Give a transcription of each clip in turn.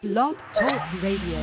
Blog Talk Radio.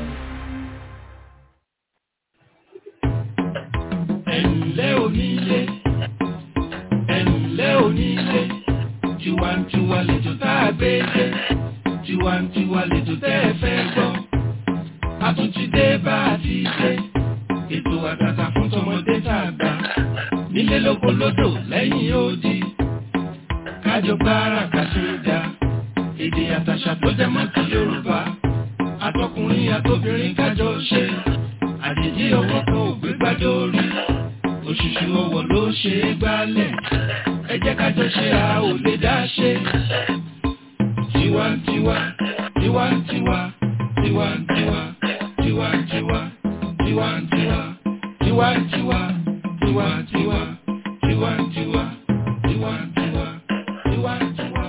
ẹ̀ǹlẹ́ onílé ẹ̀ǹlẹ́ onílé tiwantiwa lẹ́jọ́ tá a gbé dé tiwantiwa lẹ́jọ́ tẹ́ ẹ fẹ́ gbọ́ a tún ti dé bá a ti dé ètò àtàtà fún tọmọdé tá a gbà nílé lóko lódò lẹ́yìn odi kájọ gbára kàṣídà èdè àtàṣà tó jẹ mọ́ ti Yorùbá àtọkùnrin àtobìnrin kájọ ṣe àjèjì ọwọ́ kan ò gbé gbádé orí òṣùṣù ọwọ́ ló ṣe é gbálẹ̀ ẹ jẹ́ kájọ ṣe a ò lè dá ṣe. tiwantiwa tiwantiwa tiwantiwa tiwantiwa tiwantiwa tiwantiwa tiwantiwa tiwantiwa tiwantiwa tiwantiwa.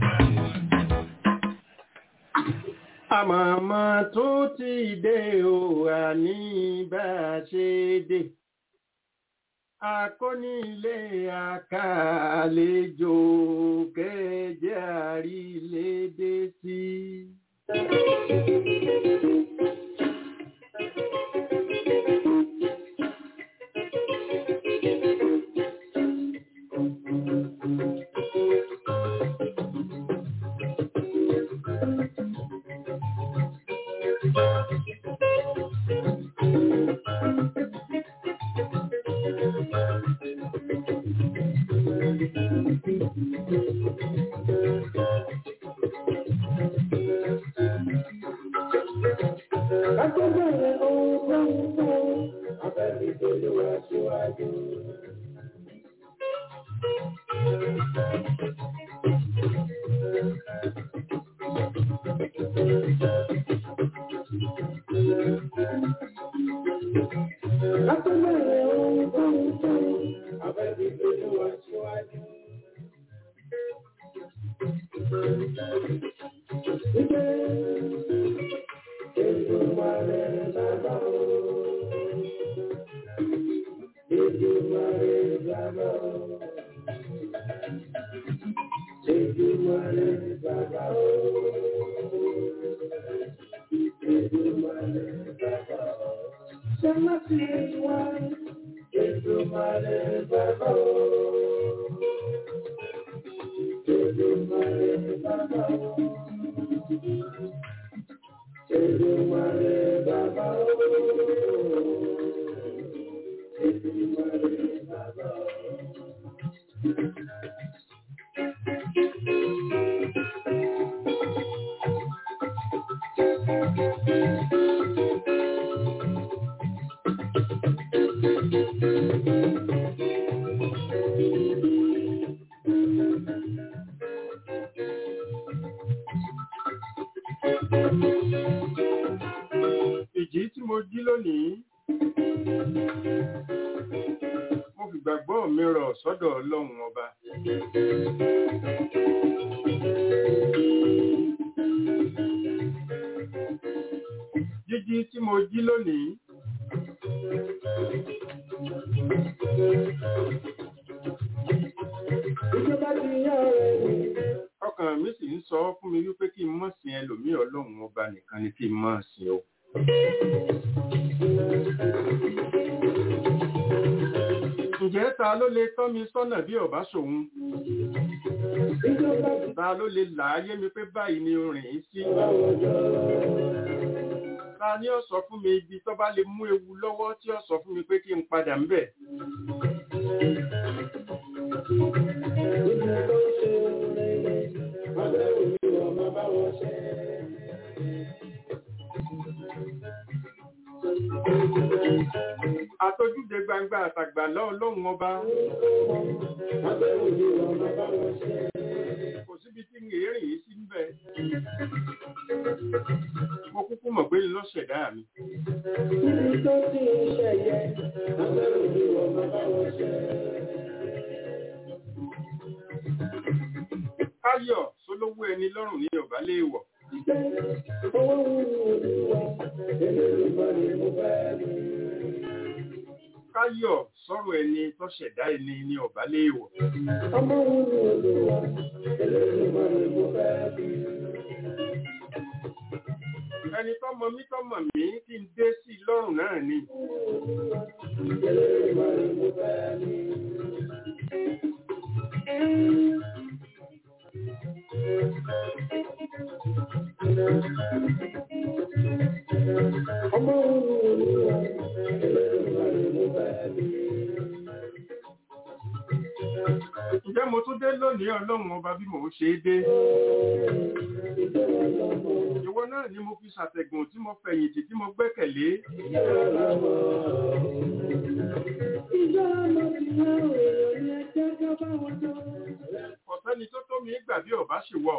àmọ̀mọ́ tó ti dé o àní bá a ṣe dé akónílé àkàlejò kẹjẹ àrílédé sí. ìjì tí mo jí lónìí mo fi gbàgbọ́ mi rọ̀ sọ́dọ̀ ọlọ́run ọba jíjí tí mo jí lónìí ọkàn mi sì ń sọ fún mi wípé kí n mọ̀ sí ẹlòmíì ọlọ́run ọba nìkan ni kí n mọ̀ sí o. ǹjẹ́ ta ló lè tọ́ mi sọ́nà bí ọ̀bá ṣòun? ta ló lè làáyé mi pé báyìí ni rìn ín sí? ta ni ó sọ fún mi ibi tó bá lè mú ewu lọ́wọ́ tí ó sọ fún mi pé kí n padà ń bẹ̀? àtojúde gbangba àtàgbàlá ọlọ́run ọba. kò síbi tí ń rìn yìí sí ń bẹ̀. mo kúkú mọ̀ pé lọ́ṣẹ̀dá mi. káyọ̀ sólówó ẹni lọ́rùn ní ọ̀bá léèwọ̀. káyọ̀ sọ̀rọ̀ ẹni tó ṣẹ̀dá ẹni ní ọ̀bá léèwọ̀. ẹni tó mọ mí tó mọ̀ mí kí n dé sí i lọ́rùn náà ni. Ǹjẹ́ mo tún dé lónìí ọlọ́run ọba bí mò ń ṣe é dé? Ìwọ náà ni mo fi ṣàtẹ̀gùn tí mo fẹ̀yìntì tí mo gbẹ́kẹ̀lé. Ọ̀sẹ́ni tó tó mi gbà bí ọ̀bá ṣì wọ̀.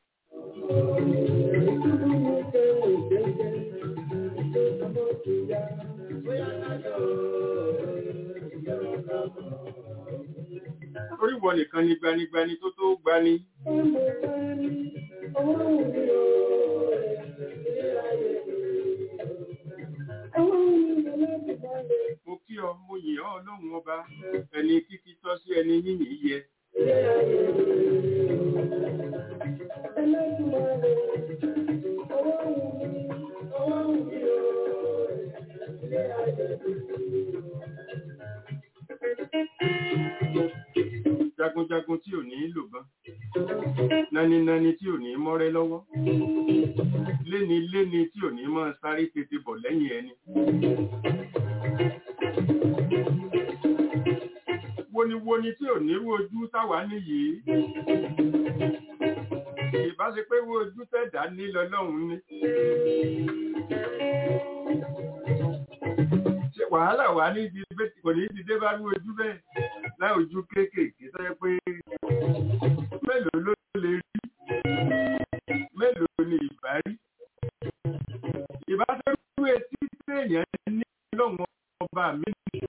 Orí wọ nìkan ni gbanigbani tó tó gbani. Mo kí ọ, mo yìn ọ́ ọlọ́run ọba, ẹni kíkí tọ́ sí ẹni yìnyín yẹ. Jagunjagun tí ò ní lògbọ́n, nánínáni tí ò ní mọ́rẹ́ lọ́wọ́, léni-léni tí ò ní máa sáré tètè bọ̀ lẹ́yìn ẹni. Woniwoni tí ò nírú ojú táwa níyì. Ìbá ṣe pé irú ojú tẹ̀dá ní lọ́lọ́run ní. Ṣé wàhálà wà ní ibi pé kò ní ti dé bá irú ojú bẹ́ẹ̀ láì ojú kéékèèké tó yẹ pé mélòó ló lè rí mélòó ni ìbá rí. Ìbá ṣe irú etí téèyàn ní lọ́wọ́ ọba mi ní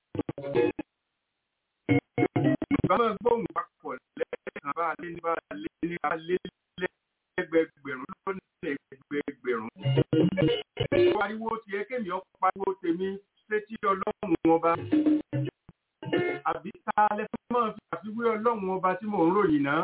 ìbámu gbóhùn papọ̀ lẹ́ẹ̀kan bá lé ní bá lé ní bá lé lẹ́gbẹ̀gbẹ̀rún lọ́nà ẹgbẹ̀gbẹ̀rún. Pariwo ti ẹ kémi ọ pariwo tèmi sétí ọlọ́run ọba. Àbí ta lẹ fún máa fi àfiwé ọlọ́run ọba tí mò ń ròyìn náà.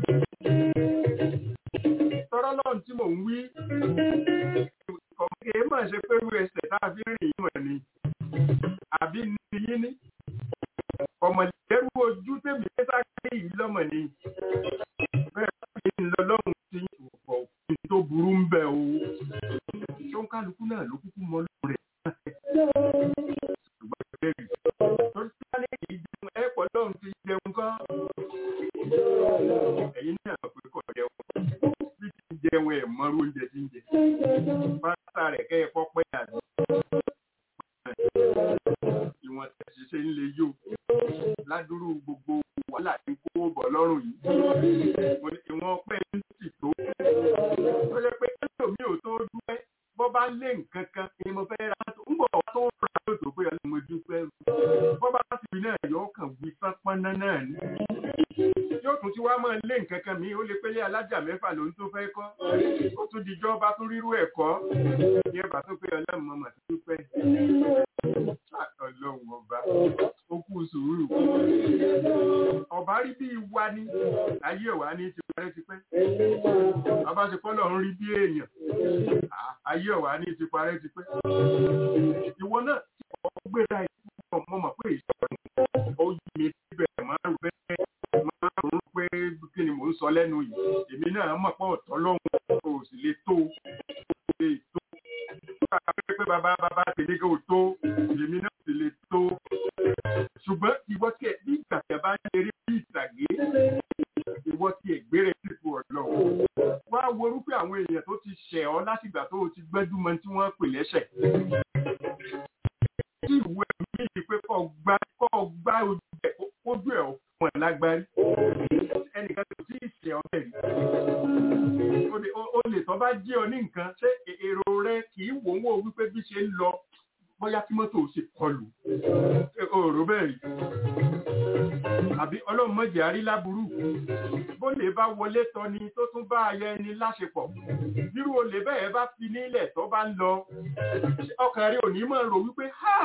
Tọ́rọ́ lọ́run tí mò ń wí. Kọ̀ọ̀kẹ́ máa ṣe pé irú ẹsẹ̀ tá a fi rìn yín mọ̀ ni. Àbí ní yín ní ọmọlẹ́rú ojú tèmi sáré yìí lọ́mọ ni bẹ́ẹ̀ bá ń lọ lọ́rùn tí ọ̀pọ̀ òfin tó burú ń bẹ o tó ń kálukú náà ló kúkú mọ lóun rẹ̀ ṣùgbọ́n ìbéèrè tó ń sáré yìí jẹun ẹ pọ̀ lọ́run ti jẹun kọ́ ẹ̀yin náà pé kọ̀ jẹun bí ti jẹun ẹ̀ mọ́rú oúnjẹ tí ń jẹ bàtà rẹ̀ kẹ́ ẹ̀ kọ́ pẹ́ àdó ìwọ̀n tẹ̀sí ṣe ń le yóò ládùúrú gbogbo wàhálà tí kó bọ̀ lọ́rùn yìí. Ìwọ̀n ọpẹ́ ń sì tó. Ó yẹ pé ẹlòmí ò tó dúpẹ́ bọ́ bá lé nǹkan kan ni mo fẹ́ ra tó ń bọ̀ wá tó ń ra lóòótọ́ pé ọlọ́run mo dúpẹ́. Bọ́ bá sì rí náà yọ ọkàn wí sápọ́nná náà ni. Yóò tún ti wá máa lé nǹkan kan mi, ó lè pélé alájà mẹ́fà ló ń tó fẹ́ kọ́. Ó tún dijọ́ bá tún rírú ẹ̀kọ́. Ní ẹ̀bà tó pé ọlọ́run mo mà dúpẹ́. Ọlọ́run ọba ó kú sùúrù. Ọba rí bí wa ní ayé wa ní ti parẹ́ ti pẹ́. Ọba ṣe kọ́ lọ́run rí bí èèyàn. Ayé wa ní ti parẹ́ ti pẹ́. Ìwọ náà tí ọ gbéra ìfúnpọ̀ mọ́ mọ̀ pé ìṣòro ó yí mi síbẹ̀ máa rò bẹ́ẹ̀ máa rò pé kí ni mò ń sọ lẹ́nu yìí. Èmi náà mọ̀ pé ọ̀tọ̀ lọ́hùn kò sì lè tó lè tó. Pé bàbá bàbá tèmi kò tó èmi náà sì lè tó ṣùgbọ́n ìwọ tí ẹ bí ìgbà tí a bá ń ṣeré bí ìtàgé ìwọ tí ẹ gbére sípò ọ̀dọ́ wá worú pé àwọn èèyàn tó ti ṣẹ̀ ọ́ látìgbà tó o ti gbẹ́jú mọ tí wọ́n pè lẹ́ṣẹ̀. tí ìwé mi yìí pé kọ́ gbá kọ́ gbá ojú ẹ̀ ojú ẹ̀ fún ẹ̀ lágbárí ẹnìkan tó ti ṣẹ̀ ọ́ bẹ̀ rí. o lè tọ́ bá jẹ́ ọ ní nǹkan ṣé èrò rẹ kì í wò wò wípé bí ṣe ń lọ bóyá tí mọ́tò ṣe kọlù òòrò bẹ́ẹ̀ rí àbí ọlọ́run mọ̀jẹ̀ àrí láburú bó lè bá wọlé tọ́ni tó tún bá aya ẹni láṣepọ̀ bírú olè bẹ́ẹ̀ bá fi nílẹ̀ tó bá ń lọ ọkàn rẹ̀ ò ní mọ̀ rò wípé ha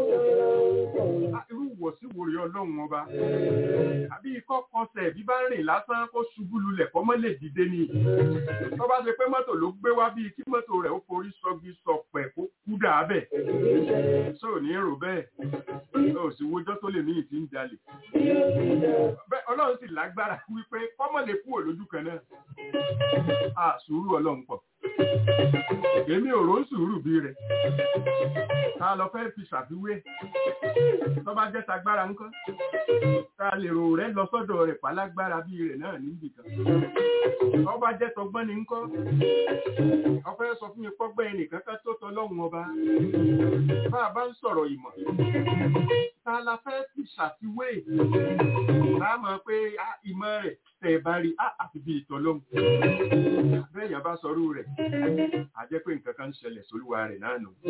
irú wọ̀sí wòrè ọlọ́run ọba àbí ikọ́ kọsẹ̀ bí bá rìn lásán kó ṣubú lulẹ̀ kọ́ mọ́ lè dìde ni tó bá ṣe pé mọ́tò ló gbé wá bíi kí mọ́tò rẹ̀ ó forí sọgi sọpẹ̀ kó kú dàábẹ̀ sóò ní rò bẹ́ẹ̀ ó sì wojọ́ tó lè ní ìtì ń jalè ọlọ́run sì lágbára wípé kọ́mọ̀ lè kúrò lójú kan náà a sùúrù ọlọ́run pọ̀ èmi ò rò ń sùúrù bí rẹ̀ ta lọ fẹ́ fi ṣàfiwé tó bá jẹ́ tagbára ńkọ́ ta lè rò rẹ̀ lọ sọ́dọ̀ rẹ̀ pálágbára bí rẹ̀ náà níbì kan tó bá jẹ́ tọgbọ́n ni ńkọ́ ọ fẹ́ sọ fún mi pọ́gbẹ́ ẹnìkan ká tó tọlọ́run ọba bá a bá ń sọ̀rọ̀ ìmọ̀ ta la fẹ́ fi ṣàfiwé tá a mọ̀ pé ìmọ̀ rẹ̀ tẹ̀ bá rí àfi bí ìtọ́lọ́hùn bẹ́ẹ̀ yẹn bá sọrú rẹ̀ a jẹ́ pé nǹkan kan ń ṣẹlẹ̀ sólúwa rẹ̀ náà nù.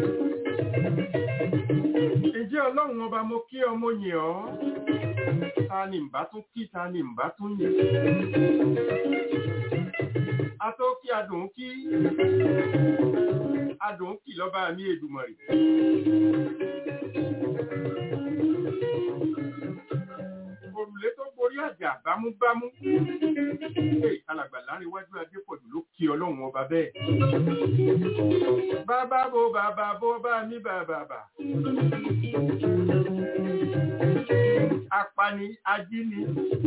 Ǹjẹ́ ọlọ́run ọba mo kí ọmọ yìn ọ́? Ta ni ǹbá tún kí ta ni ǹbá tún yìn? A tó kí adùn kí adùn kí lọ́ba mi Èdùmàrè. Òrùlé tó borí àjà bámúbámú. Alàgbà láàrin iwájú Adépọ̀jù ló kí ọlọ́run ọba bẹ́ẹ̀. Bàbá bo bàbá bo bá mi bàbá bà. Apani ajíni.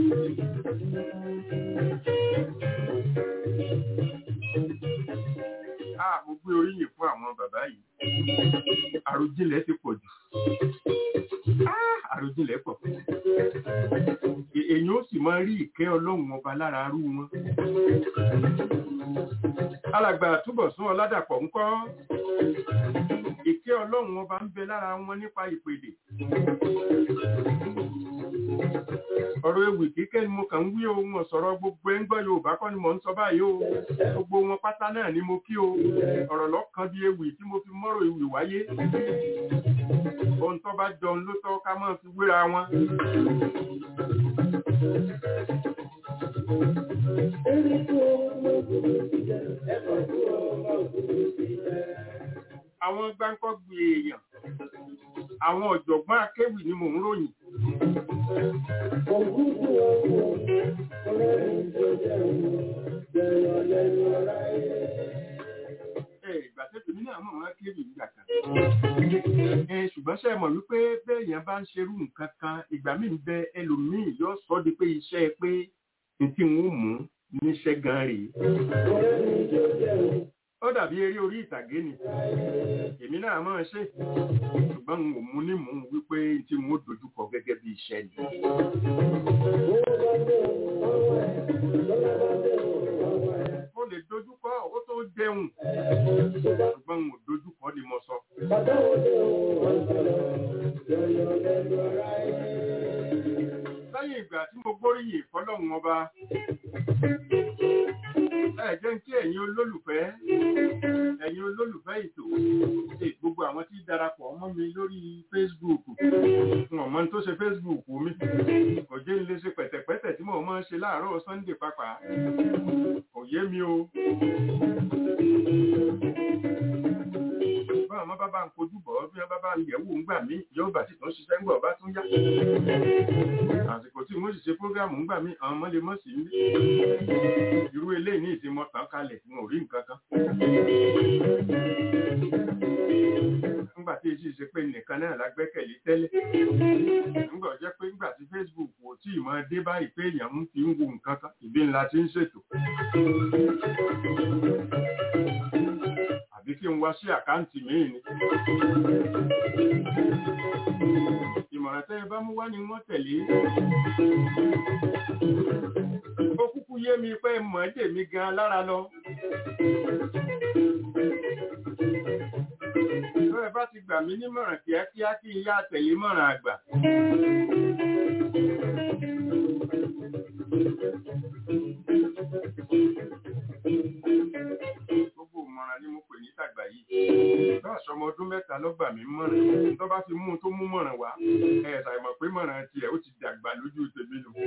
Ah, mo gbé oríyìn fún àwọn bàbá yìí. Àròjinlẹ̀ ti pọ̀ jù. Ah, àròjinlẹ̀ pọ̀. Èèyàn ó sì máa rí ìkẹ́ ọlọ́run ọba lára arú wọn. Alàgbà túbọ̀ sún ọládàpọ̀ ńkọ́. Ìkẹ́ ọlọ́run ọba ń bẹ lára wọn nípa ìpèdè. Ọ̀rọ̀ ewì kíkẹ́ ni mo kàn ń wí ohun ọ̀sọ̀rọ̀ gbogbo ẹ̀ ń gbọ́ Yorùbá kọ́ ni mò ń sọ báyìí o. Gbogbo wọn pátá náà ni mo kí o. Ọ̀rọ̀ lọ́kàn bí ewì tí mo fi mọ́rọ̀ ewì wáyé. Ohun tó bá jọun ló tọ́ ká máa fi wéra wọn. Àwọn gbáǹkọ́gbì èèyàn, àwọn ọ̀jọ̀gbọ́n akéwì ni mò ń ròyìn. Ìgbà tẹ́tù ní àwọn ọmọ akéwì ń gbà kan. Ṣùgbọ́n ṣe mọ̀ wípé bẹ́ẹ̀yàn bá ń ṣerú nǹkan kan, ìgbà míì ń bẹ ẹlòmíì yóò sọ di pé iṣẹ́ pé tí n ó mú níṣẹ́ gan rèé. Ó dàbí eré orí ìtàgé ni. Èmi náà máa ṣe. Ṣùgbọ́n n ò mú ní mú wípé tí n ó dojúkọ gẹ́gẹ́ bí iṣẹ́ ni. Mo lè dojúkọ ó tó jẹun. Ṣùgbọ́n n ò dojúkọ ni mo sọ. Lẹ́yìn ìgbà tí mo gbóríyìn fọ́lọ́run ọba, ẹ jẹ́ kí ẹ̀yin olólùfẹ́ ẹ̀yin olólùfẹ́ ètò gbogbo àwọn tí darapọ̀ mọ́ mi lórí Facebook wọn mọ tó ṣe Facebook mi kò jẹ́ ń lè ṣe pẹ̀tẹ̀pẹ̀tẹ̀ tí mo máa ń ṣe láàárọ̀ Sunday pápá kò yé mi o. báwọn ọmọ bá bá ń kojú bọ̀ bí wọ́n bá bá ń yẹ̀wò ń gbà mí yóò bá sì tún ṣiṣẹ́ ń gbọ̀ bá tún yá. àsìkò tí mo sì ṣe prógrámù ń gbà mí àwọn ọmọ lè mọ̀ sí mi. irú eléyìí ní ìsinmi ọ̀tàn kalẹ̀ tí wọn ò rí nǹkan kan. nígbà tí èsì ṣe pé nìkan náà la gbẹ́kẹ̀lé tẹ́lẹ̀. nígbà jẹ́ pé nígbà tí Facebook kò tí ì máa dé báyìí pé èèyàn ń fi ń wo nǹkan kan ìbí ńlá ti ń ṣètò àbí kí n wá sí àkáǹtì míì ni. Ìmọ̀ràn tẹ́ ẹ bá mú wá ni wọ́n tẹ̀lé. Ó kúkú yé mi pé mọ̀ ẹ́ tèmi gan lára lọ. Tó ẹ bá ti gbà mí nímọ̀ràn kíákíá kí n yá tẹ̀lé mọ̀ràn àgbà. ni mo pè ní tàgbà yìí bá aṣọ ọmọ ọdún mẹ́ta lọ́gbà mi mọ̀ràn tó bá fi mú un tó mú mọ̀ràn wá ẹ̀ ṣàìmọ̀ pé mọ̀ràn tiẹ̀ ó ti dàgbà lójú tèmi nù.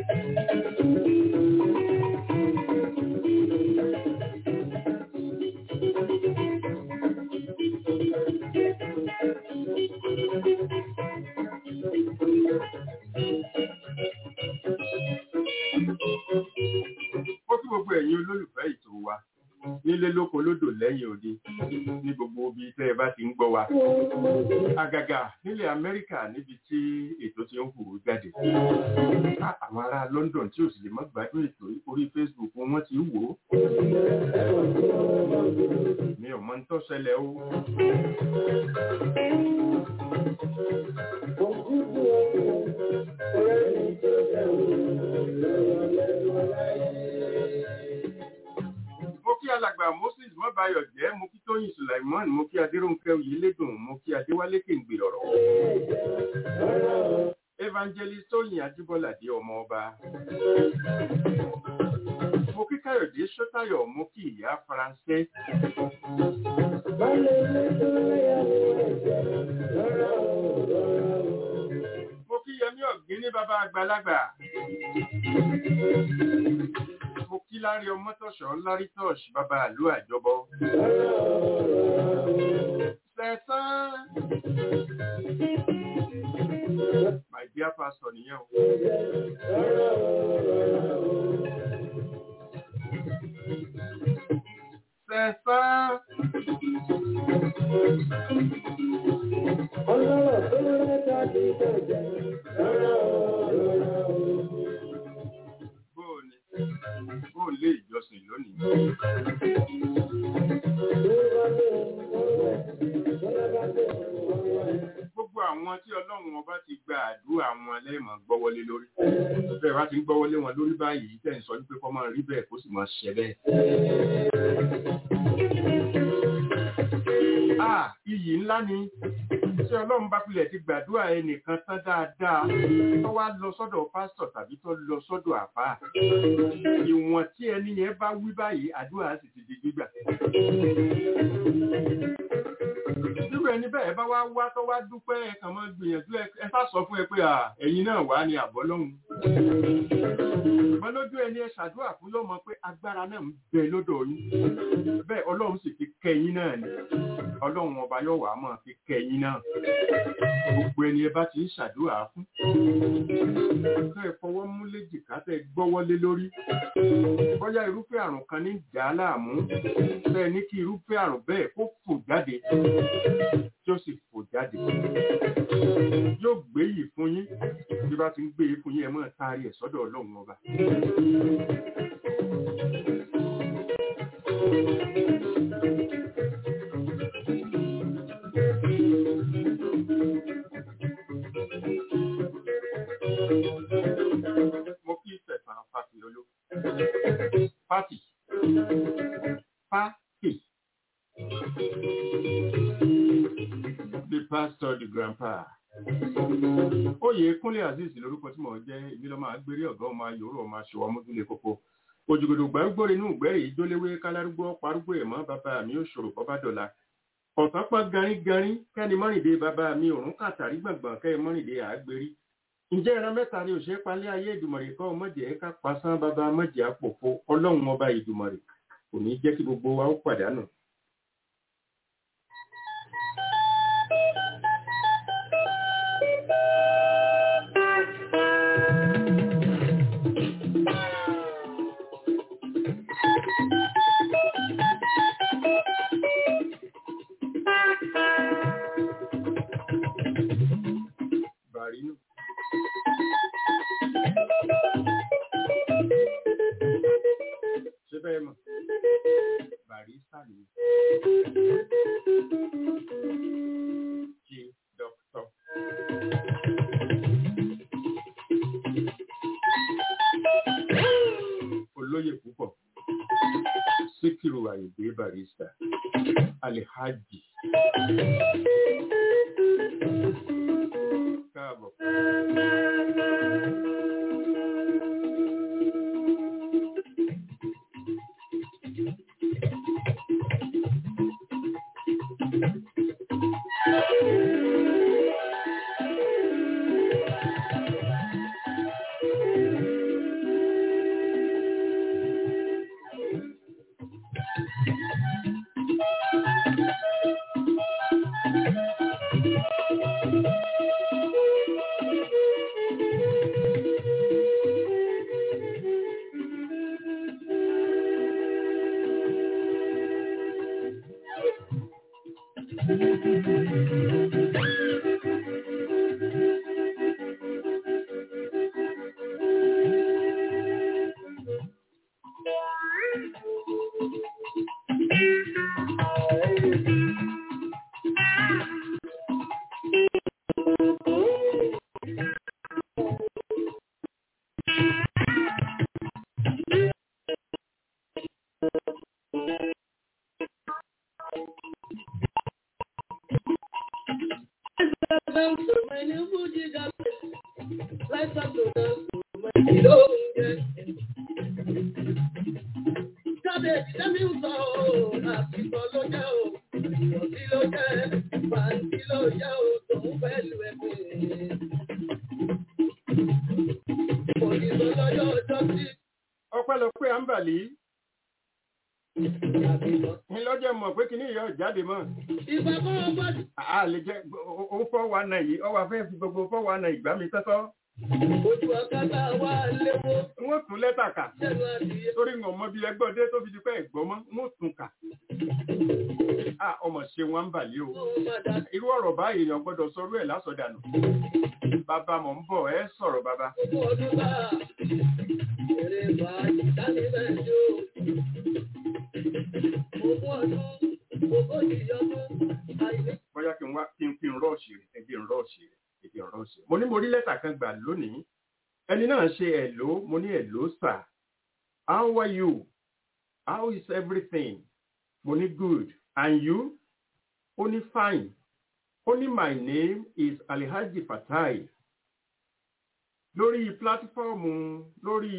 ó kí gbogbo ẹ̀yin olólùfẹ́ ètò wa nílé lóko lódò lẹ́yìn òde ní gbogbo ibi tẹ́ ẹ bá ti ń gbọ́ wa àgàgà nílẹ̀ amẹ́ríkà níbi tí ètò ti ń hùwù jáde Á, àwọn ará london tí ò sì lè má gbádùn ètò yìí, orí facebook wọn ti ń wò ó mi ò mọ ń tó ṣẹlẹ̀ o mo kí alàgbà moses mọ́báyọ̀ jẹ́ mo kí tóyìn sulaiman mo kí adéròǹkẹ́ oyèlédùn mo kí adéwálé kéǹgbè ọ̀rọ̀ evangelist tóyìn ajíbọ́ládé ọmọ ọba mo kí káyọ̀dé sọ́tayọ̀ mo kí ìyá faransé mo kí yẹmí ọ̀gbìn ní bàbá àgbàlagbà mo kí lárí ọmọtọ̀ṣọ́ lárí tọ́ṣ bàbá àlú àjọbọ sẹ̀sán my dear pastor nìyẹn o. Sẹ̀sán bóòni bóòni lé ìjọsìn lónìí. Gbogbo àwọn tí ọlọ́run ọba ti gba àdúrà wọn lẹ́ẹ̀mọ̀ gbọ́wọ́lé lórí. Bẹ́ẹ̀ bá ti ń gbọ́wọ́lé wọn lórí báyìí tẹ̀ ń sọ wípé kọ́ máa rí bẹ́ẹ̀ kó sì máa ṣẹ bẹ́ẹ̀. Ah, iyì ńlá ni tí ọlọ́run bá pilẹ̀ ti gbàdúrà ẹnìkan tán dáadáa tó wá lọ sọ́dọ̀ pásítọ̀ tàbí tó lọ sọ́dọ̀ àbá ìwọ̀n tí ẹni yẹn bá wí báyìí àdúrà sì ti di gbígbà. Irú ẹni bẹ́ẹ̀ bá wá wá tó wá dúpẹ́ ẹ kàn máa gbìyànjú ẹ ẹ sá sọ fún ẹ pé à ẹ̀yin náà wà ní àbọ̀ lọ́hùn. Ṣùgbọ́n lójú ẹni ẹ ṣàdúrà fún yóò mọ pé agbára náà ń bẹ lọ́dọ̀ yín. Bẹ́ẹ̀ ọlọ́run sì fi kẹ́yìn náà ni. Ọlọ́run ọba yóò wá máa fi kẹ́yìn náà. Gbogbo ẹni ẹ bá ti ń ṣàdúrà fún. Tẹ́ ẹ fọwọ́ mú léjìká tẹ́ ẹ gbọ́wọ́lé lórí. Bóyá irúfẹ́ àrùn kan ní ìjà láàmú. Tẹ́ ẹ ní kí irúfẹ́ àrùn bẹ́ẹ̀ kó fò jáde. Tí ó sì fò jáde. Yóò gbé yìí fún yín. Bí bá ti ń gbé yìí fún yín, ẹ máa taari ẹ̀ sọ́dọ̀ Ọlọ́run ọba. Mo kí ìfẹ̀sán Fáti Olú. Fáti. Fáti. The pastor, the grandpa. Oyè Kúnlé Azeez lórúkọ tí mò ń jẹ́ ibi lọ́mọ agbérí ọ̀gá ọmọ ayòrò ọmọ aṣọ ọmọdúnlé kókó. Òjògòdò gbàgbóre inú ìgbẹ́rì ìjóléwé kálárúgbó parúgbó ẹ̀mọ́ bàbá mi ò ṣòro bọ́bá dọ̀la. Ọ̀sán pọ́n garín-garín kẹ́ni mọ́rìndé bàbá mi òrùn kàtàrí gbọ̀ngbọ̀n kẹ́ mọ́rìndé àgbérí. Ǹjẹ́ ìran mẹ́ta ni òṣèré palẹ́ ayé ìdùmọ̀rè kọ́ mọ̀jẹ̀ ká pasán bàbá mọ̀jẹ̀ àpòfo ọlọ́run ọba ìdùmọ̀rè kò ní jẹ́ kí gbogbo wa ó pàdánù. Bàrínù. Ṣé bẹ́ẹ̀ mọ̀? Bàrísà ni. Jí dọ́kítọ̀. Olóyè púpọ̀. Síkírù Àyèdè Bàrísà. Alihaji. Káàbọ̀. ọpẹ́lọpẹ́ àǹbàlí ńlọ́jọ́ mọ̀ pé kìíní ìyá jáde mọ́ a lè jẹ́ ó fọ́ wa náà yìí ọwọ́ afẹ́ fi gbogbo fọ́ wa náà ìgbà mi tọ́tọ́ Ojú ọ̀kadà wà léwó wọ́n tún lẹ́tà kà sẹ́nu adìyẹ. torí wọn mọ bí ẹgbọ́n dé tó fi di pé ẹ̀gbọ́n mọ́ wọ́n tún kà á ọmọ ṣe wọn ń bàlẹ́ o Ó máa dà irú ọ̀rọ̀ báyìí èèyàn gbọ́dọ̀ sọrú ẹ̀ lásọdànù bàbá mọ̀ ń bọ̀ ẹ sọ̀rọ̀ bàbá ogún ọdún bá. Èrè fàájì dání bẹ́ẹ̀ ni ó. Ogún ọdún, ogójì ọdún, àìní. bóyá kí n wá kí n kí n rọ́ọ̀ṣì rẹ̀ ẹbí n rọ́ọ̀ṣì rẹ̀ ẹbí n rọ́ọ̀ṣì rẹ̀ mo ní mo rí lẹ́tà kan gbà lónìí ẹni náà ṣe ẹ̀ló mo ní ẹ̀ló sà how are you how is everything mo ní good and you ó ní fine ó ní my name is Alhaji Fatai lórí pílátífọ́ọ̀mù lórí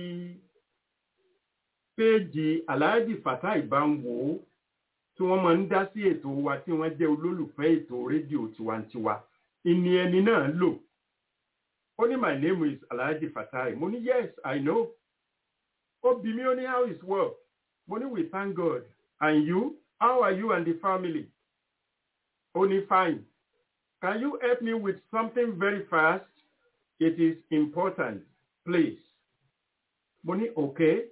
péèjì Alhaji Fatai bá ń wò ó tí wọ́n máa ń dá sí ètò wa tí wọ́n jẹ́ olólùfẹ́ ètò rédíò tiwantiwa ìní ẹni náà lò ó ní my name is Alhaji Fatai mo ní yes I know ó bí mi ó ní how is work mo ní we thank God and you how are you and the family ó ní fine can you help me with something very fast it is important please mo ní okay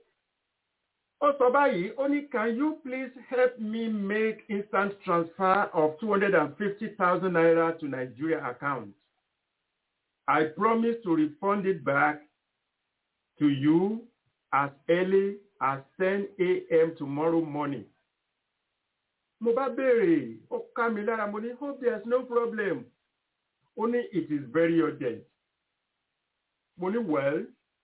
ó sọ báyìí ó ní can you please help me make instant transfer of two hundred and fifty thousand naira to Nigeria account I promise to refund it back to you as early as ten a.m. tomorrow morning. mo bá béèrè ó ká mi lára mo ní hope there is no problem ó ní it is very urgent mo ní well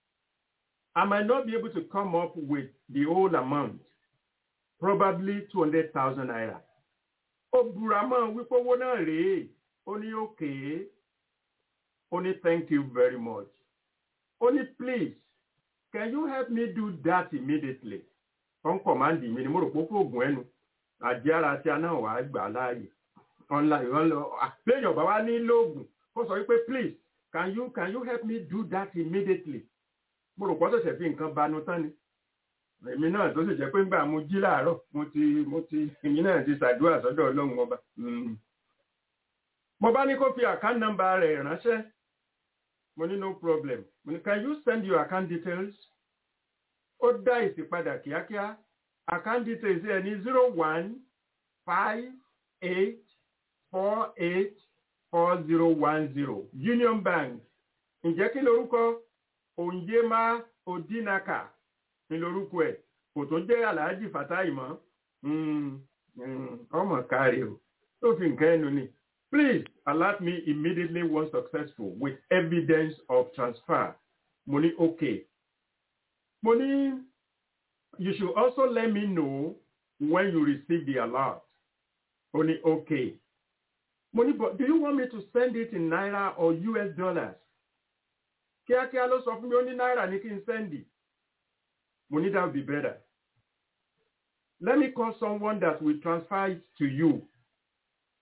I might not be able to come up with the whole amount, probably 200,000 naira. Ó búra mọ́ wípé owó náà rèé, ó ní okay, ó ní thank you very much. Ó ní please, can you help me do that immediately? Wọ́n kọ̀mándì mi ni mo rò pé fóògùn ẹnu, àjẹ́ ara tí a náà wà á gbà láàyè. Online wọ́n lọ, àpéyàn bá wá ní lóògùn, ó sọ wípé please, can you, can you help me do that immediately? mo rò pọ́ ṣẹ̀ṣẹ̀ fi nǹkan banu tán ni èmi náà tó sì jẹ́ pé ńgbà mo jí láàárọ̀ mo ti mo ti èmi náà ti ṣàdúrà sọ́dọ̀ ọlọ́run ọba mo bá ní kó fi account number rẹ̀ ránṣẹ́ mo ní no problem mo ní can you send your account details ó dá èsì padà kíákíá account details ẹ̀ ní zero one five eight four eight four zero one zero Union Bank ǹjẹ́ kí lorúkọ Onyema Odinaka ní lorúkọ ẹ̀ kò tó jẹ́ Alhaji Fatai mọ́ ọmọ káre o tó fi nǹkan ẹnu ni please alert me immediately once successful with evidence of transfer mo ní okay mo ní you should also let me know when you receive the alert ó ní okay mo ní but do you want me to send it in naira or US dollars kíákíá ló sọ fún mi ó ní náírà ní kí n sẹ́ndì mo ní that would be better let me call someone that will transfer it to you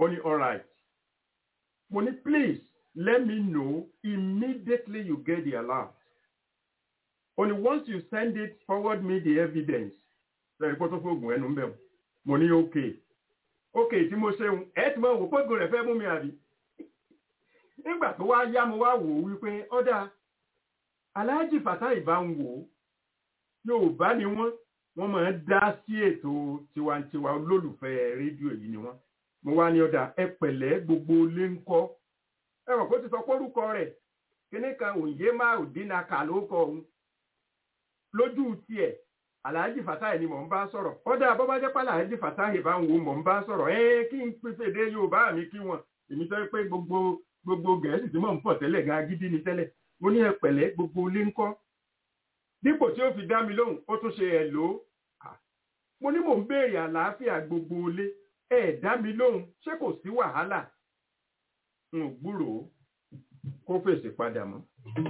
ó ní all right mo ní please let me know immediately you get the alert ó ní once you send it forward me the evidence lẹ́yìn kó tó fóògùn ẹnu ń bẹ̀ mo ní okay okay tí mo ṣeun ẹ ti mọ wò fóògùn rẹ̀ fẹ́ mú mi àbí nígbà tó wá yá mo wá wò ó wípé ọ̀dà aláàjì fàtà ìbá ń wò ó yorùbá ni wọ́n wọ́n máa ń dá sí ètò tiwantiwa olólùfẹ́ rédíò yìí ni wọ́n mo wá ní ọ̀dà ẹ pẹ̀lẹ́ gbogbo ilé ń kọ́ ẹ mọ̀ kó ti sọ pórúkọ rẹ̀ kíní kan òye má òdínà kà ló kọ òun lójú tiẹ̀ aláàjì fàtà ni mò ń bá sọ̀rọ̀ ọ̀dà bọ́bá jẹ́ pàlà aláàjì fàtà ìbá ń wò mò ń bá sọ̀rọ̀ ẹ kí n pèsè èdè yorùbá mi kí wọn èmi sọ pé gbogbo gbogbo gẹ̀ẹ́sì tí mò ń pọ̀ tẹ́lẹ̀ gan agídí ni tẹ́lẹ̀ mo ní ẹ pẹ̀lẹ́ gbogbo ilé ń kọ́ dípò tí ó fi dá mi lóhùn ó tún ṣe ẹ̀ lò ó mo ní mò ń béèrè àlàáfíà gbogbo ilé ẹ dá mi lóhùn ṣé kò sí wàhálà n ò gbúròó kó fèsì padà mọ́.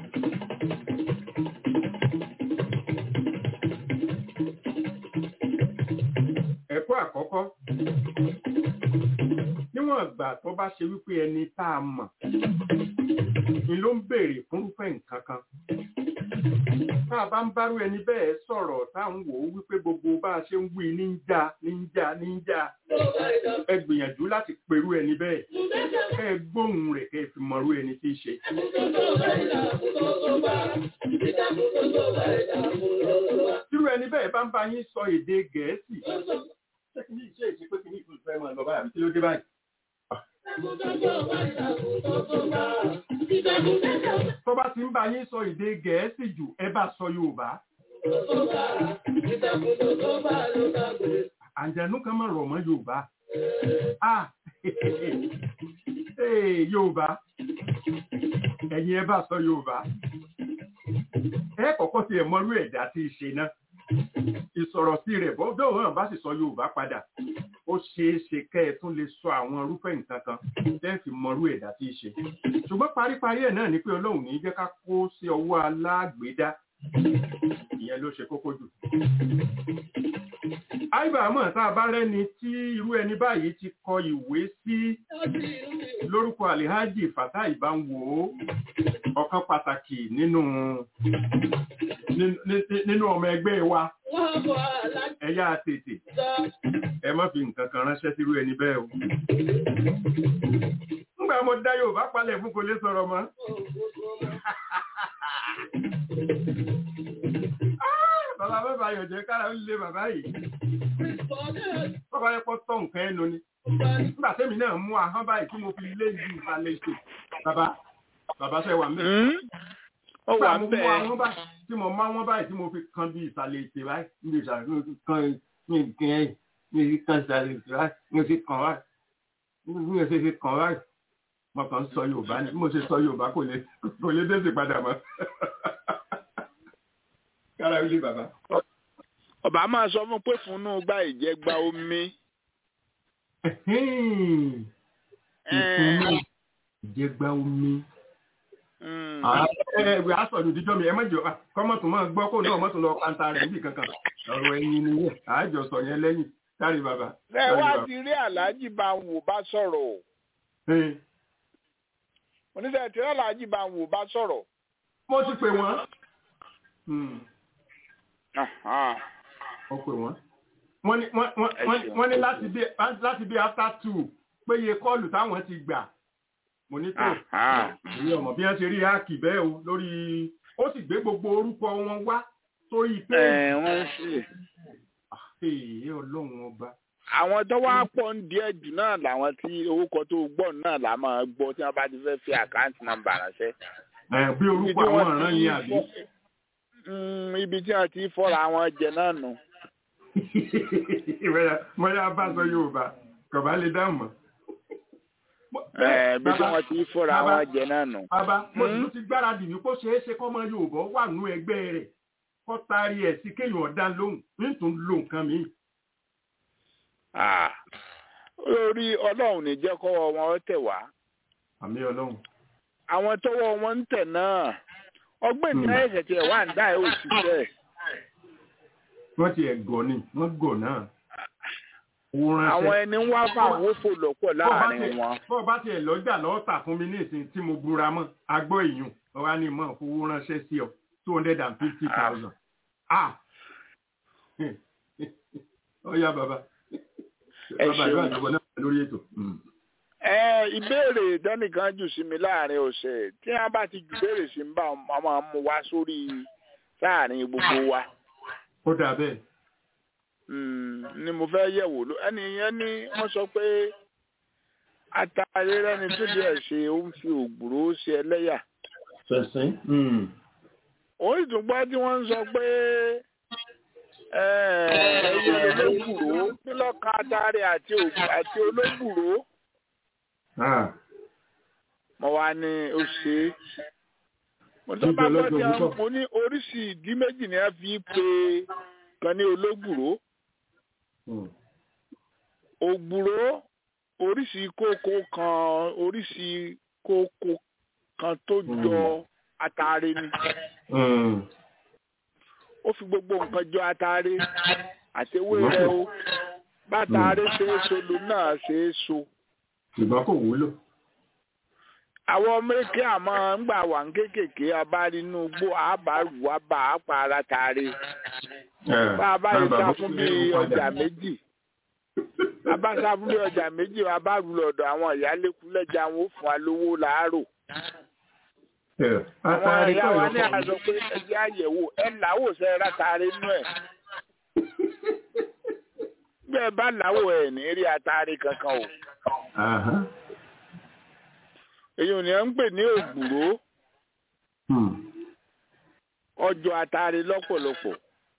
ẹ̀kọ́ àkọ́kọ́ níwọ̀n ìgbà tó bá ṣe wípé ẹni tá a mọ̀ ni ló ń béèrè fúnrúfẹ́ nǹkan kan tá a bá ń bárú ẹni bẹ́ẹ̀ sọ̀rọ̀ tá à ń wò ó wípé gbogbo bá a ṣe ń wí ní ń já ní ń já ní ń já ẹ gbìyànjú láti perú ẹni bẹ́ẹ̀ kẹ́ ẹ gbóhùn rẹ̀ kẹ́ ẹ fi mọ̀rú ẹni tí í ṣe. Tírú ẹni bẹ́ẹ̀ bá ń bá yín sọ èdè Gẹ̀ẹ́sì. Ṣé kí ní ìṣe ìṣe pé kí ní ìfún ìfẹ́ máa lọ báyìí àbí kí ló dé báyìí? Tó bá ti ń bá yín sọ èdè Gẹ̀ẹ́sì jù, ẹ bá sọ Yorùbá. Àǹjẹ̀nú kan máa rọ̀ mọ́ Yorùbá. Ah! Ee Yorùbá. Ẹ̀yin ẹ bá sọ Yorùbá. Ẹ kọ́kọ́ ti ẹ̀ mọ́rú ẹ̀dá tí í ṣe náà. Ìsọ̀rọ̀ sí rẹ̀ bọ́dọ̀ hàn bá sì sọ Yorùbá padà. Ó ṣeé ṣe kẹ́ ẹ tún lè sọ àwọn irúfẹ́ nǹkan kan tẹ́ fi mọ́rú ẹ̀dá tí í ṣe. Ṣùgbọ́n paríparí ẹ̀ náà ni pé Ọlọ́run ní jẹ́ ká kó sí ọwọ́ alágbèédá. Ìyẹn ló ṣe kókó jù àìbàmọ̀ tá a bá rẹ́ni tí irú ẹni báyìí ti kọ ìwé sí lórúkọ alihaji fata ìbánwò ọ̀kan pàtàkì nínú nínú ọmọ ẹgbẹ́ wa ẹ̀yà tètè ẹ má fi nǹkan kan ránṣẹ́ sírú ẹni bẹ́ẹ̀ o nígbà mo dá Yorùbá palẹ̀ fún kò lè sọ̀rọ̀ mọ́ bàbá bàbá yọ̀jẹ̀ kára ó lé bàbá yìí bàbá yẹ kó tọ́ nǹkan ẹnu ni nígbà tẹ́mi náà mú ahọ́n báyìí tí mo fi lé ju ìsàlẹ̀ ètò bàbá bàbá ṣe wà mẹ́. ó wà ń bẹ́ẹ̀. bẹ́ẹ̀. nígbà mo mú ahọ́n báyìí tí mo má wọ́n báyìí tí mo fi kan bí ìsàlẹ̀ ètò báyìí ní ìsàlẹ̀ mi fi kan mi kì í mi fi kan ìsàlẹ̀ ètò báyìí mi fi kàn báyìí mi ò ṣe fi kàn báyìí mo kàn ń sọ Yorùbá ni mo ṣe sọ Yorùbá kò lè kò lè dé sí padà mọ́ kára ilé bàbá. ọba máa sọ fún pé fún inú gbá ìjẹgba omi. ìfúnná ìjẹgba omi. ẹ̀ẹ́dẹ̀ asọ̀dù díjọ́ mi ẹ mọ̀jọ kọ́mọ̀tún máa gbọ́ kó náà mọ̀tún lọ kanta rẹ̀ níbi kankan ọ̀rọ̀ ẹ̀yin ni yẹn àájọ sọ yẹn lẹ́yìn kárí bàbá. ẹ wá ti rí aláàjì bá ń wò bá sọ̀rọ̀ o. oníṣẹ́ tí aláàjì bá ń wò bá sọ̀rọ̀. mo ti pè wọ́n. mo pè wọ́n. wọ́n ní wọ́n- wọ́n- wọ́n ní láti bí láti bí after two péye kọ́ọ̀lù táwọn ti gbà mo ní tó èyí ọmọ bí wọ́n ṣe rí háàkì bẹ́ẹ̀ o lórí ó sì gbé gbogbo orúkọ wọn wá sórí pé ẹ wọ́n sì. èyí ọlọ́run ọba. àwọn tó wá pọ̀ ń díẹ̀ jù náà làwọn tí orúkọ tó gbọ́ náà là máa gbọ́ tí wọ́n bá ti fẹ́ fi àkáǹtì nọ́mbà ránṣẹ́. ẹ bí orúkọ àwọn ọ̀ràn yẹn àbí. Mm, ibi tí wọ́n ti fọ́ra wọn jẹ náà nù. mọ́yá bá sọ yorùbá kọ̀bá lè dáhùn mọ́. Ẹ, ibi tí wọ́n ti fọ́ra bàbá- wọn jẹ náà nù. bàbá mo Hmm? tún ti gbáradì wípé ó ṣeé ṣe kọ́mọ yorùbá wà nú ẹgbẹ́ rẹ̀ kọ́ taari ẹ̀ sí kéèyàn ọ̀dá lóhùn nítorí lo nǹkan mi. Ah, lórí ọlọ́run ní jẹ́ kọ́wọ́ wọn ó tẹ̀ wá. àmì ọlọ́run. àwọn tọ́wọ́ wọn ń tẹ̀ náà ọgbẹ́ ní Hmm. ẹ̀ṣẹ̀ tí ẹ̀ wá ń dá ẹ̀ òṣìṣẹ́ wọ́n ti ẹ̀ gọ̀ ni wọ́n gọ̀ náà. owó ránṣẹ́. àwọn ẹni ń wá fáwọn òfò lọ́pọ̀ láàrin wọn. bọ́ bá tiẹ̀ lọ́jà lọ́ọ́ tà fún mi ní ìsìn tí mo búra mọ́ agbọ́ ìyún ọ̀rá ni mọ̀ fowó ránṣẹ́ sí ọ two hundred and fifty thousand. ah ọ̀ya bàbá Ẹ bàbá ṣeun. ìlú àjọpọ̀ náà lórí ètò. ẹ ìbéèrè dánìkan jù sí mi láàrin ọ̀sẹ̀ tí wọ́n bá ti jù béèrè sí mi bá wọn máa mú wá sórí sáàrin gbogbo wa. ó dà bẹ́ẹ̀. Mm, ni mo fẹ́ yẹ̀wò ló ẹni yẹn ní wọ́n sọ pé atare rẹni tó díẹ̀ ṣe ó ń fi ògbúrò ṣe ẹlẹ́yà. fẹ̀sìn. òun ìtúgbọ́ tí wọ́n ń sọ pé ẹyẹ olóògbúrò nílọ́ka atare àti ògbú- àti olóògbúrò mo wá ní ó ṣe é. mo tó bá gbọ́ tí wọ́n mo ní oríṣi ìdí méjì ni wọ́n fi pe kan ní olóògbúrò ògbúrò oríṣi kókó kan oríṣi kókó kan tó jọ atare ni ó fi gbogbo nǹkan jọ atare àtewé rẹ o bátare ṣe é so lò náà ṣe é so ṣùgbọ́n kò wúlò. àwọn mẹ́kẹ́ àmọ́ ńgbà wà ń kékèké abárínú gbó àbárù àbá àpárá tare bá a bá yẹ sá fún bí ọjà méjì a bá sá fún bí ọjà méjì a bá rú lọ́dọ̀ àwọn ìyálékúlẹ́jà wọn ó fún wa lówó làárò àwọn Atari ìyá kọ́ wa ní ìlọ́kọ̀ àjọ pé ẹjẹ àyẹ̀wò ẹ làwò sẹ ẹ látàrí inú ẹ bí ẹ bá làwò ẹ ní rí àtàrí kankan o Àhán. èyí ò ní ẹ ń pè ní ògbúrò Hmm. ọjọ́ àtàrí lọ́pọ̀lọpọ̀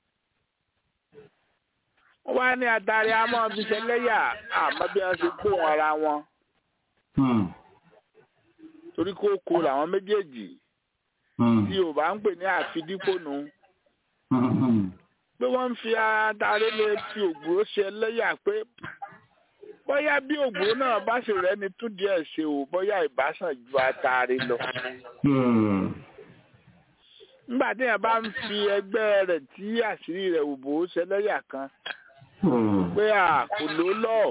wọ́n wá ní àtàrí a máa fi ṣẹlẹ́yà àmọ́ bí wọ́n ṣe gbóhùn ara wọn Hmm. torí kókó làwọn méjèèjì Hmm. tí yorùbá ń pè ní àfidípònú Hmm. Hmm. pé wọ́n ń fi àtàrí lè fi ògbúrò ṣẹlẹ́yà pé bóyá bí ògbúrò náà bá sì rẹ́ni tún díẹ̀ ṣe o bóyá ìbásàn ju àtàrí lọ. Hmm. nígbà tí yẹn bá ń fi ẹgbẹ́ rẹ̀ tí àṣírí rẹ̀ ò bò ó ṣẹlẹ́yà kan Hmm. pé à kò ló lọ́ọ̀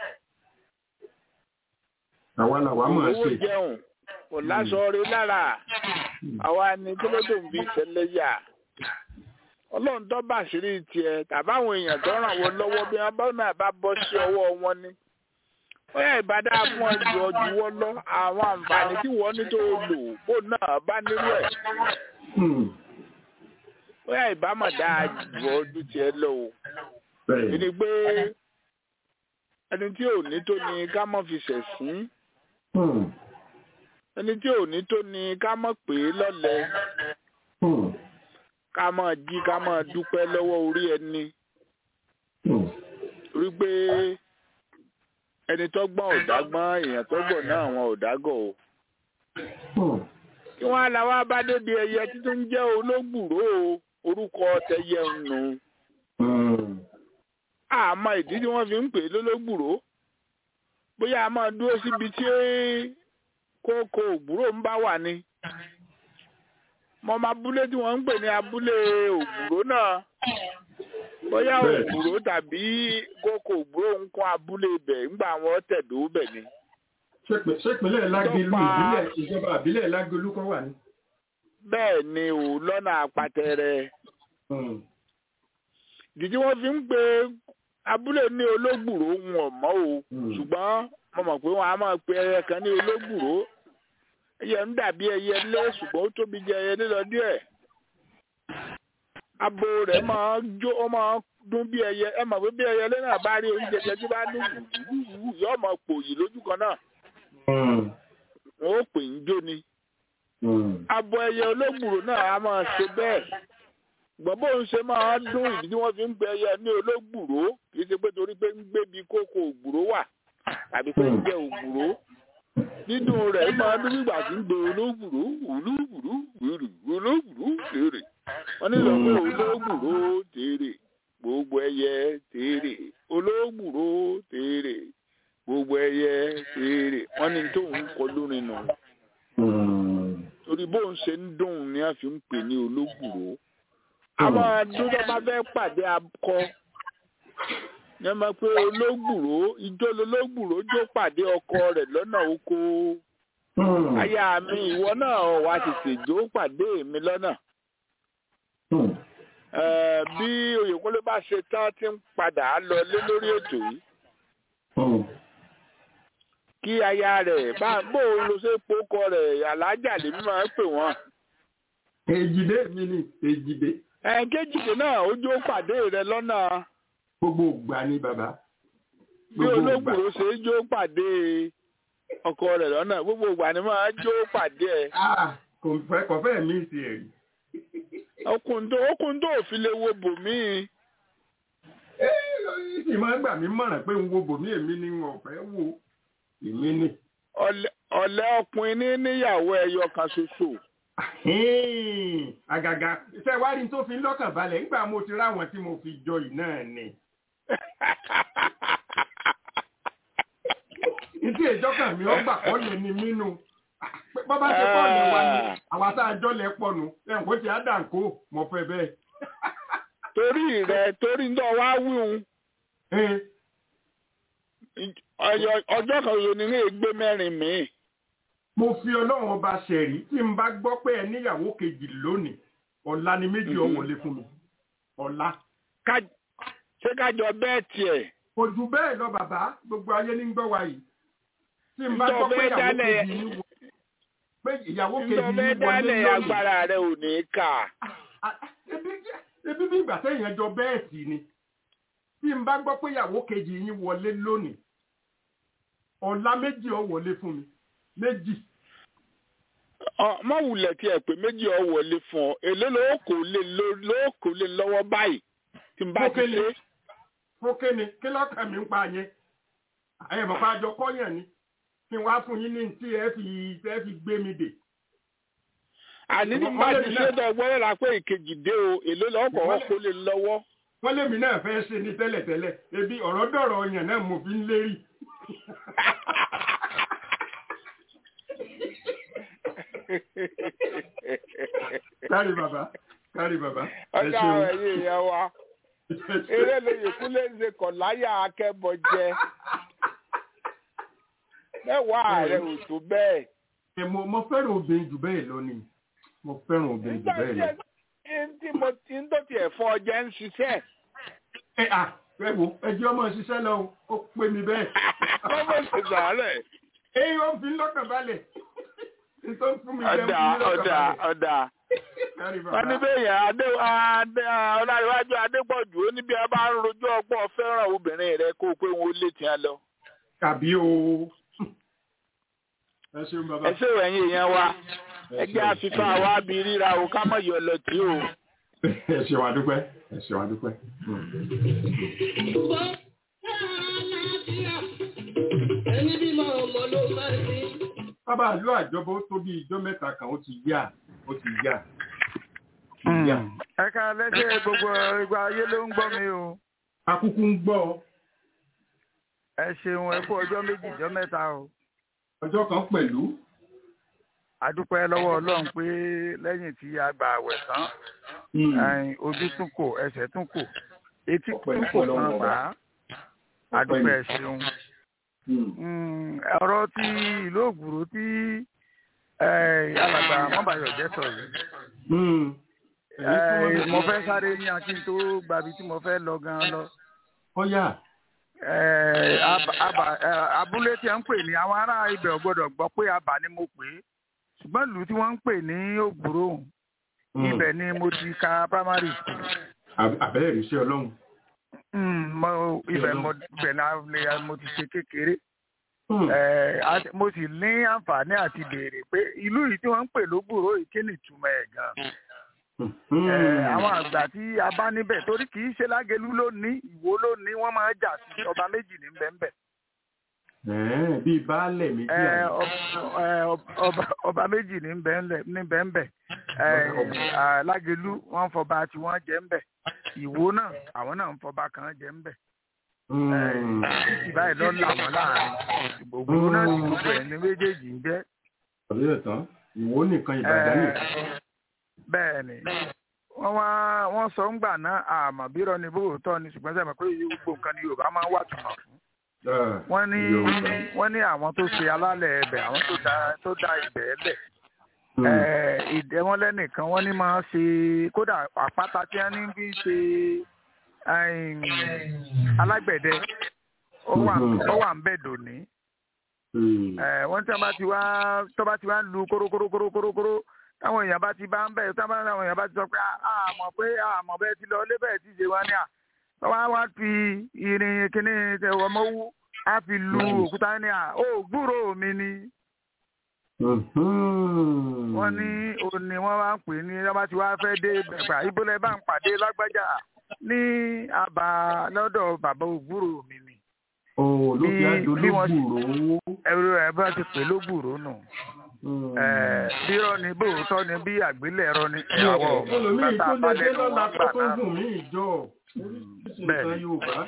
Àwa làwa mọ̀ ẹ́ owó ṣe. jẹun kò láṣọ rí lára àwa ni kí ló tó ń fi ṣẹlẹ́yà ọlọ́run tó bá àṣírí tiẹ̀ tàbáwọn èèyàn tó ràn wọ́n lọ́wọ́ bí wọ́n bá náà bá bọ́ sí ọwọ́ wọn ni bóyá ìbádá fún ọjọ́ ọjọ́ lọ àwọn àǹfààní tí wọ́n ní tó lò bó náà bá nílò ẹ̀ Hmm. bóyá ìbámọ̀ dáa jù ọdún tiẹ̀ lọ o Bẹ́ẹ̀ ẹni pé ẹni tí ò ní tó ni ká mọ̀ fi ṣẹ̀sín Hmm. ẹni tí ò ní tó ni ká mọ̀ pé lọ́lẹ̀ Hmm. ká mọ̀ jí ká mọ̀ dúpẹ́ lọ́wọ́ orí ẹni Hmm. rí pé ẹni tó gbọ́n ò dágbọ́n èèyàn tó gbọ́n náà wọn ò dágọ̀ o Hmm. kí wọ́n á la wá bá débi ẹyẹ títún jẹ́ olóògbùrò o orúkọ tẹyẹ ń nù Hmm. àmọ́ ìdí tí wọ́n fi ń pè é lólógbùrò bóyá a máa dúró síbi tí kókó ògbúrò ń bá wà ni mo máa abúlé tí wọ́n ń pè ní abúlé ògbúrò náà bóyá Bẹ́ẹ̀. ògbúrò tàbí kókó ògbúrò ń kún abúlé ibẹ̀ ńgbà wọn tẹ̀dó bẹ̀ ni Ṣé- ṣé ìpínlẹ̀ Lágẹ̀lú Tó pa- ìbílẹ̀ ìjọba àbílẹ̀ Lágẹ̀lú kọ́ wà ní? bẹ́ẹ̀ ni ò lọ́nà àpàtẹ́rẹ́ Hmm. ìdí tí wọ́n fi ń pe abúlé ní ológbùrò ń wọ̀n mọ́ o Hmm. ṣùgbọ́n mo mọ̀ pé wọ́n á máa pe ẹyẹ kan ní ológbùrò ẹyẹ ń dàbí ẹyẹ lé ṣùgbọ́n ó tóbi jẹ ẹyẹ lílọ díẹ̀ abo rẹ̀ máa ń jó ó máa ń dún bí ẹyẹ ẹ mọ̀ pé bí ẹyẹ lé náà bá rí oúnjẹ jẹ tí bá dún wùwùwù yóò máa pòyì lójú kan náà Hmm. wọn ó pè ń jó ni Hmm. abo ẹyẹ ológbùrò náà á máa ṣe bẹ́ẹ̀ gbọ́n bóun ṣe máa ń dún ìdí tí wọ́n fi ń pe ẹyẹ ní ológbùrò kì í ṣe pé torí pé ń gbé bí kókó ògbùrò wà tàbí pé ń jẹ ògbùrò dídùn rẹ̀ máa ń dún nígbà tí ń gbé ológbùrò ológbùrò wèrè ológbùrò tèrè wọ́n ní lọ pé ológbùrò tèrè gbogbo ẹyẹ tèrè ológbùrò tèrè gbogbo ẹyẹ tèrè wọ́n ní tóun kọ lórin nù Hmm. torí bóun ṣe ń dùn ni a fi ń pè ní ológbùrò àwọn adúlọ́ bá fẹ́ pàdé akọ yẹn mọ̀ pé olóògbùrò ijó lolóògbùrò jó pàdé ọkọ rẹ̀ lọ́nà oko Hmm. aya mi ìwọ náà wá tètè jó pàdé mi lọ́nà Hmm. Eh, bí Oyèkúnlé bá ṣe tán tí ń padà lọ lé lórí ètò yìí Hmm. kí aya rẹ̀ bá bó o lo ṣe pokọ rẹ̀ alájà lèmi máa ń pè wọ́n. èjìdé mi ni èjìdé ẹ̀ẹ́dẹ́jìdé náà ó jó pàdé rẹ̀ lọ́nà gbogbo ògbà ni bàbá bí gbogbo ògbà olóògbòrò ṣe é jó pàdé ọkọ rẹ̀ lọ́nà gbogbo ìgbà ni máa jó pàdé ẹ̀. Ah, kò fẹ́ kò fẹ́ mí sí ẹ̀rí. ọkùnrin tó ọkùnrin tó ò fi lè wo bòmíì sì máa ń gbà mí mọ̀ràn pé ń wo bòmí èmi ni wọn ò fẹ́ wò èmi ni. ọ̀lẹ- ọ̀lẹ ọkùnrin ní níyàwó ẹyọ kan ṣoṣo. Hìn, àgàgà ṣe wá rí n tó fi ń lọ́kàn balẹ̀ nígbà mo ti ráwọn tí mo fi jọ yìí náà ni. ìdí ìjọkàn mi ọgbà kọ́ lè ní mínú. bọ́bá ṣe pọ̀ ní wa ni àwa tá a jọ lẹ̀ pọ̀ nù ẹ̀hún kó ti á dà ń kó mọ̀ fẹ́ bẹ́ẹ̀. torí rẹ̀ torí ń dọ̀ wá wíhun Hìn, ọjọ́ ọjọ́ kan ṣoṣo ni ní ègbé mẹ́rin míì. mo fi ọlọ́run ọba ṣẹ̀rí tí n bá gbọ́ pé ẹ níyàwó kejì lónìí ọ̀la ni méjì Mhm. ọ̀wọ́lé fún mi ọ̀la. Ká- ṣé kájọ bẹ́ẹ̀ tiẹ̀ kò jù bẹ́ẹ̀ lọ bàbá gbogbo ayé ní gbọ́ wa yìí tí n bá Ǹjọ́ gbọ́ pé bẹ́ẹ̀ ìyàwó dálẹ̀- kejì yín wọ- pé ìyàwó ń kejì dọ̀ yín bẹ́ẹ̀ wọlé dálẹ̀ lónìí agbára rẹ̀ ò ní kà. Ah, ebi jẹ́- ebi bí ìgbà téèyàn jọ bẹ́ẹ̀ sì ni tí n bá gbọ́ pé ìyàwó kejì yín wọlé lónìí ọ̀la méjì ó wọlé fún mi méjì Ọ- má wulẹ̀ tí ẹ pé méjì ọ wọlé fún ọ èlé ló kò lè ló- ló kò lè lọ́wọ́ báyìí tí n bá ti Fókè ni. ṣe. fókè ni kí lọ́kàn mi ń pa yẹn ẹ̀ mọ̀ pa àjọ kọ́yàn ni kí n wá fún yín ní tí ẹ fi ẹ fi gbé mi dè àní tí n bá Wọ́n lè ti ní ṣe náà. dọ̀gbọ́n rẹ̀ pé ìkejì dé o èlé lọ́kọ̀ Wọ́n ọ lè- kò lè lọ́wọ́. wọ́n lèmi náà fẹ́ ṣe ní tẹ́lẹ̀tẹ́lẹ̀ ebi ọ̀rọ̀ dọ̀rọ̀ ọyàn náà mo fi ń lérí. kárí bàbá kárí bàbá ẹ ọjà ṣeun ẹ̀yìn ìyẹn wa ẹ ṣeun. eré lóye kúlẹ̀ ń ṣe kọ̀ láyà akẹ́bọ̀ jẹ mẹ́wàá rẹ̀ ò tó bẹ́ẹ̀. Ẹ, mo mo fẹ́ràn obìnrin jù bẹ́ẹ̀ lọ ni mo fẹ́ràn obìnrin jù nígbà bẹ́ẹ̀ tí lọ. ẹ tí mo ti ń tó tiẹ̀ fún ọjà ń ṣiṣẹ́ ẹ à ẹ wo ẹjẹ ọmọ ṣiṣẹ́ lọ o, ó pè mí bẹ́ẹ̀. lọ́wọ́ ti sàárẹ̀. èyí ó fi ń lọ́kàn balẹ̀ nítorí fún mi jẹ́ ọ̀dà fún mi lọ́kàn ọ̀dà balẹ̀. ọ̀dà. kárí wọ́n ní bàbá bẹ́ẹ̀ yẹn adé adé ọláyíwájú adépọ̀jù ó ní bí a bá ń rojọ́ ọgbọ́n fẹ́ràn obìnrin rẹ kó o pé wọn ó lé tiẹ̀ lọ. tàbí o. ẹ ṣeun bàbá. ẹ ṣé ẹ̀yin èèyàn wa Ẹ ẹgbẹ́ ṣeun. àfihàn wa bí ríra o ká mọ̀ yọ lọ tí o. ẹ ṣeun àdúpẹ́ ẹ ṣeun àdúpẹ́. Ẹni bímọ ọmọ ló máa ń sin. bàbá àlọ́ àjọbọ ó tó bí ijọ́ mẹ́ta kan ó ti yá ó ti yá. Ó ti yá. ẹ ká lẹ́sẹ̀ gbogbo ìgbà ayé ló ń gbọ́ mi o akúkú ń gbọ́ ọ. ẹ ṣeun ẹ kú ọjọ́ méjì ọjọ́ mẹ́ta o ọjọ́ kan pẹ̀lú. àdúpẹ́ lọ́wọ́ ọlọ́run pé lẹ́yìn tí a gbà àwẹ̀ tán ẹ̀yìn ojú tún kò ẹsẹ̀ tún kò etí Ọpẹ́ tún kò lọ́wọ́ kan Ọba. pa á àdúpẹ́ ẹ ṣeun Mm, ọ̀rọ̀ tí ìlú ògbúrò tí eh, alàgbà mọ́bàyọ̀ jẹ́ sọ yìí Eh, mo fẹ́ sáré ní akin tó gbàbí tí mo fẹ́ lọ gan lọ ọ̀yà Eh, Aba- Aba- eh, abúlé tí a ń pè ní àwọn ará ibẹ̀ ò gbọ́dọ̀ gbọ́ pé àbá ni mo pè é ṣùgbọ́n ìlú tí wọ́n ń pè ní ògbúrò ibẹ̀ ni mo ti ka primary school àbẹ́rẹ́ ìrísẹ́ ọlọ́run. Mm, mo- ibẹ̀ mo ibẹ̀ náà lè mo ti ṣe kékeré Hmm. Eh, àti- mo sì ní àǹfààní àti béèrè pé ìlú yìí tí wọ́n ń pè lógbòrò yìí kí ni ìtumọ̀ ẹ̀ gan. Hmm. Eh, àwọn àgbà tí a bá níbẹ̀ torí kì í ṣe lágẹ̀lú lónìí ìwó lónìí wọ́n máa ń jà sí ọba méjì ní bẹ́ẹ̀nbẹ́. Ẹ̀ẹ́, bíi baálẹ̀ méjì Eh, àná. ọb- eh, ọb- ọba- ọba méjì ní bẹ́ẹ̀nbẹ́ ní bẹ́ẹ̀nbẹ́ Eh, lágẹ̀lú wọ́n ń fọba tí wọ́n jẹ́ ń bẹ̀ ìwó náà àwọn náà ń fọba kan jẹ́ ń bẹ̀. Hmm. títí báyìí lọ là wọ́n láàrin gbogbo náà sì gbogbo ẹ̀ ní méjèèjì ń jẹ́. ọ̀rẹ́ ẹ̀ tán ìwọ nìkan ìbàdàn nìkan. bẹ́ẹ̀ ni wọ́n wá wọ́n sọ ń gbà náà àmọ́ bí irọ́ ni bóòótọ́ ni ṣùgbọ́n sẹ́mi pé gbogbo nǹkan ni yorùbá máa ń wà tùmọ̀ fún wọ́n ní wọ́n ní àwọn tó ṣe alálẹ̀ ẹbẹ̀ àwọn tó dá tó dá ibẹ̀ ẹlẹ̀ ìdẹ́wọ́n lẹ́nìkan wọ́n ní máa ṣe kódà àpáta tí wọ́n ní bí ṣe alágbẹ̀dẹ ó wà ń bẹ̀ dòní wọ́n tí wọ́n bá ti wá tó bá ti wá ń lu kórókórókórókóró táwọn èèyàn bá ti bá ń bẹ̀ táwọn èèyàn bá ti sọ pé àmọ̀ pé àmọ̀ bẹ́ẹ̀ ti lọ lé bẹ́ẹ̀ ti ṣe wá ní à wọ́n á wá fi irin kíní ọmọwú á fi lu òkúta ní à ó gbúrò mi ni. wọ́n ní òní wọ́n wá ń pè ní wọ́n bá ti wá fẹ́ dé bẹ̀gbà ìbólẹ̀ bá ń pàdé lágbájá ní àbá lọ́dọ̀ bàbá ògbúrò mi ni. ló fi àjò lógbùrò. ẹ̀rọ ẹ̀ bá ti pè lógbùrò nù. bí irọ́ ni bóòótọ́ ni bí àgbélẹ̀rọ ni ìyàwó bàtà balẹ̀ ló wọ́n gbà náà bẹ́ẹ̀ni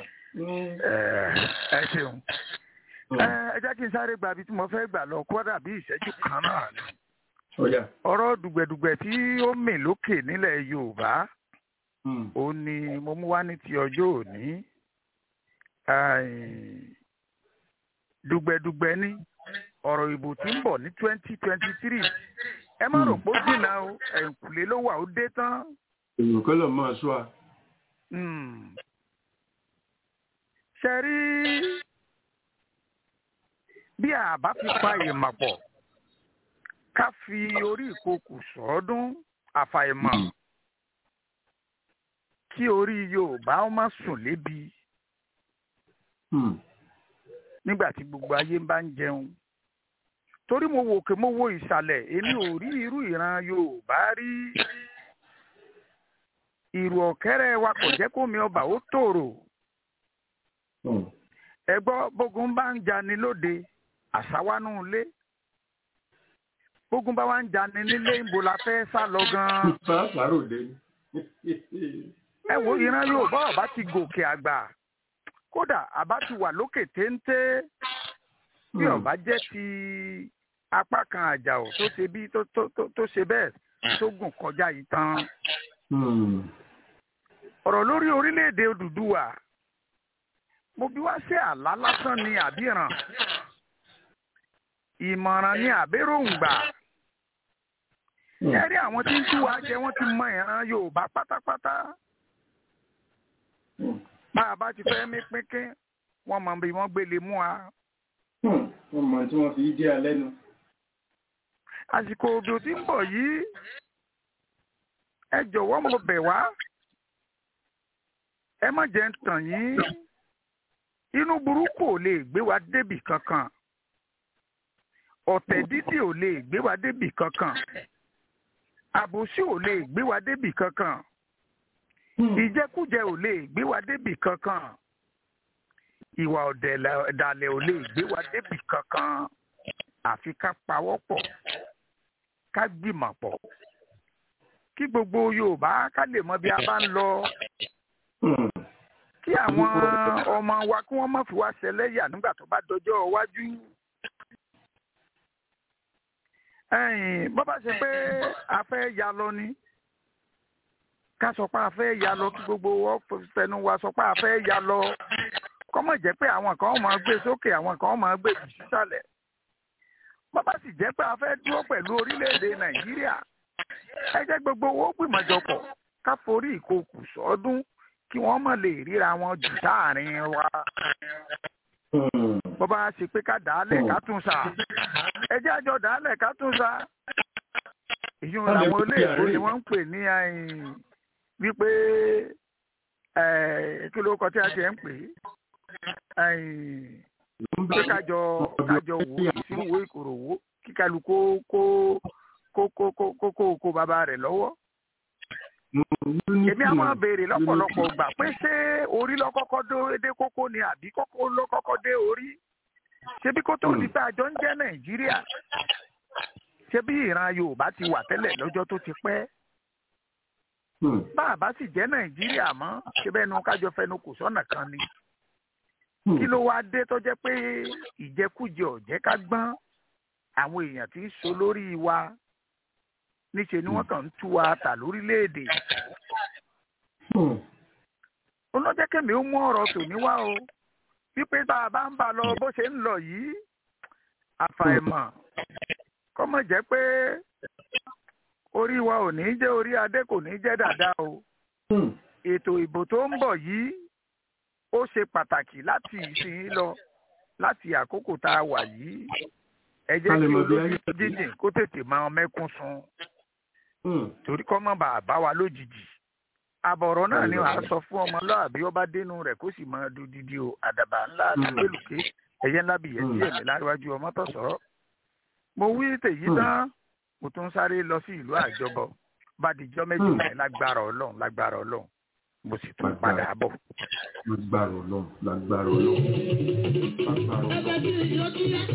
ẹ ṣeun ẹ jẹ́ kí n sáré gba ibi tí mo fẹ́ gbà lọ kó dàbí ìṣẹ́jú kan náà ni ọ̀rọ̀ dùgbẹ̀dùgbẹ̀ tí ó mì lókè nílẹ̀ Yorùbá ó ní mo mú wá ní ti ọjọ́ òní dùgbẹ̀dùgbẹ̀ ní ọ̀rọ̀ ìbò tí ń bọ̀ ní twenty twenty three ẹ má rò pé ó dìnnà o ẹ̀ǹkùlé ló wà ó dé tán. èèyàn kọ́lọ̀ máa ṣọ́ a ṣe rí bí àbá fi pa ìmọ̀ pọ̀ ká fi orí ìkokò sọ́ọ́dún àfàìmọ̀ kí orí Yorùbá ó má sùn lébi nígbà tí gbogbo ayé bá ń jẹun torí mo wò kí mo wo ìsàlẹ̀ èmi ò rí irú ìran Yorùbá rí ìrù ọ̀kẹ́rẹ́ wa kò jẹ́ kó mi ọba ó tòrò. ẹ gbọ́ bógun bá ń jani lóde àṣàwánú ilé bógun bá wá ń jani nílé ìbò la fẹ́ sá lọ gan-an. ẹ wo ìran Yorùbá ọba ti gòkè àgbà kódà àbá ti wà lókè téńté bí ọba jẹ́ ti apá kan àjàò tó ṣe bí tó ṣe bẹ́ẹ̀ tó gùn kọjá yìí tán ọ̀rọ̀ lórí orílẹ̀-èdè Odùduwà mo bí wá sí àlá lásán ni àbíràn ìmọ̀ràn ni àbéròǹgbà ẹ rí àwọn tí ń tú wa jẹ wọ́n ti mọ ìran Yorùbá pátápátá bá a bá ti fẹ́ mí pínpín wọ́n mọ bí wọ́n gbélé mú wa. wọ́n mọ tí wọ́n fi dé alẹ́ nu. àsìkò òjò tí ń bọ̀ yìí ẹ jọ̀wọ́ mo bẹ̀ wá ẹ má jẹ́ ń tàn yín inú burúkú ò lè gbé wa débì kankan ọ̀tẹ̀ dídì ò lè gbé wa débì kankan àbòsí ò lè gbé wa débì kankan ìjẹkújẹ ò lè gbé wa débì kankan ìwà ọ̀dàlẹ̀ ò lè gbé wa débì kankan àfi ká pawọ́pọ̀ ká gbìmọ̀ pọ̀ kí gbogbo Yorùbá ká lè mọ bí a bá ń lọ kí àwọn ọmọ wa kí wọ́n má fi wá ṣẹlẹ́yà nígbà tó bá dọjọ́ iwájú. bó bá ṣe pé a fẹ́ ya lọ ni ká sọ pé a fẹ́ ya lọ kí gbogbo wọn fẹnu wa sọ pé a fẹ́ ya lọ kọ́mọ̀ jẹ́ pé àwọn kan máa gbé sókè àwọn kan máa gbé jù sísàlẹ̀ bó bá sì jẹ́ pé a fẹ́ dúró pẹ̀lú orílẹ̀-èdè Nàìjíríà ẹ jẹ́ gbogbo owó gbìmọ̀jọpọ̀ ká forí ìkokù sọ́dún kí wọ́n mọ̀ lè ríra wọn jù sáàrin wa. bó bá ṣe pé ká dàálẹ̀ ká tún sa ẹ jẹ́ àjọ dàálẹ̀ ká tún sa. èyí wọn làwọn olóògbé ni wọ́n ń pè ní wípé kí ló kọ tí a ṣe ń pè é pé kájọ kájọ wò ìsínwó ìkòròwò kí kálukú kó kó kó kó kó kó kó bàbá rẹ̀ lọ́wọ́ èmi àwọn béèrè lọ́pọ̀lọpọ̀ gbà pé ṣé orí lọ́kọ́kọ́ dé kókó ni àbí kókó lọ́kọ́kọ́ dé orí ṣebí kó tó di pé àjọ ń jẹ́ nàìjíríà ṣebí ìran yorùbá ti wà tẹ́lẹ̀ lọ́jọ́ tó ti pẹ́ bá a bá sì jẹ́ nàìjíríà mọ́ ṣe bẹ́ẹ̀ nu kájọ fẹnu kò sọ́nà kan ni kí ló wá dé tó jẹ́ pé ìjẹkújẹ ọ̀jẹ́ ká gbọ́n àwọn èèyàn tí ń so lórí wa níṣẹ́ ni wọ́n kàn ń tú wa tà lórílẹ̀‐èdè ó lọ jẹ́ kémi ó mú ọ̀rọ̀ tòní wá o wípé tá a bá ń bá lọ bó ṣe ń lọ yìí àfàìmọ̀ kọ́mọ̀ jẹ́ pé orí wa ò ní jẹ́ orí adé kò ní jẹ́ dàda o ètò ìbò tó ń bọ̀ yìí ó ṣe pàtàkì láti ìsìn lọ láti àkókò tá a wà yìí ẹ jẹ́ kí olójú jíjìn kó tètè máa mẹ́kún sun torí kọ́ mọ́ bàa bá wa lójijì àbọ̀rọ̀ náà ni wàá sọ fún ọmọlúàbí ó bá dénú rẹ̀ kó sì máa du dídí o àdàbà ńlá àtàlélùké ẹ̀yẹ ńlá bìyẹ tí ẹ̀mí láríwájú ọmọ tó sọ̀rọ̀ mo wí tèyí tán mo tún sáré lọ sí ìlú àjọbọ bá dijọ́ méjì rẹ̀ lágbára ọlọ́run lágbára ọlọ́run mo sì tún padà bọ̀. lágbára ọlọ́run lágbára ọlọ́run lágbára ọlọ́run.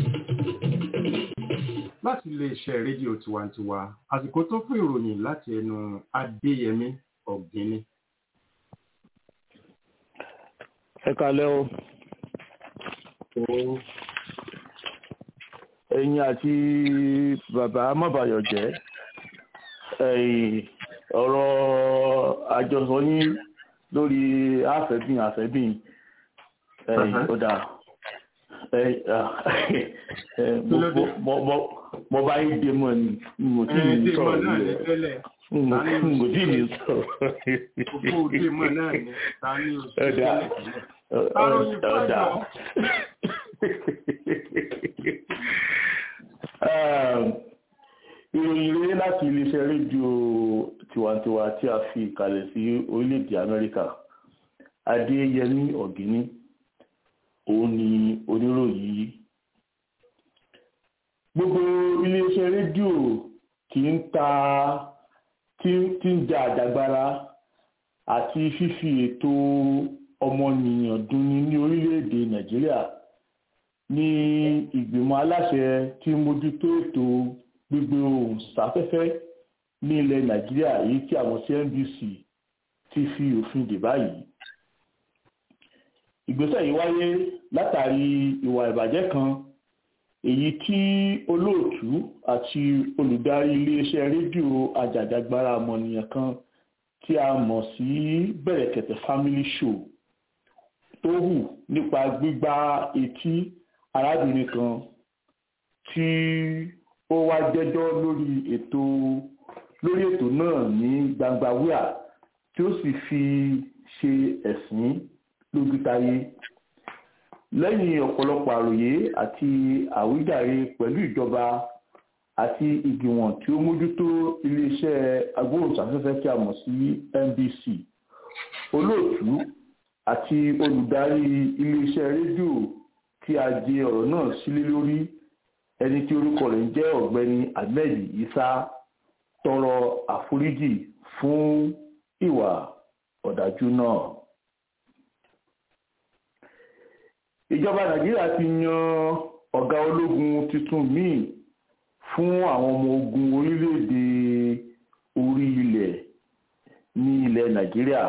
láti iléeṣẹ́ rédíò tiwantiwa àsìkò tó fún ìròyìn láti ẹnu adéyẹmí ọ̀gbìnní. ẹ kalẹ́ o ẹ̀yin àti bàbá mọ́bàyọ̀ jẹ́ ọ̀rọ̀ àjọsọ yín lórí àfẹ́bìn àfẹ́bìn ọ̀dà mo bá yín dé mọ́ ni mo tí ì sọ̀rọ̀ yìí mo tí ì sọ̀rọ̀ ọ̀dà ọ̀dà ìròyìn rere láti iléeṣẹ́ rédíò tiwantiwa tí a fi kalẹ̀ sí orílẹ̀-èdè amẹ́ríkà adéyẹmí ọ̀gíní òun ni oníròyìn yìí gbogbo iléeṣẹ́ rédíò tí ń ta tí ń ja àjàgbara àti fífi ètò ọmọnìyàn dunni ní orílẹ̀-èdè nàìjíríà ní ìgbìmọ̀ aláṣẹ tí mójútó ètò gbígbé ohùn sáfẹ́fẹ́ ní ilẹ̀ nàìjíríà èyí tí àwọn cnbc ti fi òfin dè báyìí ìgbésẹ̀ yìí wáyé látàrí ìwà ìbàjẹ́ kan èyí tí olóòtú àti olùdarí iléeṣẹ́ rédíò ajàjàgbara ọmọnìyàn kan tí a mọ̀ sí bẹ̀rẹ̀kẹ̀tẹ̀ family show tó hù nípa gbígbá etí arábìnrin kan tí ó wá jẹ́jọ́ lórí ètò lórí ètò náà ní gbangba wíà tí ó sì fi ṣe ẹ̀sín lójútáyé lẹ́yìn ọ̀pọ̀lọpọ̀ àròyé àti àwíjàre pẹ̀lú ìjọba àti ìgbìmọ̀ tí ó mójútó iléeṣẹ́ agbóhùnsáfẹ́fẹ́ tí a mọ̀ sí NBC olóòtú àti olùdarí iléeṣẹ́ rédíò tí a jẹ ọ̀rọ̀ náà sílé lórí ẹni tí orúkọ rẹ̀ ń jẹ́ ọ̀gbẹ́ni ahmed isa tọrọ àforíjì fún ìwà ọ̀dájú náà. ìjọba nàìjíríà ti yan ọ̀gá ológun tuntun míì fún àwọn ọmọ ogun orílẹ̀-èdè orí ilẹ̀ ní ilẹ̀ nàìjíríà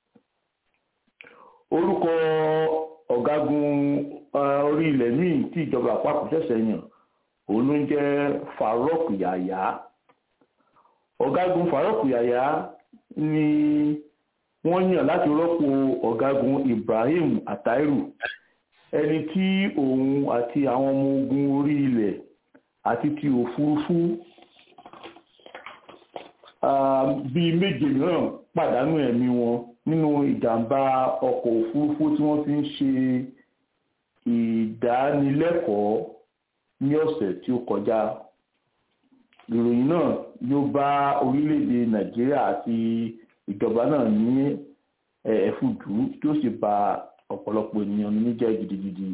orúkọ ọ̀gágun orí ilẹ̀ míì tí ìjọba àpapọ̀ ṣẹ̀ṣẹ̀ yàn òun ló ń jẹ́ Farouk Yahya ọ̀gágun Farouk Yahya ni wọ́n yàn láti rọ́pò ọ̀gágun Ibrahim Atairu ẹni tí òun àti àwọn ọmọ ogun orí ilẹ̀ àti ti òfurufú bíi méje mìíràn pàdánù ẹ̀mí wọn nínú ìjàmbá ọkọ̀ òfurufú tí wọ́n fi ń ṣe ìdánilẹ́kọ̀ọ́ ní ọ̀sẹ̀ tí ó kọjá ìròyìn náà yóò bá orílẹ̀-èdè nàìjíríà àti ìjọba náà ní ẹ̀fùdú tí ó sì bà ọ̀pọ̀lọpọ̀ ènìyàn nínú jẹ́ gidigidi.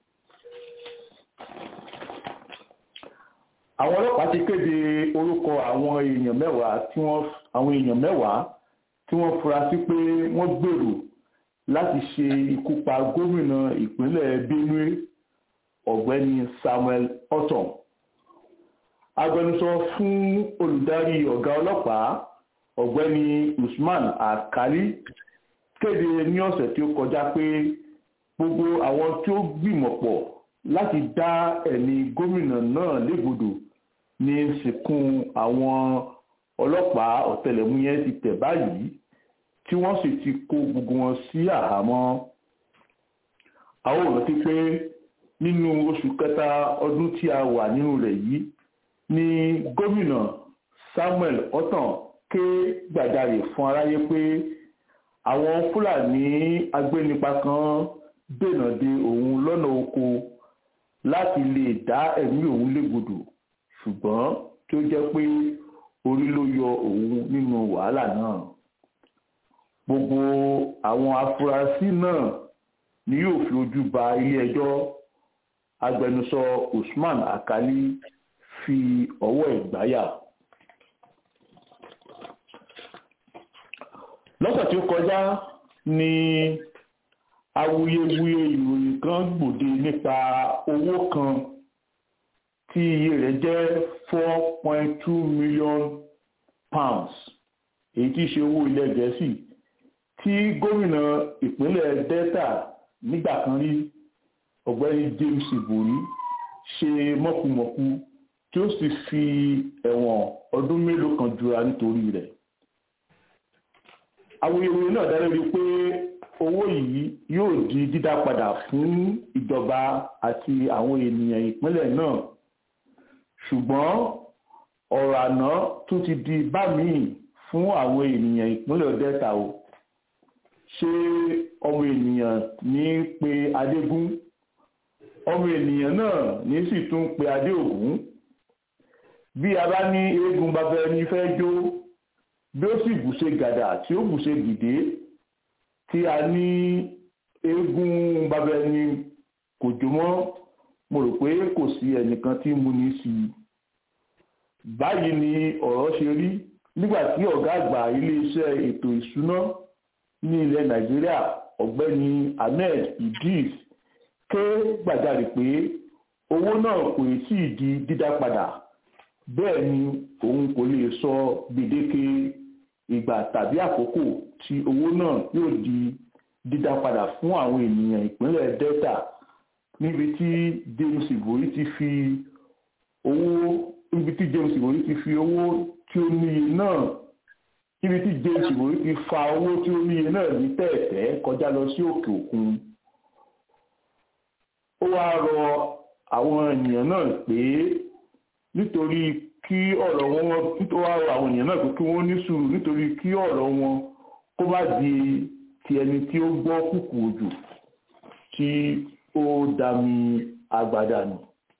àwọn ọlọ́pàá ti kéde orúkọ àwọn èèyàn mẹ́wàá tí wọ́n àwọn èèyàn mẹ́wàá tí wọ́n fura sí pé wọ́n gbèrò láti ṣe ikú pa gómìnà ìpínlẹ̀ benue ọ̀gbẹ́ni samuel otom agbẹnusọ fún olùdarí ọ̀gá ọlọ́pàá ọ̀gbẹ́ni usman akali kéde ní ọ̀sẹ̀ tí ó kọjá pé gbogbo àwọn tí ó gbìmọ̀ pọ̀ láti dá ẹ̀mí gómìnà náà légbodò ní sìnkún àwọn ọlọ́pàá ọ̀tẹlẹ̀múyẹ́ ti tẹ̀ báyìí tí wọ́n sì ti kó gbogbo wọn sí àhámọ́ a ó rántí pé nínú oṣù kẹta ọdún tí a wà nínú rẹ̀ yìí ni gómìnà Samuel Ortom ké gbàjarè fún aráyé pé àwọn Fúlàní agbénipa kan dènà de òun lọ́nà oko láti lè dá ẹ̀mí òun légbodò ṣùgbọ́n tí ó jẹ́ pé orí ló yọ òun nínú wàhálà náà gbogbo àwọn afurasí náà ni yóò fi ojú ba ilé-ẹjọ́ agbẹnusọ Usman Akali fi ọwọ́ ìgbáyà. lọ́sẹ̀ tí ó kọjá ni awuyewuye ìròyìn kan gbòde nípa owó kan tí iye rẹ̀ jẹ́ four point two million pounds èyí tí í ṣe owó ilẹ̀ gẹ̀ẹ́sì tí gómìnà ìpínlẹ̀ delta nígbà kan rí ọ̀gbẹ́ni james ibori ṣe mọ́kùmọ́kù tí ó sì fi ẹ̀wọ̀n ọdún mélòó kan jura nítorí rẹ̀ awuyewuye náà dá lórí pé owó yìí yóò di dídá padà fún ìjọba àti àwọn ènìyàn ìpínlẹ̀ náà ṣùgbọ́n ọ̀rọ̀ àná tún ti di bá míì fún àwọn ènìyàn ìpínlẹ̀ delta o ṣé ọmọ ènìyàn ní pe adégún ọmọ ènìyàn náà ní sì tún pe adéògún bí a bá ní eégún bàbá ẹni fẹ́ jó bí ó sì bùṣe gàdà tí ó bùṣe gìdé tí a ní eégún bàbá ẹni kò jó mọ́ mo rò pé kò sí ẹnìkan tí mo ní sí i báyìí ni ọ̀rọ̀ ṣe rí nígbà tí ọ̀gá àgbà iléeṣẹ́ ètò ìṣúná ní ilẹ̀ nàìjíríà ọ̀gbẹ́ni ahmed idris ké gbàjarè pé owó náà kò tí ì di dídá padà bẹ́ẹ̀ ni òun kò lè sọ gbèdéke ìgbà tàbí àkókò tí owó náà yóò di dídá padà fún àwọn ènìyàn ìpínlẹ̀ delta níbi tí james ibori ti fi owó níbi tí james ibori ti fi owó tí ó níye náà níbi tí james ibori ti fa owó tí ó níye náà ní tẹ̀ẹ̀tẹ́ kọjá lọ sí òkè òkun ó wáá rọ àwọn ènìyàn náà pé nítorí kí ọ̀rọ̀ wọn nítorí wáá rọ àwọn ènìyàn náà pé kí wọ́n ní sùúrù nítorí kí ọ̀rọ̀ wọn kó má di ti ẹni tí ó gbọ́ kùkù òjò tí ó dami agbada nù.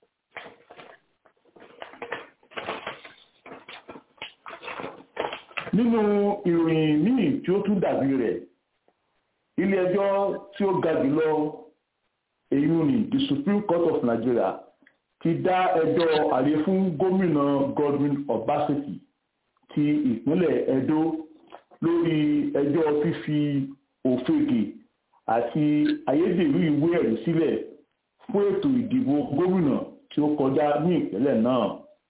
nínú ìròyìn míì tí ó tún dàbí rẹ̀ ilé ẹjọ́ tí ó ga jùlọ èyí ni the supreme court of nigeria ti dá ẹjọ́ àlè fún gómìnà godwin obaseki ti ìpínlẹ̀ edo lórí ẹjọ́ fífi òfegè àti ayédèrú ìwé ẹ̀rí sílẹ̀ fún ètò ìdìbò gómìnà tí ó kọjá ní ìpínlẹ̀ náà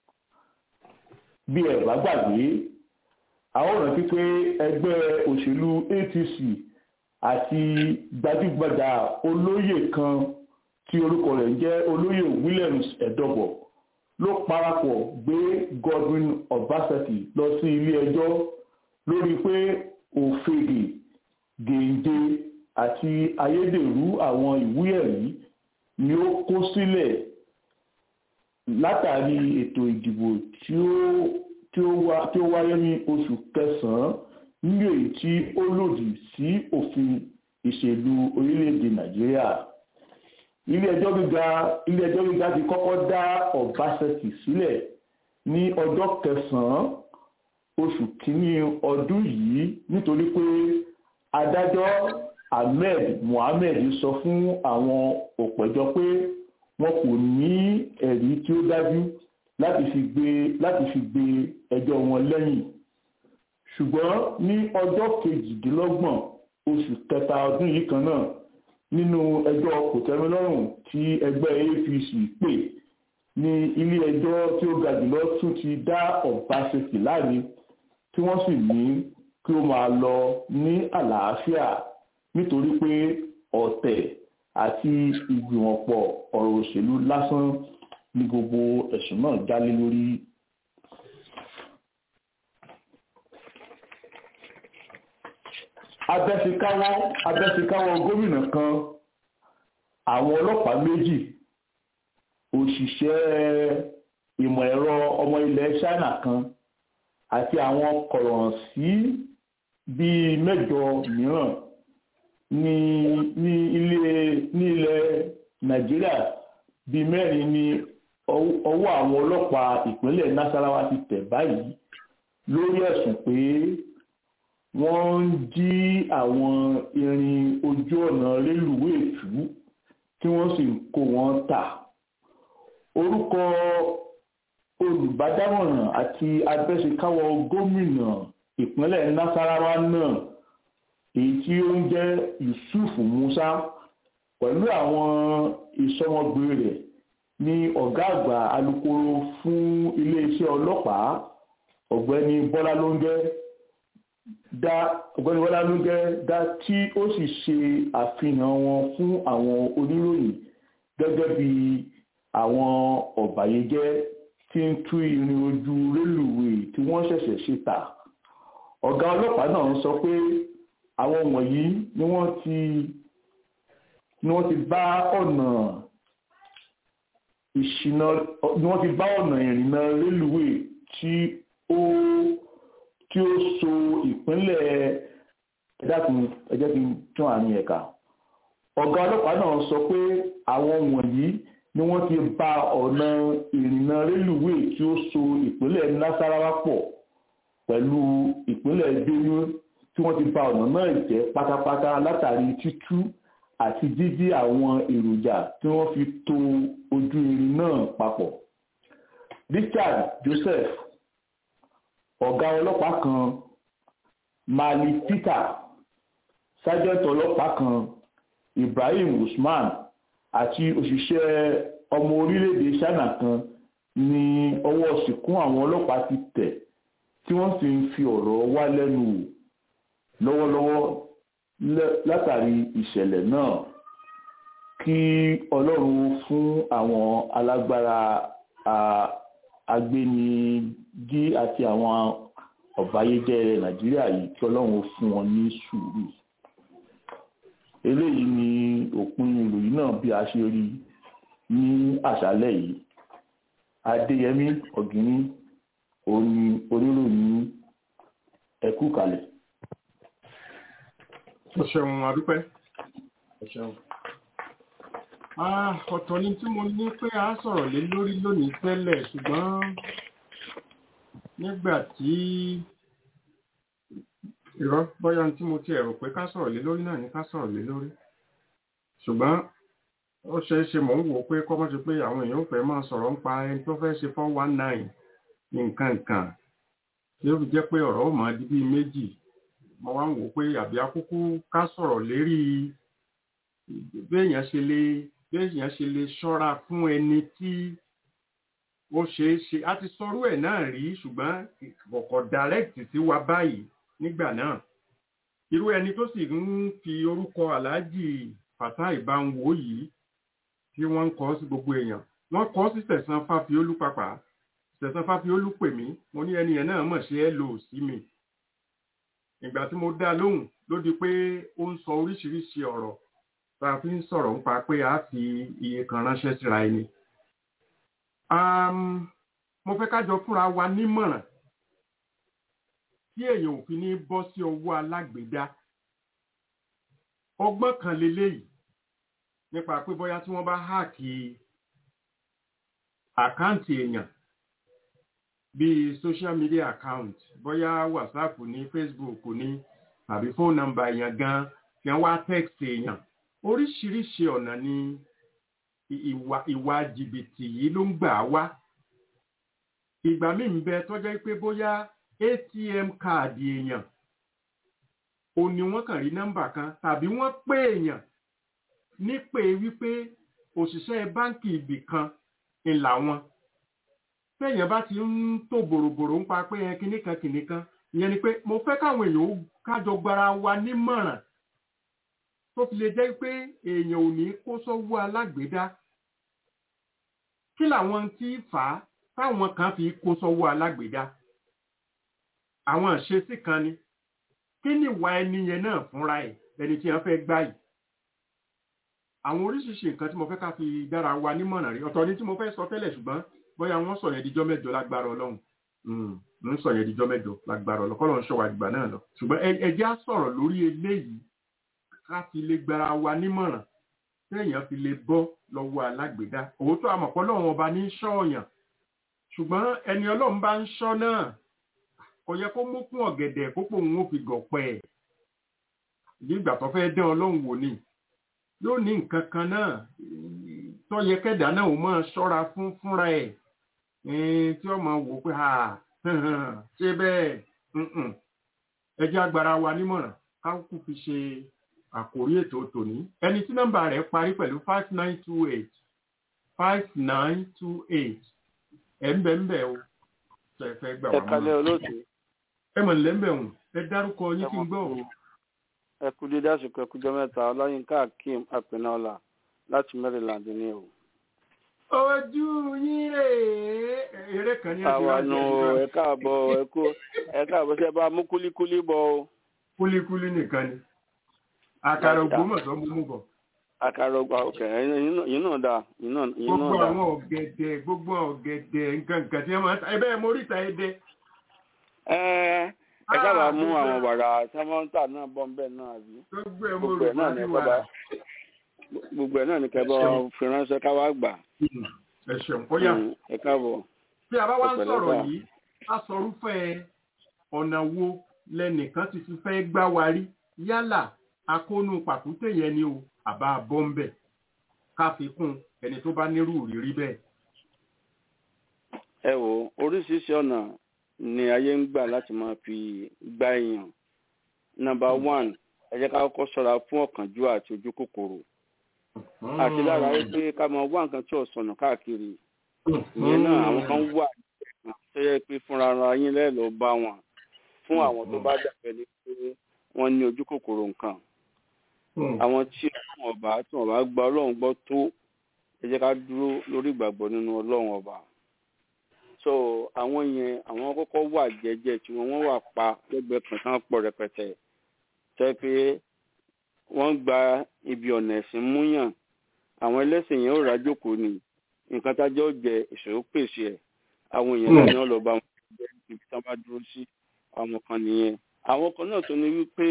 bí ẹ bá gbàgbé a ó rántí pé ẹgbẹ́ òṣèlú APC àti gbajúgbajà olóyè kan tí orúkọ rẹ̀ jẹ́ olóyè Williams Ẹ̀dọ́bọ̀ ló parapọ̀ gbé Godwin Obaseki lọ sí ilé ẹjọ́ lórí pé òfegè gèǹde àti ayédèrú àwọn ìwé ẹ̀rí ni ó kó sílẹ̀ látàrí ètò ìdìbò tí ó tí ó wáyé ní oṣù kẹsàn-án ní èyí tí ó lòdì sí òfin ìṣèlú orílẹ̀-èdè nàìjíríà ilé-ẹjọ́ gíga ilé-ẹjọ́ gíga ti kọ́kọ́ dá ọ̀básẹ́kì sílẹ̀ ní ọjọ́ kẹsàn-án oṣù kínní ọdún yìí nítorí pé adájọ́ ahmed mohammed sọ fún àwọn òpẹ̀jọ́ pé wọn kò ní ẹ̀rí tí ó dájú láti fi gbé láti fi gbé ẹjọ́ wọn lẹ́yìn ṣùgbọ́n ní ọjọ́ kejìdínlọ́gbọ̀n oṣù kẹta ọdún yìí kan náà nínú ẹjọ́ kòtẹ́milọ́rùn tí ẹgbẹ́ APC pè ní ilé ẹjọ́ tí ó ga jùlọ tún ti dá Ọbaṣẹ́kì láre tí wọ́n sì ní kí ó máa lọ ní àlàáfíà nítorí pé ọ̀tẹ̀ àti ìgbìmọ̀pọ̀ ọ̀rọ̀ òṣèlú lásán ní gbogbo ẹ̀sùn náà jálé lórí. abẹ́síkáwọ́ abẹ́síkáwọ́ gómìnà kan àwọn ọlọ́pàá méjì òṣìṣẹ́ ìmọ̀ ẹ̀rọ ọmọ ilẹ̀ China kan àti àwọn kọ̀rọ̀ǹsí bíi mẹ́jọ mìíràn ní ní ilé ní ilẹ̀ Nàìjíríà bíi mẹ́rin ní ọwọ́ àwọn ọlọ́pàá ìpínlẹ̀ Nasarawa ti tẹ̀ báyìí lórí ẹ̀sùn pé wọ́n ń jí àwọn irin ojú ọ̀nà rélùwéè tú tí wọ́n sì ń kó wọn tà orúkọ olùbádámọ̀ràn àti abẹ́sẹ̀káwọ́ gómìnà ìpínlẹ̀ Nasarawa náà èyí tí ó ń jẹ́ Yusuf Musa pẹ̀lú àwọn ìsọmọgbé rẹ̀ ní ọ̀gá àgbà alukoro fún iléeṣẹ́ ọlọ́pàá ọ̀gbẹ́ni Bọ́lá Lóńgẹ́ dá ọ̀gbẹ́ni Bọ́lá Lóńgẹ́ dá tí ó sì ṣe àfihàn wọn fún àwọn oníròyìn gẹ́gẹ́ bí àwọn ọ̀bàyéjẹ́ tí ń tú irin ojú rélùwéè tí wọ́n ṣẹ̀ṣẹ̀ ṣe tà ọ̀gá ọlọ́pàá náà sọ pé àwọn wọ̀nyí ni wọ́n ti ni wọ́n ti bá ọ̀nà ìṣìnà ni wọ́n ti bá ọ̀nà ìrìnnà rélùwéè tí ó tí ó so ìpínlẹ̀ ẹ̀dákun ẹ̀jẹ̀ kí n tún àárín ẹ̀ka ọ̀gá ọlọ́pàá náà sọ pé àwọn wọ̀nyí ni wọ́n ti bá ọ̀nà ìrìnnà rélùwéè tí ó so ìpínlẹ̀ Nasarawa pọ̀ pẹ̀lú ìpínlẹ̀ Benue tí wọ́n ti bá ọ̀nà náà jẹ́ pátápátá látàrí títú àti jíjí àwọn èròjà tí wọ́n fi to ojú irin náà papọ̀. Richard Joseph ọ̀gá ọlọ́pàá kan Mali Peter sergeant ọlọ́pàá kan Ibrahim Usman àti òṣìṣẹ́ ọmọ orílẹ̀-èdè China kan ní ọwọ́ ṣìkún àwọn ọlọ́pàá ti tẹ̀ tí wọ́n sì ń fi ọ̀rọ̀ wá lẹ́nu wò lọ́wọ́lọ́wọ́ látàrí ìṣẹ̀lẹ̀ náà kí Ọlọ́run fún àwọn alágbára agbẹnijí àti àwọn ọ̀báyéjẹ́ Nàìjíríà yìí kí Ọlọ́run fún wọn ní sùúrù eléyìí ni òpin ìròyìn náà bí a ṣe rí ní àṣálẹ́ yìí Adéyẹmí Ọ̀gíní òní oníròyìn ẹkú kalẹ̀. Ó ṣeun adúpẹ́. Ó ṣeun. Ọ̀tọ̀ ni tí mo ní pé a sọ̀rọ̀ lé lórí lónìí tẹ́lẹ̀ ṣùgbọ́n nígbà tí ìrọ́ bọ́yá tí mo ti ẹ̀rù pé ká sọ̀rọ̀ lé lórí náà ní ká sọ̀rọ̀ lé lórí. Ṣùgbọ́n ó ṣeé ṣe mò ń wò pé kọ́mọ́ ṣe pé àwọn èèyàn fẹ́ máa sọ̀rọ̀ ń pa ẹni tó fẹ́ ṣe four one nine nǹkan nǹkan tí ó fi jẹ́ pé ọ̀rọ̀ ó máa di bíi méjì mo wá ń wò pé àbí akúkú ká sọ̀rọ̀ lérí béèyàn ṣe lè béèyàn ṣe lè ṣọ́ra fún ẹni tí ó ṣeé ṣe a ti sọrú ẹ̀ náà rí ṣùgbọ́n kọ̀kọ̀ direct sí wa báyìí nígbà náà irú ẹni tó sì ń fi orúkọ aláàjì Fatai Bánwò yìí tí wọ́n ń kọ sí gbogbo èèyàn wọ́n kọ sí Sẹ̀san Fáfiolú pàpà Sẹ̀san Fáfiolú pè mí mo ní ẹni yẹn náà mọ̀ ṣe é lò sí mi ìgbà tí mo dá lóhùn ló di pé ó ń sọ oríṣiríṣi ọ̀rọ̀ tá a fi ń sọ̀rọ̀ nípa pé a fi iye kan ránṣẹ́ síra ẹni. mo fẹ́ ká jọ fúnra wa nímọ̀ràn tí èèyàn ò fi ní bọ́ sí ọwọ́ alágbèédá ọgbọ́n kan leléyìí nípa pé bóyá tí wọ́n bá háàkì àkáǹtì èèyàn bíi social media account bóyá whatsapp ní facebook ní àbí phone number èèyàn gan tí wọ́n wá text èèyàn oríṣiríṣi ọ̀nà ni ìwà ìwà jìbìtì yìí ló ń gbà wá ìgbà míì ń bẹ tọ́jọ́ pé bóyá atm káàdì èèyàn ò ní wọ́n kàn rí nọ́mbà kan tàbí wọ́n pè èèyàn nípè wípé òṣìṣẹ́ báǹkì ibì kan ńlá wọn téèyàn bá ti ń tó bòròbòrò ń pa pé ẹ kinní kan kinní kan ìyẹn ni pé mo fẹ́ káwọn èèyàn ó kájọ gbara wa nímọ̀ràn tó fi lè jẹ́ pé èèyàn ò ní kó sọ́wọ́ alágbèédá kí làwọn tí fà á táwọn kan fi kó sọ́wọ́ alágbèédá àwọn ìṣesí kan ni kí ni ìwà ẹni yẹn náà fúnra ẹ̀ ẹni tí wọ́n fẹ́ gbá yìí àwọn oríṣiríṣi nǹkan tí mo fẹ́ ká fi dára wa nímọ̀ràn rí ọ̀tọ̀ ni tí mo fẹ́ sọ tẹ́lẹ̀ ṣùgbọ́n bóyá wọ́n sọ yẹn díjọ́ mẹ́jọ lágbára ọlọ́run ń sọ yẹn díjọ́ mẹ́jọ lágbára ọlọ́run kọ́ ló ń ṣọ́ wa dìgbà náà lọ ṣùgbọ́n ẹ jẹ́ á sọ̀rọ̀ lórí eléyìí ká fi lè gbára wa nímọ̀ràn téèyàn fi lè bọ́ lọ́wọ́ alágbèédá òótọ́ àmọ̀pọ̀ lọ́wọ́ ọba ní ṣọ́ọ̀yàn ṣùgbọ́n ẹni ọlọ́run bá ń ṣọ́ náà kò yẹ kó mú kún ọ̀gẹ̀dẹ̀ pópó òun ó fi gọ̀pẹ́ ẹ̀ nígbà tó fẹ́ dán ọlọ́run wò ni yóò ní nǹkan kan náà tó yẹ kẹ́dà náà ó máa ṣọ́ra fún fúnra ẹ̀ tí ó máa wò pé ṣé bẹ́ẹ̀ ẹ jẹ́ agbára wa nímọ̀ràn ká kú fi ṣe àkórí ètò tòní ẹni tí nọ́mbà rẹ̀ parí pẹ̀lú five nine two eight five nine two eight ẹ̀ ń bẹ̀ ń bẹ̀ o ṣe fẹ́ gbà wá ẹ kalẹ̀ olóòtú ẹ mọ̀ nílẹ̀ ń bẹ̀ wọ̀n ẹ dárúkọ yín kí n gbọ́ o. ẹ kú dédé àsìkò ẹ kújọ mẹ́ta ọláyínká akeem apẹnọlá láti maryland ní o. ojú yín rè é eré kan ní ẹgbẹ́ àwa nù ẹ káàbọ̀ ẹ kú ẹ káàbọ̀ ṣe bá mú kúlíkúlí bọ̀ o. kúlíkúlí nìkan ni àkàrà ògbómọ̀ṣọ́ mú mú bọ̀. àkàrà ògbà òkè yín náà dáa yín náà gbogbo dáa. àwọn ọ̀gẹ̀dẹ̀ gbogbo ọ̀gẹ̀dẹ̀ nǹkan nǹkan tí wọ́n máa ń ta ẹbẹ́ mo ríta ẹdẹ. ẹ ẹ sábà mú àwọn wàrà sẹ́mọ́ńtà náà bọ́ nbẹ́ náà àbí. gbogbo ẹ̀ mo gbogbo rò ẹ̀ náà ní wá kọ́ bá gbogbo ẹ̀ náà ní kẹ́ bá fi ránṣẹ́ ká wá gbà. ẹ ṣeun ó yà. Mm, ẹ káàbọ̀. tí a bá wá ń Ọ̀pẹ̀lẹ̀ sọ̀rọ̀ gbà. yìí a sọrúfẹ́ ọ̀nà wo lẹ́nìkan ti fi fẹ́ gbá wa rí yálà akónú pàkúté yẹn ni o àbá bọ́m̀bẹ̀ ká fi kún ẹni tó bá nírú ìrírí bẹ́ẹ̀. ẹ wò oríṣiríṣi ọ̀nà ni ayé ń gbà láti máa fi gbá èèyàn nọ́mbà one ẹ jẹ́ ká kọ́kọ́ ṣọ́ra fún ọ̀kánjúwà àti ojú kòkòrò àti lára rí pé ká máa wá nǹkan tí ò sọnù káàkiri ìyẹn náà àwọn kan wà tó yẹ pé fúnra ara yín lẹ́ẹ̀lọ́ bá wọn fún àwọn tó bá dàbẹ̀ ní pé wọ́n ní ojú kòkòrò nǹkan àwọn tí ọlọ́run ọba tí wọ́n bá gba ọlọ́run gbọ́ tó ẹ jẹ́ ká dúró lórí ìgbàgbọ́ nínú ọlọ́run ọba so àwọn yẹn àwọn kọ́kọ́ wà jẹ́jẹ́ tí wọ́n wọ́n wà pa lẹ́gbẹ̀ẹ́ kan tán pọ̀ rẹpẹtẹ tẹ́ pé wọ́n gba ibi ọ̀nà ẹ̀sìn múyàn àwọn ẹlẹ́sìn yẹn ò rájókòó ni nǹkan tájọ́ ó jẹ ìṣòro pèsè ẹ̀ àwọn èèyàn náà ni wọ́n lọ bá wọn jẹ́ ibi tí wọ́n bá dúró sí àwọn kan nìyẹn àwọn kan náà tó ní wípé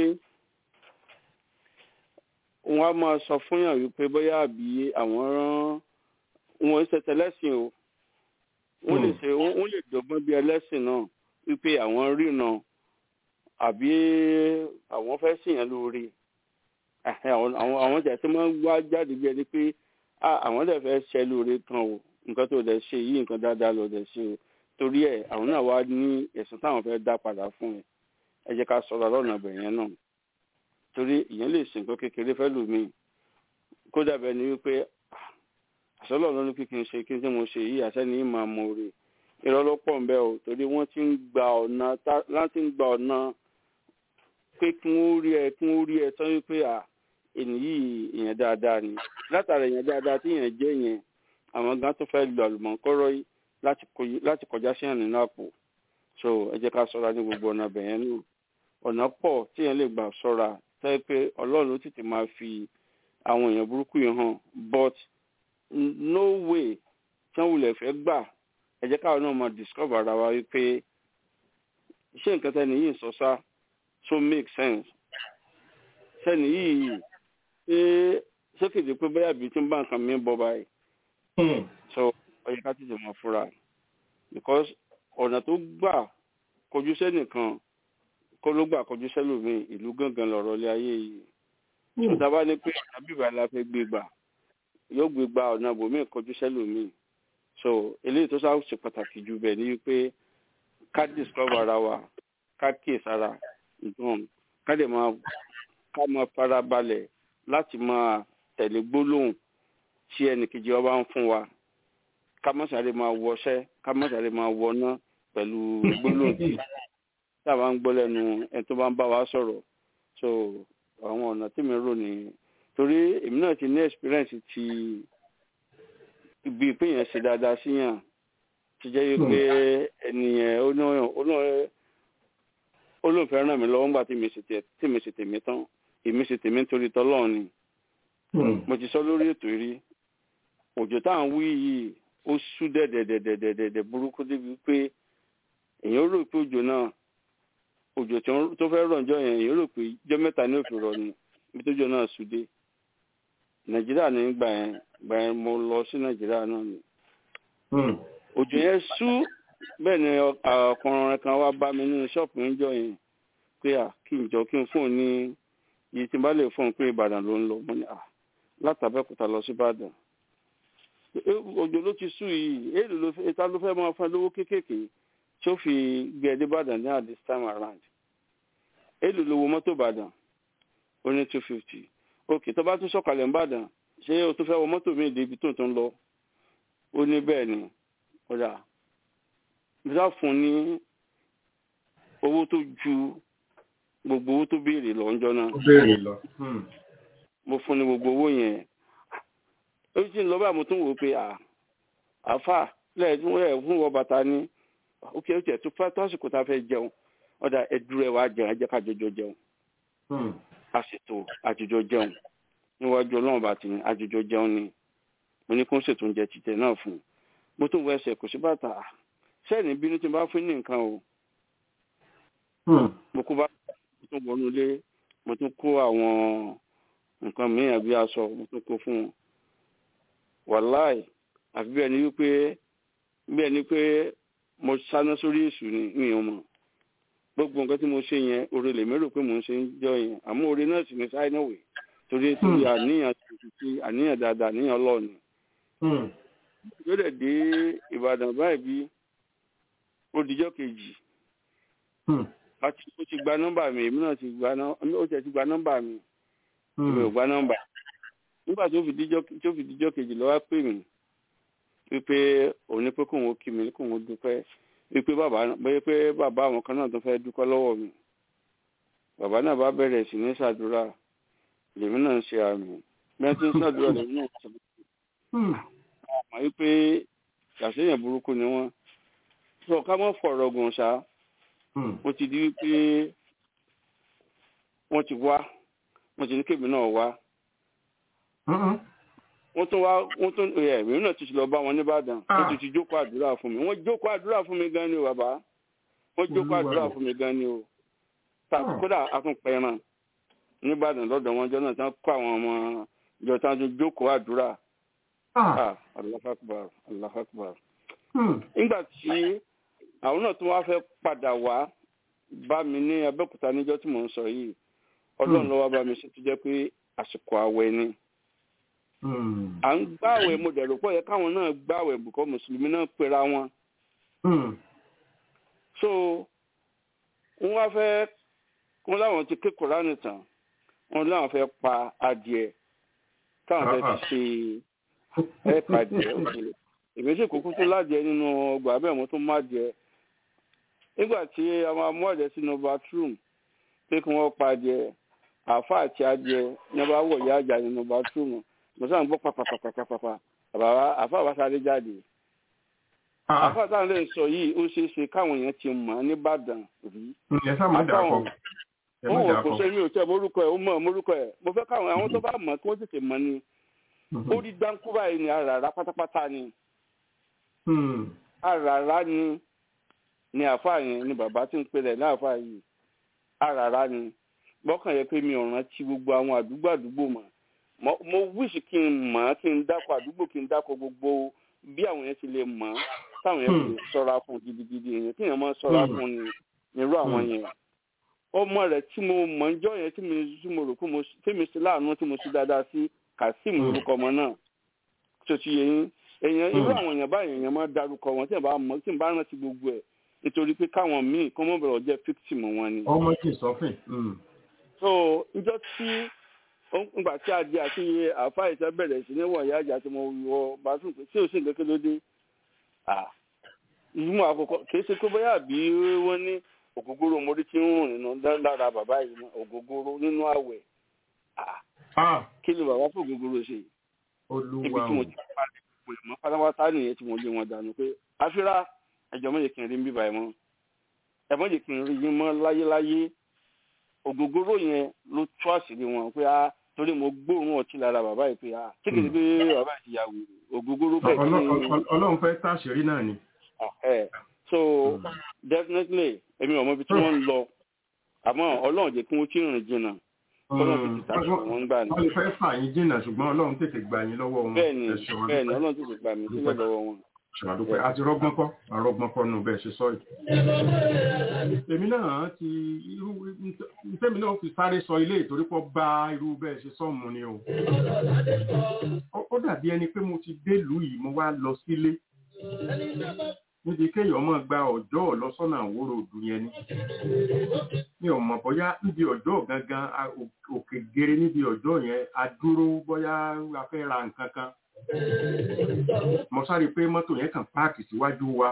wọ́n á máa sọ fún yàn wípé bóyá àbí àwọn rán wọn ṣe tẹlẹ́sìn o wọ́n lè ṣe wọ́n lè dọ́gbọ́n bí ẹlẹ́sìn náà wípé àwọn ríran àbí àwọn fẹ́ sìyàn lóore Ẹ̀hẹ́, àwọn àwọn àwọn tí a ti máa ń wá jáde bí ẹni pé "Ah, àwọn dẹ̀ fẹ́ ṣe lóore kan o nǹkan tó dẹ̀ ṣe yìí nǹkan dáadáa ló dẹ̀ ṣe o torí ẹ̀ àwọn náà wá ní ẹ̀sùn táwọn fẹ́ dá padà fún ẹ ẹ jẹ́ ká sọ̀rọ̀ lọ́nà ibẹ̀ yẹn náà torí ìyẹn lè sìn nǹkan kékeré fẹ́ lù mí kódà bẹ́ẹ̀ ni wípé "Ah, àsọlọ́ ló ní kí kí n ṣe kí n tí mo ṣe yìí àṣẹ ní ìmọ̀ àmọ́ rè irọ́ ló pọ̀ ń bẹ́ o torí wọ́n ti ń gba ọ̀nà tá- láti ń gba ọ̀nà pé kí wọ́n rí ẹ kí wọ́n rí ẹ tán wípé à ènì yìí èèyàn dáadáa ni látara èèyàn dáadáa tí èèyàn jẹ́ yẹn àwọn gan tó fẹ́ lu àlùmọ̀kọ́rọ́ yìí láti kọjú- láti kọjá sí àná nínú àpò so ẹ jẹ́ ká ṣọ́ra ní gbogbo ọ̀nà bẹ̀yẹn nù ọ̀nà pọ̀ tí èèyàn lè gbà ṣọ́ra tẹ́ pé ọlọ́run ló tètè máa fi àwọn èèyàn burúkú yìí hàn but n- no way tí wọ́n wulẹ̀ fẹ́ gbà ẹ jẹ́ káwọn náà máa discover ara wa wípé ṣé nǹkan tẹ́ni yìí ń sọ sá so make sense sẹ́ni yìí ṣé ṣé kìí ṣe pé bóyá bíi tí ń bá nǹkan mi bọ̀ báyìí so ó yẹ ká tètè mọ̀ fúnra because ọ̀nà tó gbà kọjú sẹ́nìkan kó ló gbà kọjú sẹ́lòmíì ìlú gangan lọ̀rọ̀ ilé ayé yìí ṣùgbọ́n bá ní pé ọ̀nà bíbá la fẹ́ gbé gbà yóò gbé gba ọ̀nà bòmíì kọjú sẹ́lòmíì so eléyìí tó sáà ṣe pàtàkì jù bẹ́ẹ̀ ni wípé ká discover ara wa ká kíyèsára nǹkan ká lè máa ká máa fara balẹ̀ láti máa tẹ̀lé gbólóhùn tí ẹnìkejì wa bá ń fún wa ká má sáré máa wọṣẹ́ ká má sáré máa wọná pẹ̀lú gbólóhùn tí tá a bá ń gbọ́ lẹ́nu ẹni tó bá ń bá wa sọ̀rọ̀ so àwọn ọ̀nà tí mi rò ní torí èmi náà ti ní experience ti ibi ìpínyàn ṣe dáadáa síyàn ti jẹ́ wípé ẹnìyẹn ó náà ó náà ó lóun fẹ́ ràn mí lọ́wọ́ nígbà tí mi ṣe tẹ̀ tí mi ṣe tèmi tán èmi ṣe tèmi nítorí tọ́lọ́run ni mo ti sọ lórí ètò rí òjò tá à ń wí yìí ó sú dẹ̀dẹ̀dẹ̀dẹ̀dẹ̀dẹ̀ burúkú débi pé èèyàn rò pé òjò náà òjò tó fẹ́ rọ̀ ǹjọ́ yẹn èèyàn rò pé ijọ́ mẹ́ta ní òfin rọ̀ ni ibi tójò náà sú dé nàìjíríà ní gbà yẹn gbà yẹn mo lọ sí nàìjíríà náà ni òjò yẹn sú bẹ́ẹ̀ ni ọkùnrin kan wá bá mi nínú ṣọ́ọ̀pù níjọ́ yẹn pé à kí n jọ kí n fóun ní iye tí n bá lè fóun pé ìbàdàn ló ń lọ mo ní à látàbẹ́kúta lọ sí ìbàdàn òjò ló ti sú yìí èèlò ló fẹ́ ta ló fẹ́ máa fún ẹ lówó kéékèèké tí ó fi gbé ẹ dé ìbàdàn ní at this time around èèlò lówó mọ́tò ìbàdàn ó ní two fifty ok tó bá tún sọ̀kalẹ̀ ìbàdàn ṣé o tún fẹ́ wọ mọ́tò mi débi tó ń tó ń lọ ó ní bẹ́ẹ̀ ni kódà nígbà fún ní owó tó ju gbogbo owó tó béèrè lọ ńjọ́ náà ó béèrè lọ. mo fún ní gbogbo owó yẹn ó sì ń lọ bá mo tún wò ó pé àáfà lẹ́yìn rẹ̀ fún wọ bàtà ní ókè ó tiẹ̀ tó fẹ́ tọ́sìkò tá a fẹ́ jẹun ọ̀dà ẹ̀dúró ẹ̀ wá jẹun ẹ̀jẹ̀ ká jọjọ jẹun a ṣètò àjọjọ jẹun níwájú ọlọ́run bá ti ní àjọjọ jẹun ni mo ní kó ń ṣètò oúnjẹ títẹ̀ náà fún un mo tún wọ ẹsẹ̀ kò sí bàtà sẹ́ẹ̀nì bínú tí n bá fún ní nǹkan o mo kó bá mo tún wọnú ilé mo tún kó àwọn nǹkan mìíràn bí aṣọ mo tún kó fún un wàláì àfi bí ẹni wípé bí ẹni pé mo sáná sórí èṣù ni mi ò mọ̀ gbogbo nǹkan tí mo ṣe yẹn oore lèmi rò pé mò ń ṣe ń jọ yẹn àmọ́ oore náà sì ní sáínàwé torí torí àníyàn tuntun àníyàn dáadáa àníyàn ọlọ́ọ̀ni yóò dẹ̀ dé ìbàdàn báyìí bí ó dijọ́ kejì àti ó ti gba nọ́mbà mi èmi náà ti gba nọ́mbà ó ti gba nọ́mbà mi èmi ò gba nọ́mbà nígbà tó fi dijọ́ tó fi dijọ́ kejì lọ́wọ́ pè mí wípé òun ní pé kóun ó kí mi kóun ó dúpẹ́ wípé bàbá bóyá pé bàbá àwọn kan náà tó fẹ́ dúpẹ́ lọ́wọ́ mi bàbá náà bá bẹ̀rẹ̀ sí ní ṣàdúrà lèmi náà ń ṣe àmì bí wọ́n ti ń ṣàdúrà lèmi náà ń ṣàdúrà àmọ́ wípé ṣàṣeyàn burúkú ni wọ́n sọ ká mọ́ fọ̀rọ̀ gùn ṣá ó ti di wípé wọ́n ti wá wọ́n ti ní kébì náà wá wọ́n tún wá wọ́n tún ẹ̀ èmi náà ti lọ bá wọn nìbàdàn wọ́n ti ti jókòó àdúrà fún mi wọ́n jókòó àdúrà fún mi gan ni o bàbá wọ́n jókòó àdúrà fún mi gan ni o kódà akúnpẹ̀ràn nìbàdàn lọ́dọ̀ wọn jọ náà tán kó àwọn ọmọ ìjọ tán tún jókòó àdúrà ah Allahu Akbar Allahu Akbar nígbà tí àwọn náà tún wá fẹ́ padà wá bá mi ní Abẹ́òkúta níjọ́ tí mò ń sọ yìí ọlọ́run ló wá bá mi ṣe tó jẹ́ pé àsìkò àwẹ̀ ni à ń gbàwẹ̀ mo dẹ̀ rò pọ̀ yẹ káwọn náà gbàwẹ̀ bùkọ́ mùsùlùmí náà pera wọn. so wọ́n wá fẹ́ wọ́n láwọn ti ké Kùránì tán wọ́n láwọn fẹ́ pa adìẹ káwọn fẹ́ fi ṣe ẹ̀ pàdé òkèlè èmi sì kúkú tó ládìẹ nínú ọgbà abẹ́ mo tún má jẹ nígbà tí a máa mú ọ̀dẹ sínú bathroom pé kí wọ́n pa adìẹ àáfà àti adìẹ ní wọ́n bá wọ̀ yá àjà nínú bathroom mo sáà ń gbọ́ pàpàpàpàpàpà bàbá àáfà bá sáré jáde àáfà táwọn lè sọ yìí ó ṣeé ṣe káwọn èèyàn ti mọ̀ nìbàdàn rí ẹ sá máa dà pọ̀ ẹ má wọn dà ò kò pọ̀ ṣe mi ò tẹ morúkọ ẹ ó mọ morúkọ ẹ mo fẹ́ káwọn àwọn tó bá mọ̀ kí wọ́n tètè mọ̀ ni ó rí gbáǹkú báyìí ní àràrá pátápátá ni àràrá ni ni àáfàá yẹn ni bàbá tí ń pèlè láàfáà yìí àràrá ni gbọ́kàn yẹ pé mi ò rántí gbogbo àwọn àdúgbò àdúgbò mọ̀ mo mo wíṣì kí n mọ̀ ọ́ kí n dákọ̀ àdúgbò kí n dákọ̀ gbogbo bí àwọn yẹn ti lè mọ̀ ọ́ táwọn yẹn ti lè sọ́ra fún gidigidi yẹn kí yẹn máa sọ́ra fún ni nírú àwọn yẹn ọmọ rẹ̀ tí mo mọ̀ ń jọ́ yẹn tí mo tí mo rò pé mo tí mi sí láàánú tí mo sí dáadáa sí Kazeem orúkọ ọmọ náà tó ti yẹ yín èèyàn irú àwọn èèyàn báyìí èèyàn máa darúkọ wọn tí n bá mọ̀ tí n bá rántí gbogbo ẹ̀ nítorí pé káwọn míì kọ́ mọ́ bẹ̀rẹ̀ jẹ́ victim wọn ni. ọmọ kì í sọfìn. so njọ́ tí ngbà tí a di àti àfa ìṣẹ́ bẹ̀rẹ̀ sí ní wọ̀nyí àjà tí mo wọ bathroom pé tí o sì ń kékeré lóde ìmọ̀ àkọ́kọ́ kì í ṣe pé bóyá àbí wọ́n ní ògógóró mo rí tí ń rùn nínú lára bàbá yìí mọ́ ògógóró nínú àwẹ̀ kí ni bàbá fún ògógóró ṣe ibi olúwa tí mo ti parí pè mọ́ pátápátá nìyẹn tí mo lé wọn dànù pé àfírà ẹjọ́ mọ̀ yẹ kí n rí ń bíbá ẹ mọ́ ẹ mọ̀ jẹ́ kí n rí yín mọ́ láyéláyé ògógóró yẹn ló tú àṣírí wọn pé a torí mo gbóòórùn ọtí lára bàbá yìí pé a tí kìí pé bàbá yìí ti yà wò ògógóró bẹ́ẹ̀ kí ni ọlọ́run fẹ́ táṣìírí náà ni. ẹ so definitely èmi ò mọ ibi tí wọ́n ń lọ àmọ́ ọlọ́run jẹ́ kí wọ́n tí rìn jìnnà kọ́lọ́run fi tìta sí wọn gbà ní. wọ́n lè fẹ́ fà yín jìnnà ṣùgbọ́n ọlọ́run tètè gbà yín lọ́wọ́ wọn. bẹ́ẹ̀ni Ẹ ṣeun, a bẹ́ẹ̀ni dúpẹ́. ọlọ́run tètè gbà mí sílẹ̀ lọ́wọ́ wọn. ṣàdúpẹ́ àti rọ́gbọ́n kọ́ àrọ́gbọ́n kọ́ nù bẹ́ẹ̀ ṣe sọ yìí. èmi náà ti irú tèmi náà fi sáré sọ ilé ìtorí pọ̀ bá irú bẹ́ẹ̀ ṣe sọ mu ni o. Ó- ó dàbí ẹni pé mo ti délùú yìí mo wá lọ sílé níbi kéèyàn máa gba ọjọ́ lọ sọ́nà àwòrò òdù yẹn ni. mi ò mọ̀ bóyá níbi ọjọ́ gangan a- ò- òkè gere níbi ọjọ́ yẹn a dúró bóyá a fẹ́ ra nǹkan kan mo sáré pé mọ́tò yẹn kàn páàkì síwájú wa.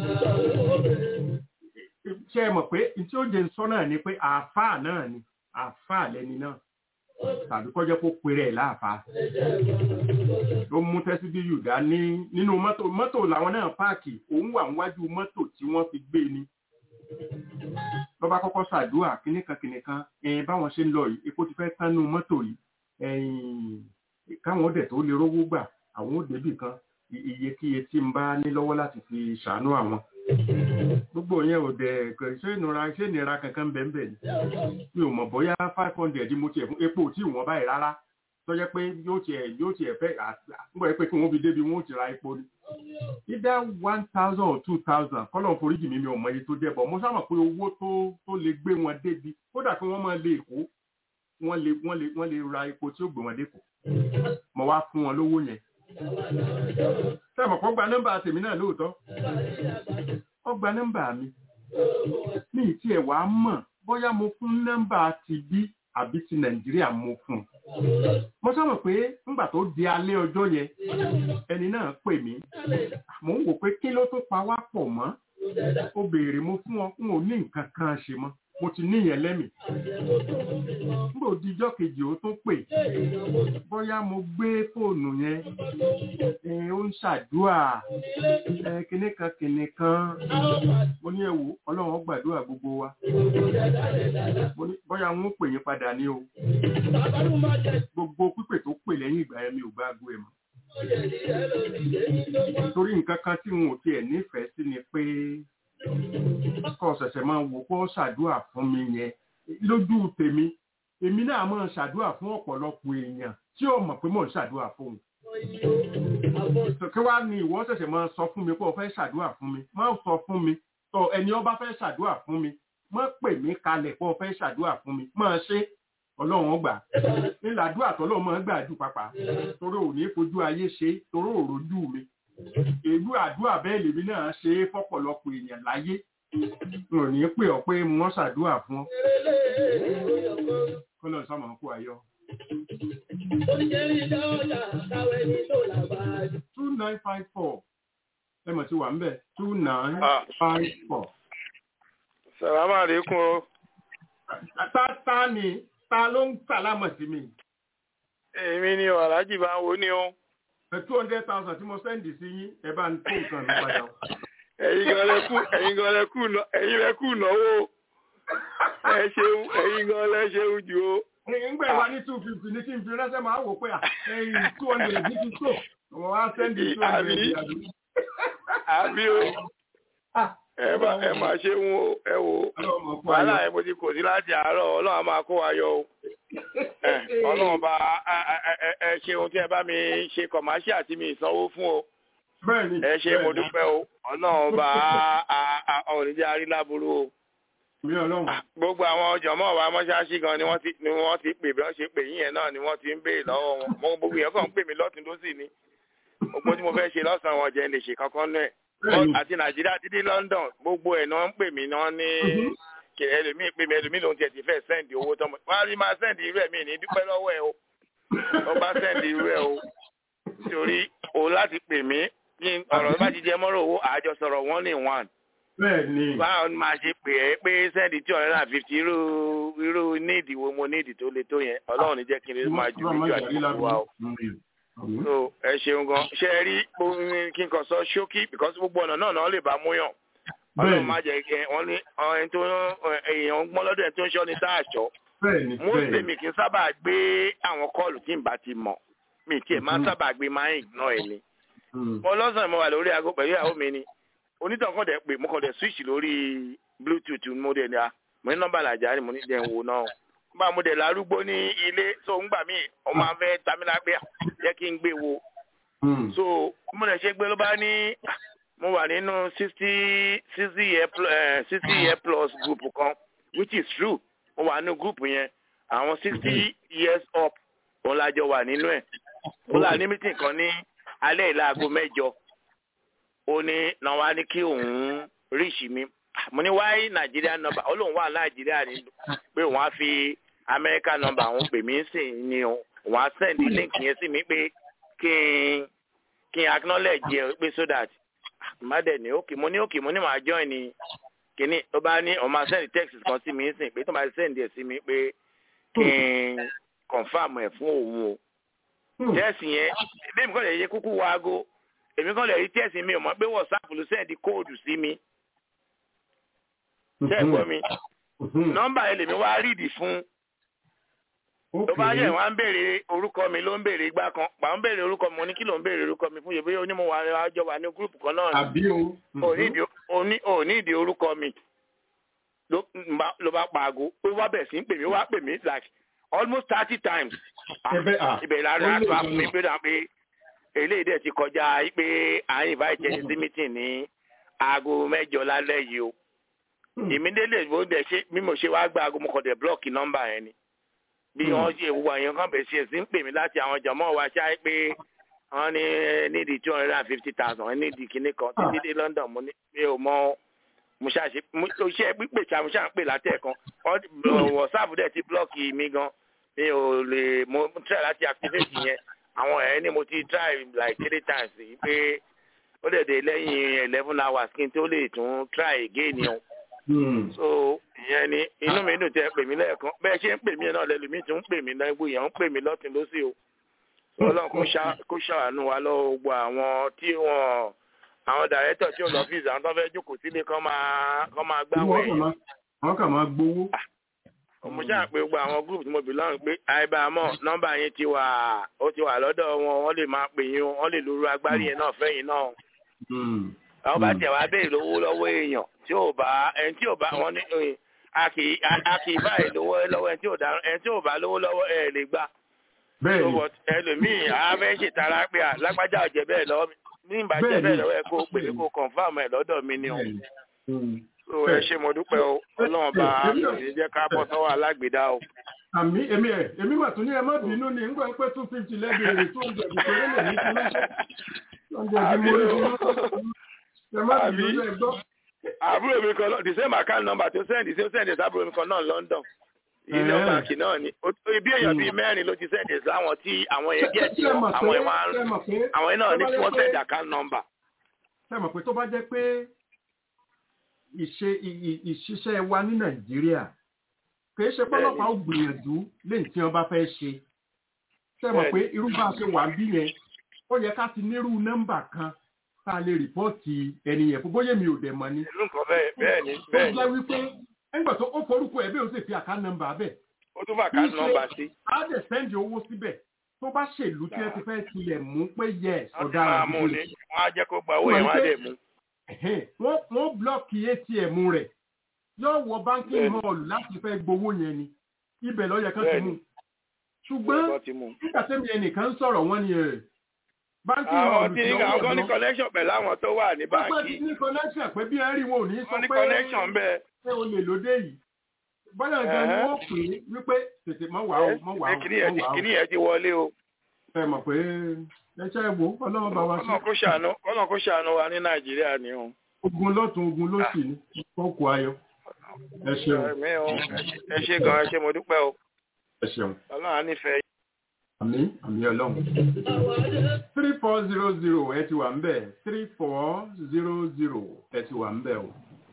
ṣé ẹ mọ̀ pé tí ó jẹ́ ń sọ náà ni pé àáfàá náà ni àáfàá lẹni náà tàbí kọjá kó pèrè ẹ̀ láàfàá. ló mú tẹ́síbíyù dání nínú mọ́tò mọ́tò làwọn náà páàkì òun wà níwájú mọ́tò tí wọ́n fi gbé ni. lọ́ba kọ́kọ́ ṣàdúrà kínníkan kínníkan ẹ̀yìn báwọn ṣe ń lọ yìí epo ti fẹ́ tánú mọ́tò yìí ẹ̀yìn káwọn dẹ̀ tó lè rówó gbà àwọn ò débì kan i- iyekíye tí n bá ní lọ́wọ́ láti fi ṣàánú àwọn. gbogbo yẹn ò dẹ̀ kò ṣé ìnura ṣé ìnira kankan bẹ́ẹ̀ bẹ́ẹ̀ ni mi ò mọ̀ bóyá five hundred mo tiẹ̀ fún epo tí ìwọ̀n báyìí rárá tó jẹ́ pé yóò tiẹ̀ yóò tiẹ̀ fẹ́ àgbọ̀ yẹ pé kí wọ́n fi débi wọ́n ó ti ra epo ni. either one thousand or two thousand kọ́lọ̀ foríjì mi mi ò mọ iye tó jẹ́ bọ̀ mo sábà pé owó tó tó lè gbé wọn débi kódà kí wọ́n máa lé èkó wọ́n lè wọ́n lè wọ́n lè ra epo tí ó gbé wọn dẹ́kọ̀ mo wá fún wọn lówó yẹn. sẹ́mi kọ́ gba nọ́mbà tèmi náà lóòótọ́ ó gba nọ́mbà mi mi ì tiẹ̀ wá mọ̀ bóyá mo fún nọ́mbà ti bí àbí ti nàìjíríà mo fún un. mo sábà pé nígbà tó di alẹ́ ọjọ́ yẹn ẹni náà pè mí mò ń wò pé kí ló tó pa wá pọ̀ mọ́ ó béèrè mo fún ọ n ò ní nǹkan kan ṣe mọ́ mo ti níyẹn lẹ́mìí nígbà òdìjọ́ kejì ó tún pè bóyá mo gbé fóònù yẹn ẹ ó ń ṣàdúà ẹ kinní kan kinní kan mo ní ẹ wò ọlọ́run ó gbàdúrà gbogbo wa mo ní bóyá wọn ó pè yín padà ní o gbogbo pípè tó pè lẹ́yìn ìgbà yẹn mi ò bá gbọ́ ẹ mọ́ torí nǹkan kan tí n ò tiẹ̀ nífẹ̀ẹ́ sí ni pé kọ́ ṣẹ̀ṣẹ̀ máa wò kó ṣàdúà fún mi yẹn lójú tèmi èmi náà máa ṣàdúà fún ọ̀pọ̀lọpọ̀ èèyàn tí ò mọ̀ pé mò ń ṣàdúà fún un. kí wàá ní ìwọ ṣẹ̀ṣẹ̀ máa sọ fún mi pé o fẹ́ ṣàdúà fún mi má sọ fún mi tọ ẹni ọba fẹ́ ṣàdúà fún mi má pè mí kalẹ̀ pé o fẹ́ ṣàdúà fún mi máa ṣe ọlọ́run ó gbà nílà àdúrà tọ́lọ́run máa ń gbà jù pàpà torí ò ní fojú ayé ṣe torí ò rojú mi èlú àdúrà bẹ́ẹ̀ lèmi náà ṣe é fọ́pọ̀lọpọ̀ èèyàn láyé n ò ní pè ọ́ pé wọ́n ṣàdúrà fún ọ kó lọ sọmọ kó ayọ̀. two nine five four ẹ mọ̀ tí wà ń bẹ̀ two nine five four. sàlámà àlékún o ta ta ni ta ló ń sàlámọ̀ sí mi. èmi ni ọ̀làjì bá ń wo ni o two hundred thousand tí mo sẹ́ndì sí yín ẹ bá ń tó nǹkan mi padà. ẹ̀yin gan lẹ kú ẹ̀yin gan lẹ kú ná- ẹ̀yin lẹ kú náwó ẹ ṣeun ẹ̀yin gan lẹ ṣeun jù o. Nígbà ìwà ní two fifty ní kí n fi ránṣẹ́ máa wò pé à ẹ̀yìn two hundred ní ti tó. Wọ́n wá sẹ́ndì two hundred Àbí? àbí. àbí o ẹ má ẹ má ṣeun o ẹ wò ó Ọlọ́run kó wàhálà ayọ̀. ẹ mo ti kò sí láti àárọ̀ ọlọ́run á máa kó wa yọ o. Ẹ, ọlọ́run bá ẹ- ẹ- ẹ- ẹ ṣeun tí ẹ bá mi ṣe kọ̀máṣíà tí mi ìsanwó fún o Bẹ́ẹ̀ni. ẹ ṣe mo dúpẹ́ o ọlọ́run bá ọ̀nìjà aríláburú o. Mi ọlọ́run. gbogbo àwọn jọmọ wa mọṣáláṣí gan ni wọ́n ti ni wọ́n ti pè bí wọ́n ṣe pè yín yẹn náà ni wọ́n ti ń béèrè lọ́wọ́ wọn mo gbogbo yẹn kàn ń pè mí lọ́tún lósì ni gbogbo tí mo fẹ́ ṣe lọ́sàn-án wọn jẹ́ ń lè ṣe kankan náà Bẹ́ẹ̀ni. àti nàìjíríà títí london gbogbo ẹ̀ náà ń pè mí náà ní Mhm. kí ẹlòmíì pè mí ẹlòmíì lòun tiẹ̀ ti fẹ́ sẹ́ǹdì owó tọmọ wọn á rí máa sẹ́ǹdì irú ẹ̀ mí ní dúpẹ́ lọ́wọ́ ẹ̀ o wọ́n bá sẹ́ǹdì irú ẹ̀ o torí o láti pè mí kí n- ọ̀rọ̀ bá ti jẹ mọ́rọ̀ owó àjọsọ̀rọ̀ one in one Bẹ́ẹ̀ni. báwo ni màá ṣe pè é pé sẹ́ẹ̀dì tí ọ̀rẹ́ náà fifty irú irú níìdì wo mo níìdì tó le tó yẹn ọlọ́run ní jẹ́ kí n lè máa ju méjì àti gbogbo wa o. so ẹ ṣeun gan ṣe ẹ rí omi kí n kàn sọ ṣókí because gbogbo ọ̀nà náà náà lè bá mú yàn ọlọ́run má jẹ́ kí wọ́n ní ẹni tó èèyàn ń gbọ́n lọ́dọ̀ ẹni tó ń ṣọ́ ní sáàṣọ́ bẹ́ẹ̀ni mostly bẹ́ẹ̀ni mi kì í sábà gbé àwọn kọ́ọ̀lù tí n bá ti mọ̀ mi tiẹ̀ máa ń Mhm. sábà gbé máa ń ignore ẹ̀ ni Mm. mo lọ́sàn-án mo wà lórí aago pẹ̀lú ìyàwó mi ni onítàn kan dẹ̀ pé mo kàn dẹ̀ switch lórí bluetooth mo dẹ̀ ní a mo ní nọ́mbà làjà ni mo ní jẹ́ ń wò náà bá mo dẹ̀ lárúgbó ní ilé so ń gbà mí ọ máa fẹ́ tamila pé jẹ́ kí n gbé wo Mm. so mo dẹ̀ ṣe gbé ló bá ní ah, mo wà nínú sixty sixty year pl- eh, sixty year plus group kan which is true mo wà nínú group yẹn àwọn sixty years up òun lájọ wà nínú ẹ̀ ó là ní meeting kan ní alẹ́ ìlàgò mẹ́jọ ó ní náà wá ní kí òun ríṣì mi mo ní wáyé nàìjíríà nọ́mbà ó lóun wà nàìjíríà ní pé òun á fi amẹ́ríkà nọ́mbà òun pè mí sí ni o òun á sẹ́ndì link yẹn sí mi pé kí n kí n acknowledge ẹ pé so that mádẹ ní òkè mo ní òkè mo ní màá join ní kíní tó bá ní òun máa send text kan sí mi sìn pé tó máa send ẹ sí mi pé kí n confam ẹ fún òun o Mm. tẹ́ẹ̀sì yẹn bí mi kàn lè yẹ kúkú wọ aago èmi kàn lè rí tẹ́ẹ̀sì mi ò mọ̀ pé whatsapp ló sẹ́ẹ̀dì kóòdù sí mi tẹ́ẹ̀ gbọ́ mi Mhm. nọ́mbà yẹn lèmi wá rídì fún tó bá yẹ wọn á ń béèrè orúkọ mi ló ń béèrè igbá kan pa ń béèrè orúkọ mi mo ní kí ló ń béèrè orúkọ mi fún yẹ bóyá onímọ̀ wa àjọ wà ní gúrùpù kan náà ni àbí o. Mhm. onídìí oní- onídìí orúkọ mi ló ń bá- ló bá pa aago ó wá bẹ̀ sí ń pè mí ó wá pè mí like almost thirty times Ah, Ẹbẹ̀, ah, ibẹ̀ lára ó lè àtọ́ lọ. àpò mi pé dà pé eléyìí dẹ̀ ti kọjá pé à ń invite ẹni sí meeting ní aago mẹ́jọ lálẹ́ yìí o Mm. immediately bó dẹ̀ ṣe bí mo ṣe wá gba aago mo kàn dẹ̀ block nọ́mbà yẹn ni bí Mm. wọ́n ṣe wọ àyàn kan bẹ̀ ṣe sí ń pè mí láti àwọn jọmọ́ wa ṣáà pé wọ́n ní nídìí two hundred and fifty thousand nídìí kinní kan títí dé London mo ní mi ò mọ mo ṣàṣe mo ṣe pípè ṣá mo ṣà ń pè látẹ̀kan Wọ́n- WhatsApp dẹ̀ ti block mi gan mi ò lè mo mo try láti activate yẹn àwọn ẹ̀ ni mo ti try like three times yìí pé ó dẹ̀ dé lẹ́yìn eleven hours kí n tó lè tún try again yẹn Mm. so ìyẹn ni inú mi dùn tẹ́ pè mí lẹ́ẹ̀kan bẹ́ẹ̀ ṣe ń pè mí náà lẹ́lòmíì tún ń pè mí náà gbogbo èèyàn ń pè mí lọ́tún lọ́sì o So, ọlọ́run kó ṣá- kó ṣàánú wa lọ́wọ́ gbogbo àwọn tí wọ́n àwọn dàrẹ́tọ̀ tí ò lọ́fíìsì àwọn tó fẹ́ jókòó sílé kán máa kán máa gbáwọ̀ Wọ́n kàn ẹ̀yìn máa- wọ́n kàn máa gbowó. mo ṣáà pé gbogbo àwọn group tí mo belong pé àìbámọ̀ nọ́mbà yẹn ti wà ó ti wà lọ́dọ̀ wọn wọ́n lè máa pè yín o, wọ́n lè lóru agbárí yẹn náà fẹ́yìn náà Mm. àwọn bá Mm. tẹ̀ wá béèrè lówó lọ́wọ́ èèyàn tí ò bá ẹni tí ò bá wọn ní eh, a kì í a- a kì í báyìí lówó lọ́wọ́ ẹni tí ò dá ẹni tí ò bá lówó lọ́wọ́ ẹ lè gbà Bẹ́ẹ̀ni. so but ẹlòmíì a fẹ́ ṣètara pé à lágbájá ọ̀jẹ̀ bẹ́ẹ̀ lọ́wọ́ mi ní ìbá jẹ́ Bẹ́ẹ̀ni. bẹ́ẹ̀ lọ́wọ́ ẹ kó o pè mí kó o confam ẹ̀ lọ́dọ̀ mi ni o Bẹ́ẹ̀ni. Mm. so ẹ ṣe mo dúpẹ́ o ọlọ́run bá Èmi kò náà- ní jẹ́ ká bọ́ sọ́wọ́ alágbèdá o. àmì èmi ẹ èmi mà tún ní ẹ má bínú ni nígbà pé two fifty lẹ́bẹ̀rẹ̀ tó ń jẹ̀bi pé lè ní kí lọ́sẹ̀ tó ń jẹ̀bi mo rí fún ẹ má bínú ẹ gbọ́. àbúrò mi kan lọ the same account number tó sẹ́ndì tí ó sẹ́ndì sábúrò mi kan náà London ilé Ẹ̀ẹ́. báńkì náà ni Ó- ibi èèyàn bíi mẹ́rin ló ti sẹ́ndì sáwọn tí àwọn yẹn díẹ̀ tí Ṣé ẹ mọ̀ àwọn pé- yẹn máa ń ṣé ẹ mọ̀ pé- àwọn yẹn náà ní tó bá kí jẹ́ wọ́n pé- sẹ́ndì account number. ṣé ẹ mọ̀ pé tó bá jẹ́ pé ìṣe ì- ì- ìṣiṣẹ́ wa ní Nàìjíríà kì í ṣe pọ́lọ́pàá ó gbìyànjú léyìí tí wọ́n bá fẹ́ ṣe ṣé ẹ mọ̀ pé irú bá a ṣe wà bí yẹn ó yẹ ká ti nírú nọ́mbà kan tá a lè rìpọ́ọ̀tì ẹni yẹn fún bóyá mi ò dẹ̀ mọ̀ ni. ìlú nǹkan bẹ́ẹ̀ bẹ́ẹ̀ ni tó bẹ́ẹ̀ ni jẹ́ wípé nígbà tó ó forúkọ ẹ̀ bẹ́ẹ̀ ó sì fi àká nọ́mbà bẹ́ẹ̀ ó tún fà account number sí. á dẹ̀ sẹ́ndì owó síbẹ̀ tó bá ṣèlú tí ẹ ti fẹ́ tilẹ̀ mú pé yes wọ́n ti ọ̀daràn máa mú gidi ni wọ́n á jẹ́ kó gba owó yẹn wọ́n á dẹ̀ mú. Ẹ̀hẹ́n, wọ́n wọ́n blọ́ọ̀kì atm rẹ̀ yóò wọ banking Bẹ́ẹ̀ni. hall láti fẹ́ gbowó yẹn ni ibẹ̀ ló yẹ kán ti Bẹ́ẹ̀ni. mú ṣùgbọ́n Wọ́n ti mú. nígbà tẹ́mi ẹnìkan ń sọ̀rọ̀ wọ́n ni ẹ̀ banking hall àwọn tí ti àwọn ọwọ́ kan ní lọ. connection pẹ̀lú àwọn tó wà ní Wọ́n pẹ́ báńkì ní connection pé bí ẹ rí wọn ò ní sọ wọ́n ní pé connection bẹ́ẹ̀. pé o lè lóde yìí bọ́lá gan ni Ẹ̀hẹ́. wọ́n pè é wípé tètè mọ́ wàá o mọ́ wàá o Kíní yẹn mọ́ ti- wàá o kíní yẹn ti wọlé o. ẹ mọ̀ pé ẹṣẹ́ wo ọlọ́run bá wa ṣe kọ́nà kó ṣàánú kọ́nà kó ṣàánú wa ní Nàìjíríà ni o. ogun lọ́tún ogun lósì ní kókó ayọ̀ ẹ ṣeun Ẹ̀mí o ẹ ṣe gan ẹ ṣe mo dúpẹ́ o. ẹ ṣeun Ọlọ́run á nífẹ̀ẹ́ àmì àmì ọlọ́run. three four zero zero ẹ ti wà ń bẹ̀ three four zero zero ẹ ti wà ń bẹ̀ o.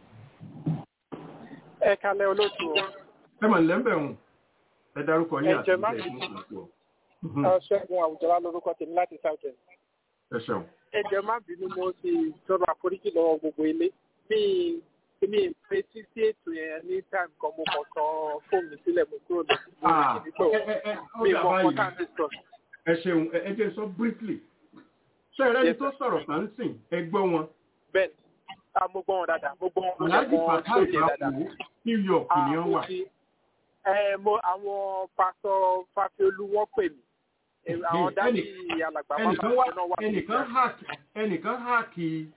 ẹ kalẹ̀ olóòtú o ẹ mọ̀ nílẹ̀ ń bẹ̀ hùn ẹ dárúkọ yín Ẹ àti jẹ́ má ìbẹ̀ bínú. fún ìpò. ṣẹ́gun àwùjọba lórúkọ tèmi láti south end ẹ ṣeun. ẹ jẹ́ má bínú mo ti tọrọ àforíjì lọ́wọ́ gbogbo ilé mi mi fetí sí ètò yẹn ní time kan mo kàn tán fóònù sílẹ̀ mo kúrò lọ sí Ah, ibi tó ẹ ẹ ẹ ó mi dà mọ báyìí. contact discuss. ẹ ṣeun ẹ ẹ jẹ́ sọ briefly ṣé ẹ rẹ́ni Yes, tó sọ̀rọ̀ tán ń sìn ẹ gbọ́ wọn bẹ́ẹ̀ ah mo gbọ́ wọn dáadáa mo gbọ́ wọn mo aláàjì gbọ́ wọn fatai sóye dáadáa. ìbáwò kí your opinion Ah, wà. mo ti- ẹ mo àwọn pásọ fàfiolú wọn pè mí Eh, àwọn Ẹnì- dáàbì alàgbà ẹnìkan máma wá náà wà ẹnìkan hack ẹnìkan hack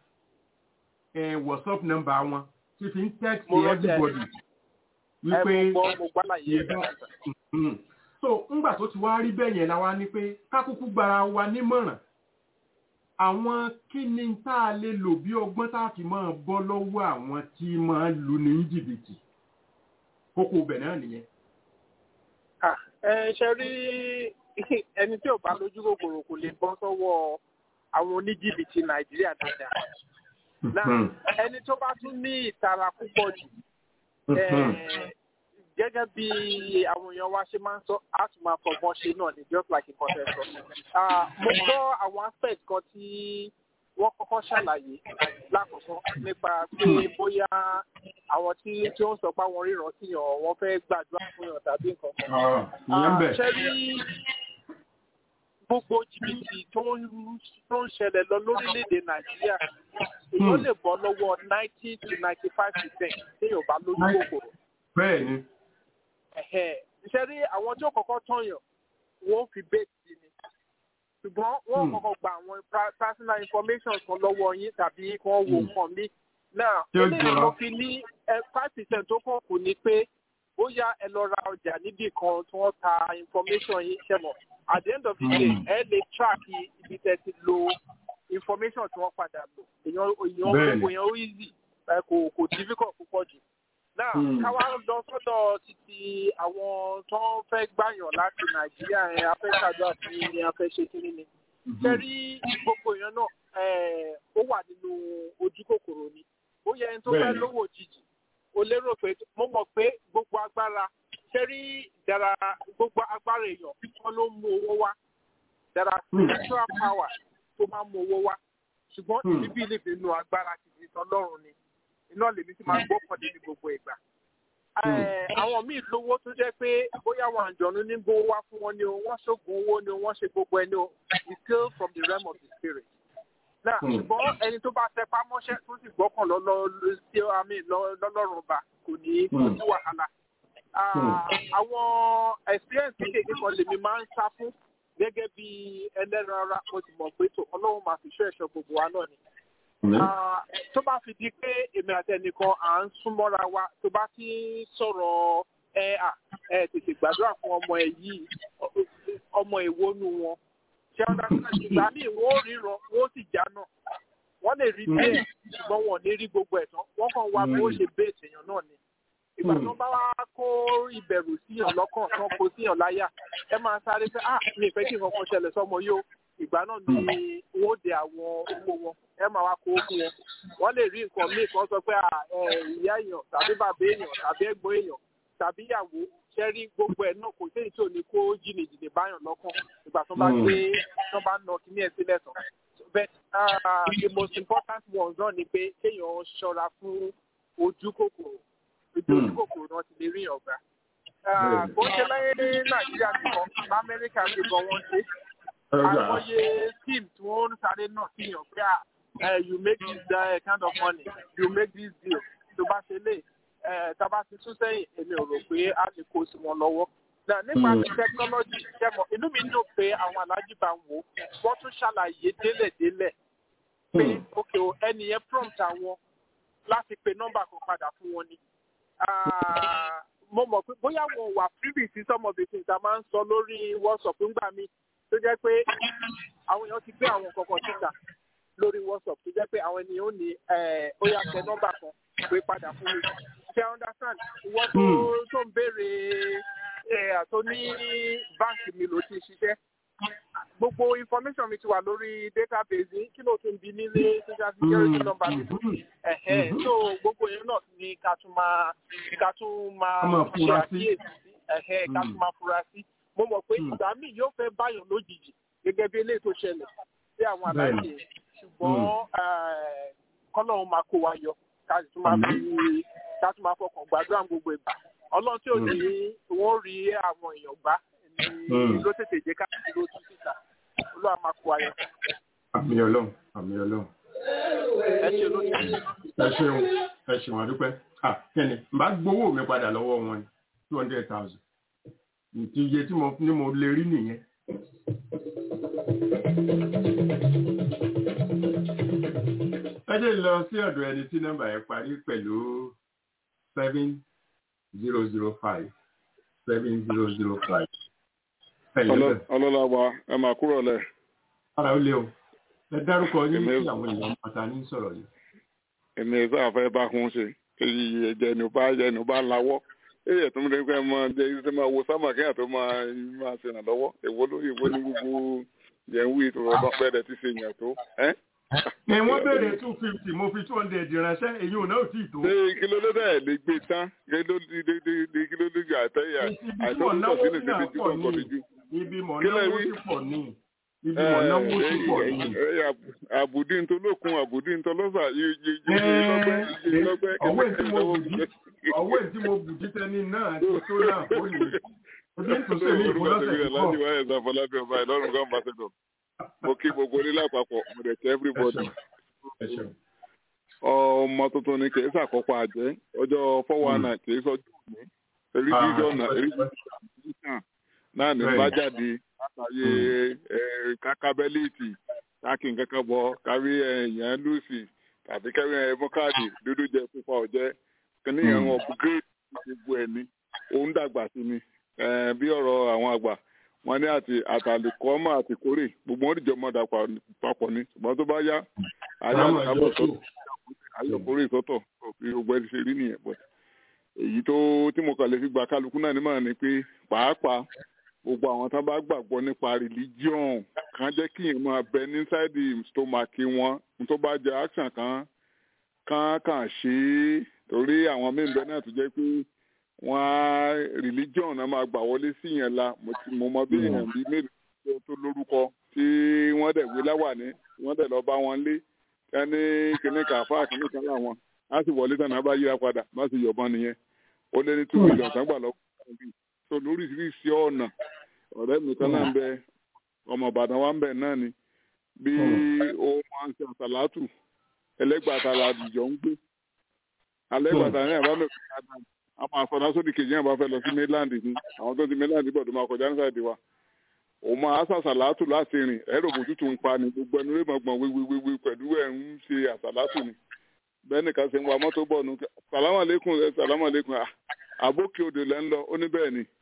ẹ whatsapp number wọn tí fi ń text Mo rántí ẹ. everybody ẹ wípé mo gbọ́ mo gbọ́ láyé yẹ bá Mhm. so ńgbà tó ti wá rí bẹ́ẹ̀ yẹn la wá ní pé kákúkú gbara wa nímọ̀ràn àwọn kí ni tá a lè lò bí ọgbọ́n tá a fi máa bọ́ lọ́wọ́ àwọn tí máa lu ní jìbìtì kókó ibẹ̀ náà nìyẹn. Ah, ẹ ṣe rí ẹni tí ò bá lójú kòkòrò kò lè bọ́ sọ́wọ́ àwọn oníjìbìtì nàìjíríà dáadáa. náà ẹni tó bá tún ní ìtara púpọ̀ jù eh, gẹ́gẹ́ bí àwọn èèyàn wa ṣe máa ń sọ á tún máa fọgbọ́n ṣe náà ni just like nǹkan tẹ́ sọ. Ah, mo gbọ́ àwọn aspect kan tí wọ́n kọ́kọ́ ṣàlàyé lákòókò nípa pé bóyá àwọn tí tí ó ń sọ pé àwọn ríran sí yàn wọ́n fẹ́ gbàdúrà fún yàn tàbí nǹkan kan. ìyẹn bẹ̀. ṣe rí gbogbo jìbìtì tó ń tó ń ṣẹlẹ̀ lọ lórílẹ̀‐èdè nàìjíríà èèyàn lè bọ́ lọ́wọ́ ninety to ninety five percent téèyàn bá lójú kòkòrò. bẹ́ẹ̀ ni Ẹ̀hẹ̀, ṣe rí àwọn tí ó kọ́kọ́ tọ̀yàn wọ́n fi bẹ́ẹ̀ sí ni ṣùgbọ́n wọ́n Hmm. kọ́kọ́ gba àwọn pra- personal information kan lọ́wọ́ yín tàbí kí wọ́n wo Hmm. nǹkan mi. náà Tí ó eléyìí jọra. mo fi ní five percent tó kàn kù ni pé bóyá ẹ lọ ra ọjà níbì kan tí wọ́n ta information yín ṣẹ̀mọ̀ at the end of the day Hmm. ẹ lè track ibi tẹ́ ti lo information tí wọ́n padà lò èèyàn èèyàn Bẹ́ẹ̀ni. gbogbo èèyàn ó easy ẹ kò kò difficult púpọ̀ jù náà Hmm. káwá lọ sọ́dọ̀ títí àwọn tó ń fẹ́ gbàyàn láti nàìjíríà ẹ̀ afẹ́kàdọ́ àti ní afẹ́ ṣe kí ni. sẹ́rí gbogbo èèyàn náà ẹ̀, ó wà nínú ojú kòkòrò ni ó yẹ ẹni tó fẹ́ Bẹ́ẹ̀ni. lówó òjijì ó lérò pé mo mọ̀ pé gbogbo agbára sẹ́rí dára gbogbo agbára èèyàn wọn ló mú owó wá dára Hmm. spiritual power tó máa mú owó wá ṣùgbọ́n Hmm. ìbí lè fi nu agbára kìí tọ́lọ́run ni iná lèmi ti máa gbọ́kànlé ní gbogbo ìgbà Eh, àwọn míì lówó tó jẹ́ pé bóyá àwọn àjọ̀nú ní gbówó wá fún wọn ni o wọ́n ṣògùn owó ni o wọ́n ṣe gbogbo ẹni o it's still from the realm of the spirit. náà Hmm. ṣùgbọ́n ẹni tó bá tẹpá mọ́ṣẹ́ tó sì gbọ́kàn lọ́lọ́ sí àmì lọ́lọ́run ọba kò ní kò Hmm. sí wàhálà. Ah, àwọn experience kékeré kan lèmi máa ń sá fún gẹ́gẹ́ bí ẹlẹ́ran ara mo sì mọ̀ pé tó ọlọ́run máa fi ṣọ́ ẹ̀ṣọ́ gbogbo wa náà ni Ah, tó bá fi di pé èmi àti ẹnìkan à ń súnmọ́ra wa tó bá ti ń sọ̀rọ̀ ẹ à ẹ tètè gbàdúrà fún ọmọ ẹ yìí ọ- ọmọ ìwónú wọn ṣé ọ̀dà ìgbà míì wọ́n ó ríran wọ́n ó sì já náà wọ́n lè rí bẹ́ẹ̀ ṣùgbọ́n wọn ò ní rí gbogbo ẹ̀ tán wọ́n kàn wá bí wọ́n ṣe bẹ́ẹ̀ tèèyàn náà ni ìgbà tó bá wá kó ìbẹ̀rù síyàn lọ́kàn tán kó síyàn láyà ẹ máa sáré pé ah mi ì fẹ́ kí nǹkan kan ṣẹlẹ̀ sọ́mọ yìí o ìgbà náà ni wọ́n ó de àwọn owó wọn ẹ máa wá kó fún wọn wọ́n lè rí nǹkan míì kan sọ pé ah ẹ, ìyá èèyàn tàbí bàbá èèyàn tàbí ẹ̀gbọ́n èèyàn tàbí ìyàwó ṣe rí gbogbo ẹ̀ náà kò sí èyí tí ò ní kó jìnnìjìnnì báyàn lọ́kàn ìgbà tó bá Mm. gbé tó bá nà kíní ẹ̀ sílẹ̀ tán but uh, the most important ones náà ni pé kéèyàn ṣọ́ra fún ojú kòkòrò ibi ojú Mm. kòkòrò náà ti lè rí ọ̀gá. Bẹ́ẹ̀ni. bó ṣe láyé ní nàìjíríà nìkan lamẹ́ríkà ti gan wọ́n ṣe àìmọye scheme tí wọ́n ń sáré náà síyàn pé à eh, you make this uh, kind of money you make this deal tó bá ṣe lè eh, tá a bá ti sún sẹ́yìn èmi ò rò pé a lè kó sí wọn lọ́wọ́. Náà nípa Mm. ti technology ṣẹ́mọ̀ inú mi dùn pé àwọn alájí bá ń wò ó wọ́n tún ṣàlàyé délẹ̀délẹ̀ pé ok o ẹni yẹn prompt àwọn láti pe nọ́mbà kan padà fún wọn ni. Ah, mo mọ̀ pé bóyá wọn wà privy sí some of the things a máa ń sọ lórí WhatsApp ńgbà mi tó jẹ́ pé àwọn èèyàn ti gbé àwọn kankan síta lórí WhatsApp tó jẹ́ pé àwọn ènìyàn ò ní eh, ó yá tẹ nọ́mbà kan pé padà fún mi. ṣe understand ìwọ tó tó ń béèrè eh, àtó ní báǹkì mi ló ti ṣiṣẹ́ gbogbo information mi ti wà lórí database yìí kí ló tún bi nílé social security number mi ẹ̀hẹ́ so gbogbo yẹn náà ni ká tún máa ká tún máa Ká máa ṣe fura sí. àkíyèsí sí ẹ̀hẹ́ ká tún máa fura sí mo mọ̀ pé Mm. ìgbà míì yóò fẹ́ báyọ̀ lójijì gẹ́gẹ́ bí eléyìí tó ṣẹlẹ̀ sí àwọn Bẹ́ẹ̀ni. aláìsè ṣùgbọ́n kọ́lọ́run máa kó wa yọ ká sì tún máa fi ká tún máa fọkàn gbàdúrà gbogbo ìgbà ọlọ́run tí ò ní wọ́n rí àwọn èèyàn gbá ní ló tètè jẹ́ ká ló tún síta olúwa máa kó ayọ̀. àmì ọlọ́run àmì ọlọ́run. ẹ ṣe lónìí. ẹ ṣeun ẹ ṣeun àdúpẹ́ ah kẹ́ni n bá gbowó mi padà lọ́wọ́ wọn ni two hundred thousand nti iye tí mo ní mo lè rí nìyẹn. ẹ jẹ́ lọ sí ọ̀dọ̀ ẹni tí nọ́mbà yẹn parí pẹ̀lú seven zero zero five seven zero zero five. ọlọ́lá wa ẹ máa kúrò lẹ̀. ara ó lé o ẹ dárúkọ yín sí àwọn èèyàn pátá ní sọ̀rọ̀ yìí. èmi ẹ̀ sáà fẹ́ bá kún ṣe èyí ẹ̀jẹ̀ ní bá ẹ̀jẹ̀ ní bá lawọ́ èyí ẹ̀tún mi kẹ́ máa jẹ́ ibi tí máa wo sámà kẹ́yà tó máa máa ṣe ràn lọ́wọ́ èwo lórí èwo ní gbogbo yẹn wí ìtura ọba pẹ́ẹ́dẹ̀ tí ṣe yàn tó. ẹ wọ́n béèrè two fifty mo fi two hundred ránṣẹ́ èyí ò náà tí ì tó. ṣé kílódé ẹ̀ lè gbé tán kílódé àtẹ̀yà àìsàn sínú ìṣẹ́bí tí wọ́n kọ́ níjú. ibi mọ̀ náwó sí pọ̀ ní ibi mọ̀ náwó sí pọ̀ ní. àbùdí ń tolókun àbùdí ń tọlọ́sà yìí lọ́gbẹ́ ọwọ́ tí mo bùdí ọwọ́ tí mo bùdí tẹ́ni náà ti tó náà ó lè ojú tó ṣe ní ìfọlọ́sẹ̀ tó láti wáyé ẹ̀sán fọlábí ọba ìlọrin gan ambassador mo kí gbogbo onílé àpapọ̀ mo dẹ̀ tẹ́ everybody. ọmọ tuntun ni kì í sàkópa àjẹ́ ọjọ́ four one nine kì í sọ́jú òní èrí jíjọ́ ọ̀nà èrí jíjọ́ náà ní bá jáde látàyè kákábẹ́lìtì káàkì nǹkankan bọ̀ kárí ẹ̀yàn lùsì tàbí kárí ẹ̀mọ́ káàdì dúdú jẹ pupa ọ̀jẹ́ kíní yẹn wọn upgrade gbogbo ẹ̀ ní òun dàgbà sí ni bí ọ̀rọ̀ àwọn àgbà wọn ní àti àtàlùkọ́mọ̀ àti kórè gbogbo wọn dìjọ́ mọ́ dà papọ̀ ní ṣùgbọ́n tó bá yá ayọ̀ sọ́tọ̀ ayọ̀ kórè sọ́tọ̀ bí gbogbo ẹ̀ ti ṣe rí nìyẹn pẹ̀ èyí tó tí mo kàn lè fi gba kálukú náà ní màá ni pé pàápàá gbogbo àwọn tó bá gbàgbọ́ nípa religion kan jẹ́ kí èèyàn máa bẹ níside the stomach wọn tó bá jẹ action kan kan kàn ṣe é torí àwọn mẹ́ńbẹ́ náà tó jẹ́ pé wọ́n á religion náà máa gbà wọlé sí yẹn la mo mọ bí èèyàn bíi mélòó tó lórúkọ tí wọ́n dẹ̀ gbé láwàní wọ́n dẹ̀ lọ bá wọn lé ẹni kìnnì kàfá kìnnì kan láwọn á sì wọlé tán náà bá yíra padà má sì yọ̀bọ̀n nìyẹn ó lé ní two million tán gbà lọ́wọ́ so lóríṣiríṣi ọ̀nà ọ̀rẹ́ mi kan náà ń bẹ ọmọ ìbàdàn wa ń bẹ náà ni bí ó máa ń ṣe àṣàlátù ẹlẹ́gbàtà làdìjọ́ ń gbé alẹ́gbàtà ní àbámẹ́ ìpínlẹ̀ àwọn àfọ̀nà sódì kejì náà bá fẹ́ lọ sí mainland ni àwọn tó ti mainland bọ̀ tó máa kọjá ní sáìdì wa òun máa ṣàṣàlátù láti rìn ẹ̀rọ òbòtútù ń pa ni gbogbo ẹnu rẹ̀ gbọ̀ngbọ̀n wíwíwíwí pẹ̀lú ẹ̀ ń ṣe àṣàlátù ni bẹ́ẹ̀ nìkan ṣe ń wa mọ́tò bọ̀ nù sàlámàlẹ́kùn sàlámàlẹ́kùn àbókè odò lẹ́ ń lọ ó ní bẹ́ẹ̀ ni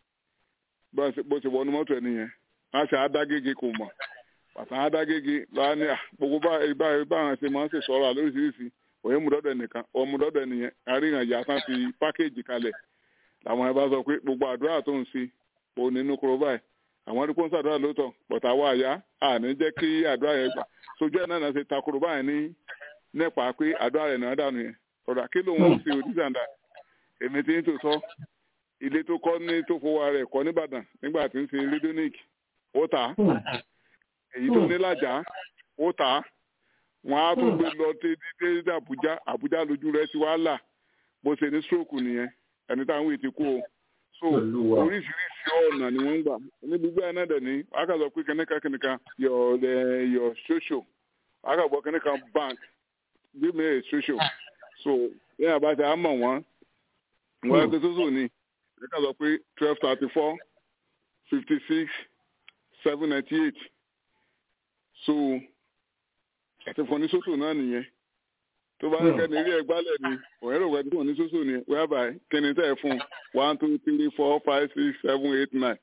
bó ṣe wọnú mọ́tò ẹ̀ nìyẹn wọ́n ṣe àádágége kò mọ̀ pàtó àádágége lọ́wọ́ ní gbogbo báyìí báwọn ṣe máa ń ṣe sọ̀rọ̀ lóríṣiríṣi òye mùdọ́dọ̀ nìkan ọmùdọ́dọ̀ nìyẹn àríyàn ìyá tán fi pákéèjì kalẹ̀ làwọn ẹ bá sọ pé gbogbo àdúrà tó ń ṣe òun nínú kúrò báyìí àwọn ẹni kó ń ṣàdúrà lóòótọ́ bọ̀tà wà yá àní jẹ́ kí àdúrà yẹn gbà sojú ẹ̀ náà ṣe takoro báyìí ní nípa pé àdúrà rẹ̀ náà dànù yẹn ọ̀rọ̀ kí ló ń ṣe òdìsàndà èmi ti ń tò sọ ilé tó kọ́ ní tó fowó rẹ̀ kọ́ nìbàdàn nígbà tí ń ṣe rédíónìk ó tà á èyí tó ní lájà ó tà á wọn á tún gbé lọ dédé àbújá àbújá lójú rẹ̀ ti wá là bó ṣe ní stroke nìyẹn ẹni táwọn èèyàn ti kú o so oríṣiríṣi ọ̀nà ni wọ́n ń gbà níbi gbé náà dẹ̀ ní akazọ pé kẹ́nìkan kẹ́nìkan your your social akazọ kẹ́nìkan bank give me a social so yẹ́n àbájá á mọ̀ wọ́n wọ́n ẹgbẹ́ sọ́sọ́ ni ẹ̀ka sọ pé twelve thirty four fifty six seven ninety eight so àti fún oníṣòṣò náà nìyẹn tó bá ń kẹ́ni ilé ẹgbálẹ̀ ni òun rò wẹ́n tó oníṣòṣò ni whereby kíni tẹ́ ẹ fún one two three four five six seven eight nine.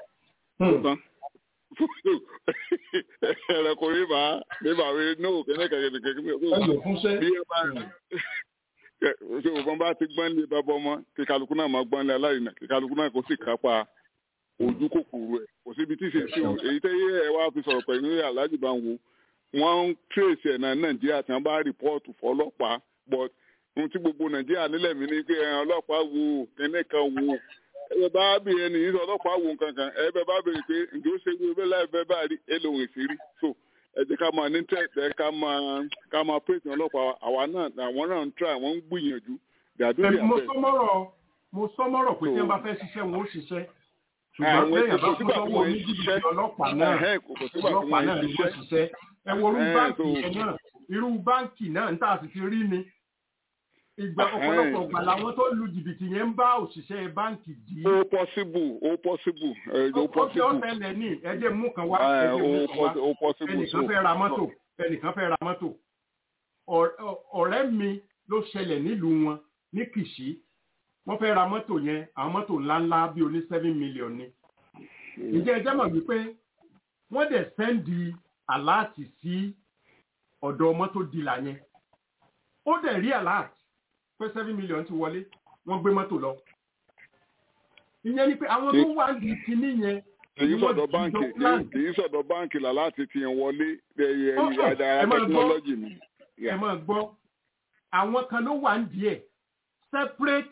ẹ̀rọ kò rí bá rí bá rí no kíni kẹ̀kẹ́ kẹ̀kẹ́ bí ẹ bá ṣe òbọ̀n bá ti gbọ́n lé bàbá ọmọ kí kálukú náà máa gbọ́n lé aláìní kí kálukú náà kó sì kápá ojú kòkòrò ẹ̀ kò síbi tí ṣe sí o èyí tẹ́ yé ẹ wá fi sọ̀rọ̀ pẹ̀lú aláàjì bá ń wo wọ́n ń tírèsì ẹ̀ náà nàìjíríà tí wọ́n bá rìpọ́ọ̀tù fọlọ́pàá but ohun tí gbogbo nàìjíríà nílẹ̀ mi ní pé ọlọ́pàá wo kíní kan wo ẹ bá bí ẹni yìí ọlọ́pàá wo kankan ẹ bẹ bá bèrè pé ǹjẹ́ ó ṣe wí bẹ́ẹ̀ láì bẹ́ẹ̀ bá rí ẹ lòun èsì rí so ẹ jẹ́ ká máa ní tẹ̀tẹ̀ ká máa ká máa pèsè ọlọ́pàá àwa náà àwọn náà ń try wọ́n ń gbìyànjú dàdúrà mo bẹ́ẹ̀. sọmọ́rọ̀ mo sọmọ́rọ̀ pé tí wọ́n bá fẹ́ ṣiṣẹ́ wọn ó ṣiṣẹ́ ṣùgbọ́n Àwọn lẹ́yìn ètò bá kò fún sígbà tí lọ́wọ́ wọ́n ń oníjìbìtì ṣiṣẹ́. ọlọ́pàá náà Ẹ̀hẹ́n, kò kò sígbà tí ọlọ́pàá wọ́n náà ń ni wọ́n ṣiṣẹ́. ṣiṣẹ́ ẹ wo irú Ẹ̀hẹ́n, báǹkì so- yẹn náà irú báǹkì náà ń tà sí ti rí ni ìgbà Ẹ̀hẹ́n. ọ̀pọ̀lọpọ̀ ìgbà làwọn tó lu jìbìtì yẹn ń bá òṣìṣẹ́ báǹkì dì í ó possible ó possible ẹ̀ ó ó fi possible. ọ̀sẹ̀ lẹ̀ ní ẹjẹ́ mú kan wá Ẹ̀, ẹjẹ́ ó mú kan wá possi- ó possible ẹnìkan so. fẹ́ ra mọ́tò ẹnìkan fẹ́ ra mọ́tò Ọ̀rẹ́- ọ̀rẹ́ mi ló ṣẹlẹ̀ nílùú wọn ní kìṣí wọ́n fẹ́ ra mọ́tò yẹn àwọn mọ́tò ńláńlá bíi oní seven million ni ǹjẹ́ ẹ jẹ́ mọ̀ wípé wọ́n dẹ̀ sẹ́ndì aláàtì sí ọ̀dọ̀ mọ́tò dìlà yẹn ó dẹ̀ rí aláàtì pé seven million ti wọlé wọ́n gbé mọ́tò lọ ìyẹn ni pé àwọn tó wà ní kinní yẹn kì í ni wọ́n sọ̀dọ̀ ti báǹkì jọ plan. kì í sọ̀dọ̀ báǹkì là láti ti yẹn wọlé ẹ̀yẹ Ó sọ, ìyáda ẹ máa gbọ́. technology ni. ẹ máa gbọ́ àwọn kan ló wà ń díẹ̀ separate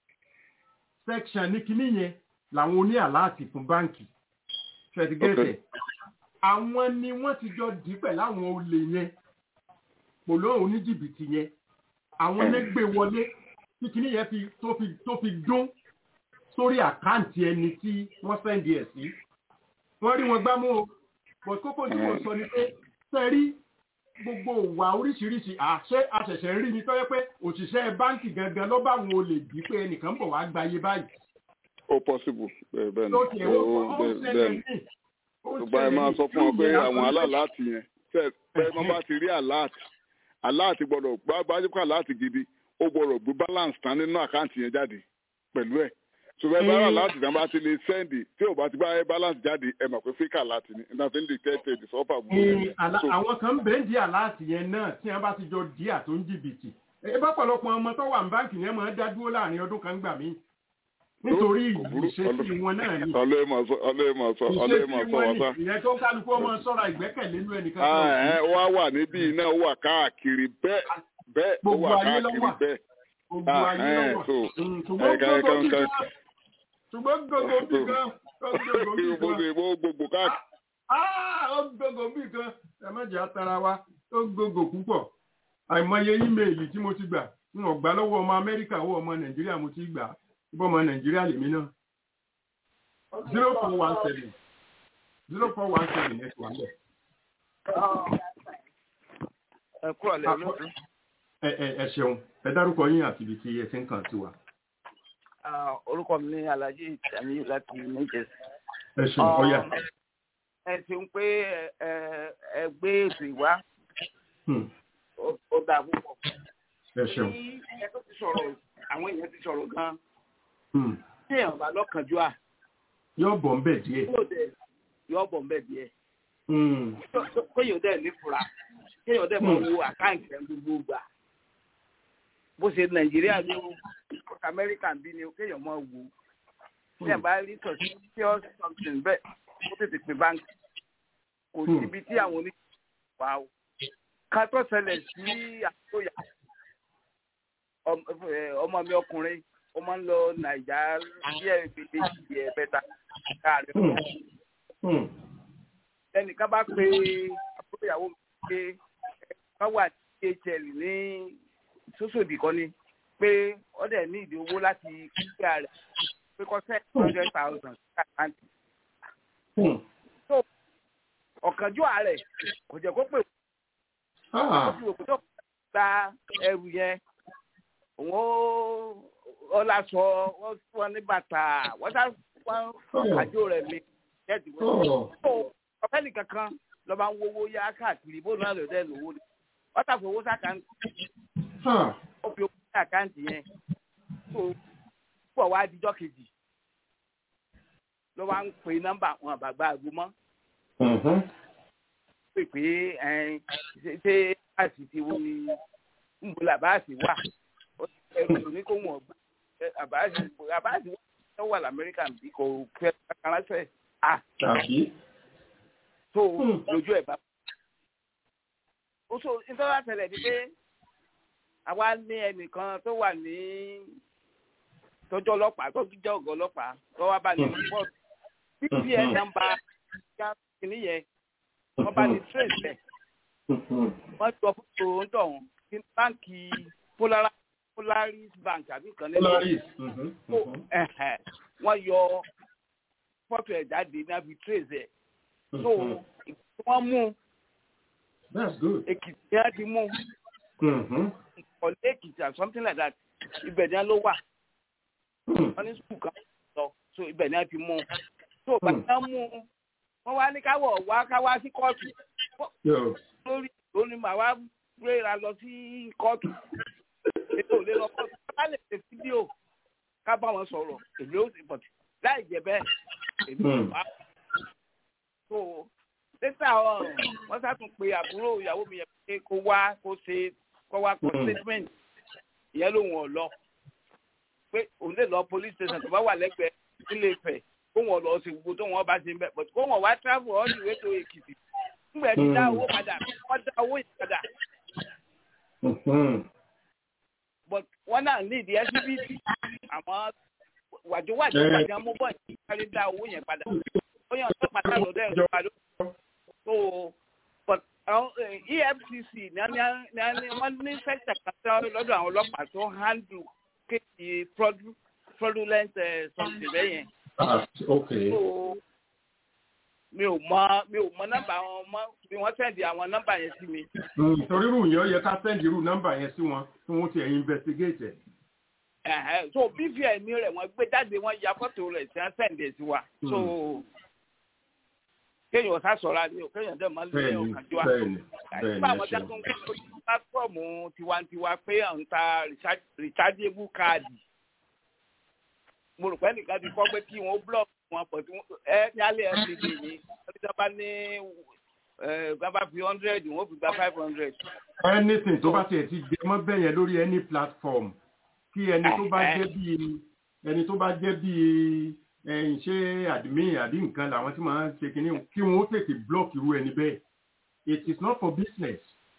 section ní kinní yẹn làwọn oní àláàtì fún báǹkì ṣẹ̀dígẹ́tẹ̀ àwọn ni wọ́n ti jọ dì í pẹ̀lú àwọn olè yẹn pòló oníjìbìtì yẹn àwọn lẹ́gbẹ̀ wọlé tí kinní yẹn fi tó fi tó fi dún sórí àkáǹtì ẹni tí wọ́n sẹ́ndì ẹ̀ sí wọ́n rí wọn gbámú o but kókó tí mo sọ ni pé sẹ́rí gbogbo ìwà oríṣiríṣi àṣẹ àṣẹ̀ṣẹ̀ ń rí ni tọ́jọ́ pé òṣìṣẹ́ báǹkì gangan ló bá àwọn olè bí pé ẹnìkan ń bọ̀ wá gbayé báyìí ó possible bẹ́ẹ̀ bẹ́ẹ̀ ni tó tiẹ̀ ó ó ó bẹ́ẹ̀ ṣẹlẹ̀ bẹ́ẹ̀ ni. ní ó ṣùgbọ́n ẹ máa sọ fún wọn pé àwọn aláàláàtì yẹn tẹ́ ẹ máa bá ti rí aláàtì aláàtì gbọ́dọ̀ bá bá jẹ́ pé aláàtì gidi ó gbọ́dọ̀ gbé balance tán nínú àkáǹtì yẹn jáde pẹ̀lú ẹ̀ ṣùgbọ́n ẹ bá rà láti tán bá ti lè sẹ́ndì tí ò bá ti bá ẹ balance jáde ẹ mọ̀ pé fíkà láti ní nígbà tí ń dictate the suffer gbogbo Ní ẹ̀. àlá- So, àwọn kan ń bẹ́ẹ̀ di àláàtì yẹn náà tí wọ́n bá ti jọ di àtó ń jìbìtì ẹ bá pọ̀lọpọ̀ ọmọ tó wà ní báǹkì yẹn máa ń dá dúró láàrin ọdún kan gbà mí nítorí kò burú, ìṣesí wọn náà ni ọlọ́yẹ̀ máa sọ ọlọ́yẹ̀ máa sọ ọlọ́yẹ̀ máa ìṣesí sọ wọn wá ni sá. ìyẹn tó kálukú ọmọ sọ́ra ìgbẹ́kẹ̀lé nínú ẹnìkan Ah, kan ẹ̀, ó wá wà níbí iná ó wà káàkiri bẹ́ẹ̀ bẹ́ẹ̀ ó Gbogbo wà ayé ló káàkiri wà. bẹ́ẹ̀. gbogbo Ah, ayé ẹ̀, lọ́wọ́ so, Mm, ṣùgbọ́n ẹ̀ka ẹ̀ka gbogbo bí ẹ̀ka gan ṣùgbọ́n gbogbo bí gan gbogbo bí bó gan ṣe bó gbogbo káàkiri. Ah, ó gbogbo bí gan ẹ má jẹ́ atara wa ó gbogbo púpọ̀ àìmọye ímeèlì tí mo ti gbà ń ọ̀gbá lọ́wọ́ ọmọ amẹ́ríkà owó ọmọ nàìjíríà mo ti gbà ibọ̀ ọmọ nàìjíríà lèmi náà zero four one seven zero four one seven ẹ̀ wà lẹ̀. ẹ kúrò lẹ olóòtú. ẹ ẹ ẹ ṣeun ẹ dárúkọ yín àti ibi tí ẹ ti ń kàn sí wa. Ah, orúkọ mi ní alhaji tamiyu láti níjẹsí. ẹ ṣeun ọyà. ẹ ṣeun pé ẹ ẹ gbé ètò ìwá Hmm, ó- ó dáa púpọ̀. ẹ ṣeun. Ní ẹ tó ti sọ̀rọ̀ àwọn èèyàn ti sọ̀rọ̀ gan-an. Hmm, tí èèyàn bá lọ́kànjú à yóò bọ̀ ń bẹ̀ díẹ̀. yóò dẹ̀ yọ bọ̀ ń bẹ̀ díẹ̀. Hmm, kéèyàn dẹ̀ ní fura kéèyàn dẹ̀ máa wo àkáǹtì ẹ̀ gbogbo gbà. bó ṣe nàìjíríà ní o amẹ́ríkà ń bí ni o kéèyàn máa wò ó. tí ẹ̀ bá rí suspicious something bẹ́ẹ̀ ó tètè pè báńkì. kò Hmm. síbi tí àwọn oníṣẹ́ wà o. ká tó ṣẹlẹ̀ sí àtúnyà ọmọ mi ọkùnrin ó máa ń lọ nàìjà díẹ̀ gbèdé ìdíyẹ bẹ́ta káàrin hmm, hmm, ẹnìkan bá pe àbúrò ìyàwó mi pé wọ́n wà ní hl ní sọ́sọ́dì kan ni pé wọ́n dẹ̀ ní ìdí owó láti kíkà rẹ̀ pé kọ́ sẹ́ẹ̀ hundred thousand sí àkáǹtì. hmm. ọ̀kánjú ààrẹ kò jẹ́ kó pè wọ́n Ah, fi òkú tó gba ẹrù yẹn òun ó ọlásọ wọ́n fún wọn ní bàtà wọ́n sá fún àjò rẹ̀ mi jẹ́ẹ̀dì wọ́n oh, ọ̀fẹ́ nìkan kan lọ́ba ń wówó yá káàkiri bó náà lọ́dẹ̀ lówó ni wọ́n tàbí owó sàkáǹtì ah, ó fi owó sàkáǹtì yẹn tó pọ̀ wá dijọ́ kejì ló wá ń pè nọ́mbà àwọn àbàgbà àgbo mọ́ mhm, pè pé ẹn, ṣe- ṣé báàsì ti wo ni ń bo làbáàsì wà ó ti ẹrù ní kó wọ́n gbà ẹ, àbáàsì àbáàsì wà wà lamẹ́ríkà bí kò fẹ́ kárásẹ̀ à tàbí. tó Hmm. lójú ẹ̀ bá. ó so nítorí àtẹlẹ ni pé àwa ní ẹnìkan tó wà ní tọjọ ọlọ́pàá tó jẹ ọgọ ọlọ́pàá tó wá bá ní rìpọtù pps nọ́mbà ya kìíní yẹn wọn bá ní trace ẹ wọ́n jọ fótó ń tọ̀hún ní báǹkì Polaris Polaris bank àbí nǹkan nínú Polaris. ẹ̀hẹ̀, wọ́n yọ fọ́tò ẹ̀ jáde náà fi trace ẹ̀ so wọ́n mú That's good. Èkìtì yẹn ti mú Mhm. ọ̀lẹ́ Èkìtì or something like that ibẹ̀ ni wọ́n ló wà wọ́n ní sùkúù kan lọ so ibẹ̀ ni wọ́n ti mú so bàtà mú wọ́n wá ní káwọ̀ wá káwá sí kóòtù Yo. lórí lórí màá wá gbéra lọ sí kóòtù ètò òlé lọ kóòtù ká lè ṣe fídíò ká bá wọn sọ̀rọ̀ èmi ó sì bọ̀ láì jẹ́ bẹ́ẹ̀ èmi ò Hmm. wá. so lẹ́tà wọ́n sátún pe àbúrò ìyàwó mi yẹn pé kó wá kó ṣe kó wá kó Hmm. statement ìyẹn lòun ò lọ pé òun lè lọ police station tó bá wà lẹ́gbẹ̀ẹ́ nílé Ifẹ̀ kó wọn lọ sí gbogbo tó wọn bá ṣe ń bẹ̀ but kó wọn wá travel all the way to Èkìtì nígbà tí dá owó padà wọ́n dá owó yìí padà Mhm. but wọ́n náà ní ìdí SBT àmọ́ wàjúwàjú Eh. wàjú mú bọ̀ ní kárí dá owó yẹn padà ó yàn tó padà lọ́dọ̀ ẹ̀ lọ́pàá ló so but àwọn eh, EFCC ní á- ní á- ní á- ní wọ́n ní sẹ́kítà kan lọ́dọ̀ àwọn ọlọ́pàá tó handle kéèkì fraudu- fraudulent eh, something bẹ́yẹn Ah, okay. so mi ò mọ mi ò mọ nọ́mbà àwọn ọmọ bí wọ́n sẹ́ndì àwọn nọ́mbà yẹn sí mi Mm, torí irú yẹn ó yẹ ká send irú nọ́mbà yẹn sí wọn kí wọ́n ti ẹ̀ investigate ẹ̀. Ẹ̀hẹ́, so bvn rẹ̀ wọ́n gbé jáde wọ́n ya fọ́tò rẹ̀ sí sẹ́ndì sí wa so kéèyàn sá sọ̀rọ̀ ni o kéèyàn dẹ̀ máa lé Bẹ́ẹ̀ni, ọ̀kànjọ́ wa bẹ́ẹ̀ni, bẹ́ẹ̀ni, nígbà ẹ wọn já ṣeun. tó ń kó lórí pátọ́ọ̀mù tiwantiwa pé à ń ta recharge- rechargeable káàdì mo rò pé nìkan ti kọ́ pé kí wọ́n block wọn pọ̀ tí wọ́n ẹ ní alẹ́ fcd ni wọ́n ti sábà ní ẹ bá bá fi hundred wọ́n fi gba five hundred. anything tó bá tiẹ̀ ti jẹ mọ́ bẹ́ẹ̀ yẹn lórí any platform kí ẹni tó bá jẹ́ bíi ẹni tó bá jẹ́ bíi ẹ̀yìn ṣé admin àbí nǹkan làwọn tí màá ṣe kínní kí wọ́n ó tètè block irú ẹni bẹ́ẹ̀ it is not for business.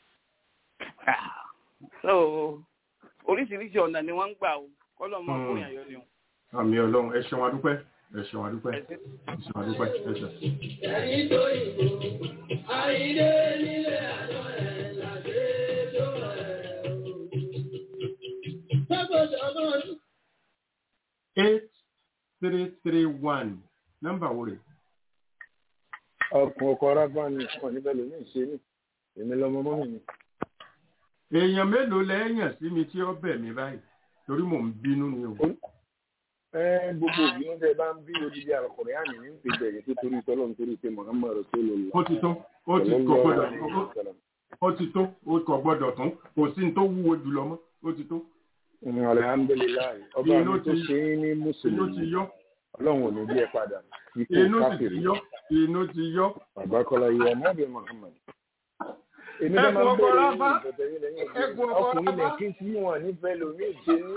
so oríṣiríṣi ọ̀nà ni wọ́n ń gbà o kọ́lọ́ mọ́ Hmm. fún yàn yọ ni o. àmì ọlọ́run ẹ ṣeun adúpẹ́ ẹ ṣeun adúpẹ́ ẹ ṣeun adúpẹ́ ẹ ṣeun. Ẹ̀yin tó ìbò, àìdé nílé àná ẹ̀ làdé tó ẹ̀ o. Gbọ́dọ̀ ọmọdún. eight three three one nọ́mbà wo rè ọkùn ọkọ arábá ni wọn níbẹ̀ lómi ìṣe ní èmi lọmọ mọ́ mi ni. èèyàn mélòó lẹ́yìn sí mi tí ó bẹ̀ mí báyìí torí mò ń bínú ni o. ẹ gbogbo òbí ń tẹ bá ń bí odidi àkọrẹ́ àmì ní ti bẹ̀rẹ̀ tó torí tọ́lọ́ nítorí pé Muhammad Rasulullah. ó ti tó ó ti kò gbọ́dọ̀ ó- ó ti tó ó kò gbọ́dọ̀ tún kò sí ní tó wúwo jùlọ mọ́ ó ti tó. alhamdulilayi ọba Inú mi tó ti- ṣe é ní inú ti mùsùlùmí yọ ọlọ́run ò ní bí ẹ padà ikú inú sì ti káfíìrì yọ inú ti yọ. bàbá kọlá yìí ọmọ ọbẹ Muhammad. èmi Ẹ náà máa kú ń ọkọ bẹ̀rẹ̀ rábá. ní ìbẹ̀tẹ̀ yìí lẹ́yìn Ẹ kú ọkọ ọkùnrin rábá. lẹ́kí tí wọ́n nífẹ̀ẹ́ lómi ìṣe ní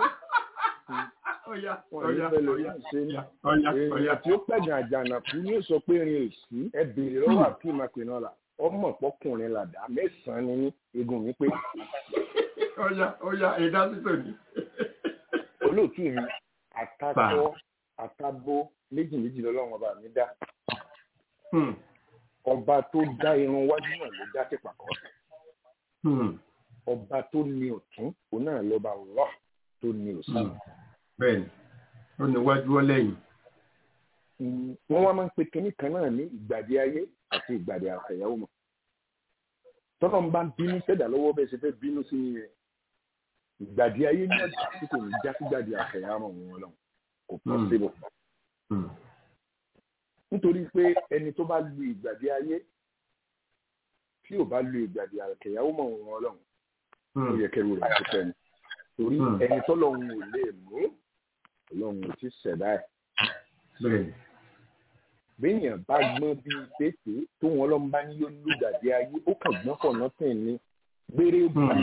ọ̀yà wọ́n ọ̀yà nífẹ̀ẹ́ lómi ọ̀yà ìṣe ní. ọ̀yà ọ̀yà. èèyàn tí ó pẹ̀gàn àjànàkú ní sọ pé rin èsì ẹ béèrè lọ́wọ́ àkíyèmá pinnola ọmọ pọkùnrin làdá mẹ́sàn-án ni ní egun mi pé ọ̀yà ọ̀yà ẹ̀dá títò ní. olóòtú mi àtakọ àtabo méjì méjì lọ́lọ́run ọba mi dá Hmm, ọba tó dá irun wájú náà ló dá tìpà kan hmm, ọba tó ní ọ̀tún òun náà lọ́ba Allah tó ní òsì. hmm. bẹ́ẹ̀ni ó ní iwájú ọ lẹ́yìn. wọ́n wá máa ń pe kinní kan náà ní ìgbàdí ayé àti ìgbàdí àfẹ̀yàwó mọ̀ tọ́lọ́ ń bá bínú sẹ́dà lọ́wọ́ bẹ́ẹ̀ ṣe fẹ́ bínú sí yẹn ìgbàdí ayé ní ọjà tí kò ní já sí gbàdí àfẹ̀yàwó wọn lọ kò pọ̀ Hmm. síbò Hmm, nítorí pé ẹni tó bá lu ìgbàdí ayé tí ò bá lu ìgbàdí àfẹ̀yàwó mọ̀ wọn lọ ó hmm, yẹ kẹrù rẹ̀ tó fẹ́ ni torí Hmm. ẹni tọ́lọ́run ò lè mú ọlọ́run ò ti ṣẹ̀dá ẹ̀ bẹ́ẹ̀ni. béèyàn bá gbọ́n bíi pépé tó wọn lọ́n bá ní yóò lùgbàdì ayé ó kàn gbọ́n pọ̀ nọ́tìn ni gbére ó gbé